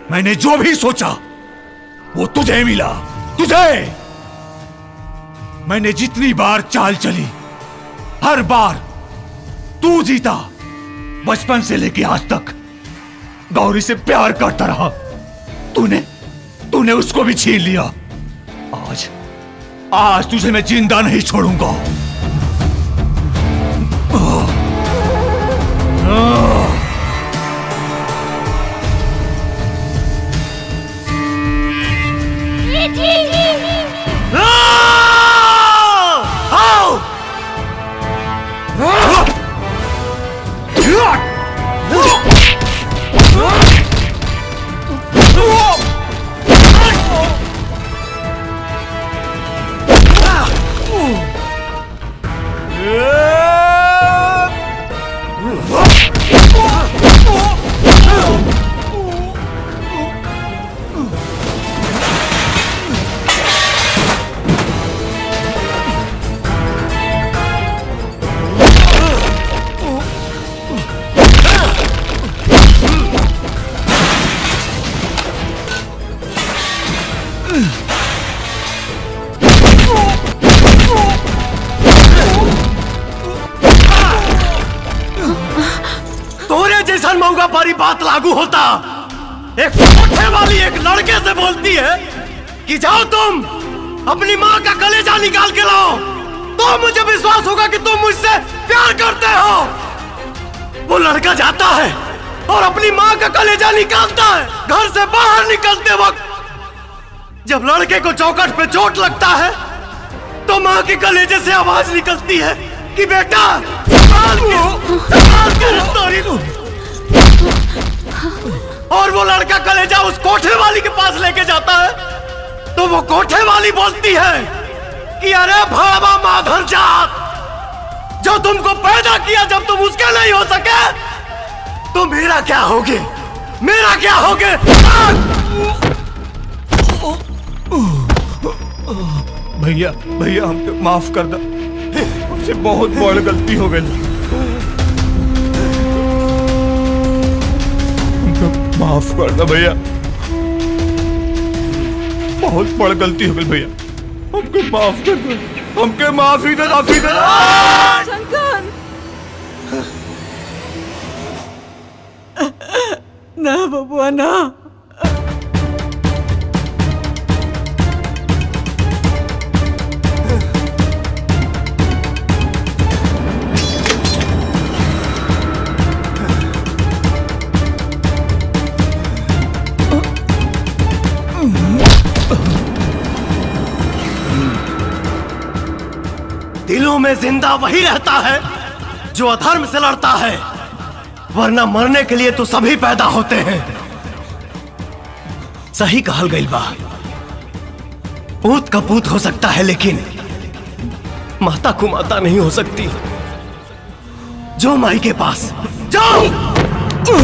मैंने जो भी सोचा वो तुझे मिला तुझे मैंने जितनी बार चाल चली हर बार तू जीता बचपन से लेके आज तक गौरी से प्यार करता रहा तूने तूने उसको भी छीन लिया आज आज तुझे मैं जिंदा नहीं छोड़ूंगा तोरे जैसा मऊगा पारी बात लागू होता एक कोठे वाली एक लड़के से बोलती है कि जाओ तुम अपनी माँ का कलेजा निकाल के लाओ तो मुझे विश्वास होगा कि तुम मुझसे प्यार करते हो वो लड़का जाता है और अपनी माँ का कलेजा निकालता है घर से बाहर निकलते वक्त जब लड़के को चौकट पे चोट लगता है तो माँ के कलेजे से आवाज निकलती है कि बेटा संभाल के संभाल के रफ्तारी लो और वो लड़का कलेजा उस कोठे वाली के पास लेके जाता है तो वो कोठे वाली बोलती है कि अरे भावा माधर जात जो तुमको पैदा किया जब तुम उसके नहीं हो सके तो मेरा क्या होगे मेरा क्या होगे भैया भैया हमको माफ कर दो हमसे बहुत बड़ गलती हो गई हमको माफ कर दो भैया बहुत बड़ गलती हो गई भैया हमको माफ कर दो हमके माफी दे माफी दे शंकर ना बबुआ ना दिलों में जिंदा वही रहता है जो अधर्म से लड़ता है वरना मरने के लिए तो सभी पैदा होते हैं सही कहल गई बा पूत का पूत हो सकता है लेकिन माता को माता नहीं हो सकती जो माई के पास जाओ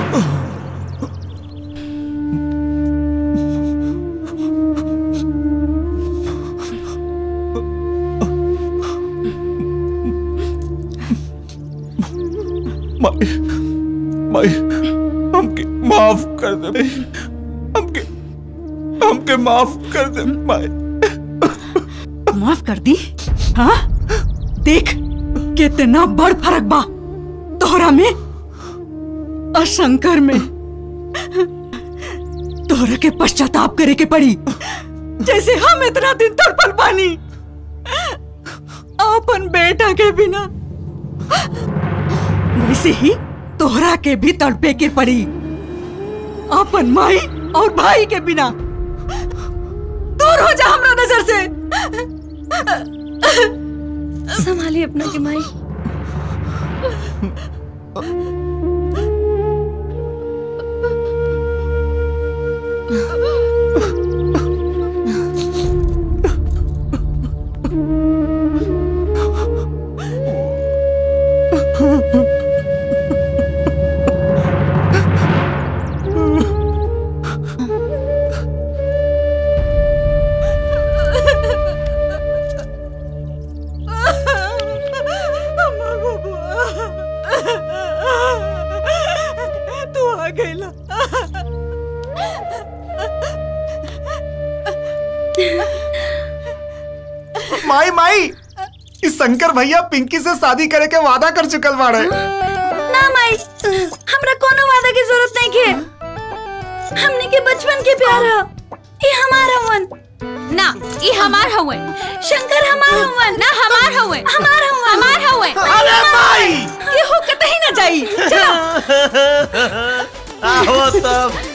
माई माई हमके माफ कर दे भाई हमके हमके माफ कर दे माई माफ कर दी हाँ देख कितना बड़ फर्क बा तोहरा में और शंकर में तोहरा के पश्चाताप करे के पड़ी जैसे हम इतना दिन तड़पल पानी अपन बेटा के बिना वैसे ही तोहरा के भी तड़पे के पड़ी अपन माई और भाई के बिना दूर हो जा हमरा नजर से संभालिए अपना के माई तू आ गईला माई माई इस शंकर भैया पिंकी से शादी करे के वादा कर चुकल बाड़े ना माई हमरा कोनो वादा की जरूरत नहीं के हमने के बचपन के प्यार है ये हमारा हवन ना ये हमार हवे शंकर हमार हवन ना हमार हवे हमार हवन हमार हवे अरे माई ये हो कतई ना जाई चलो आओ तब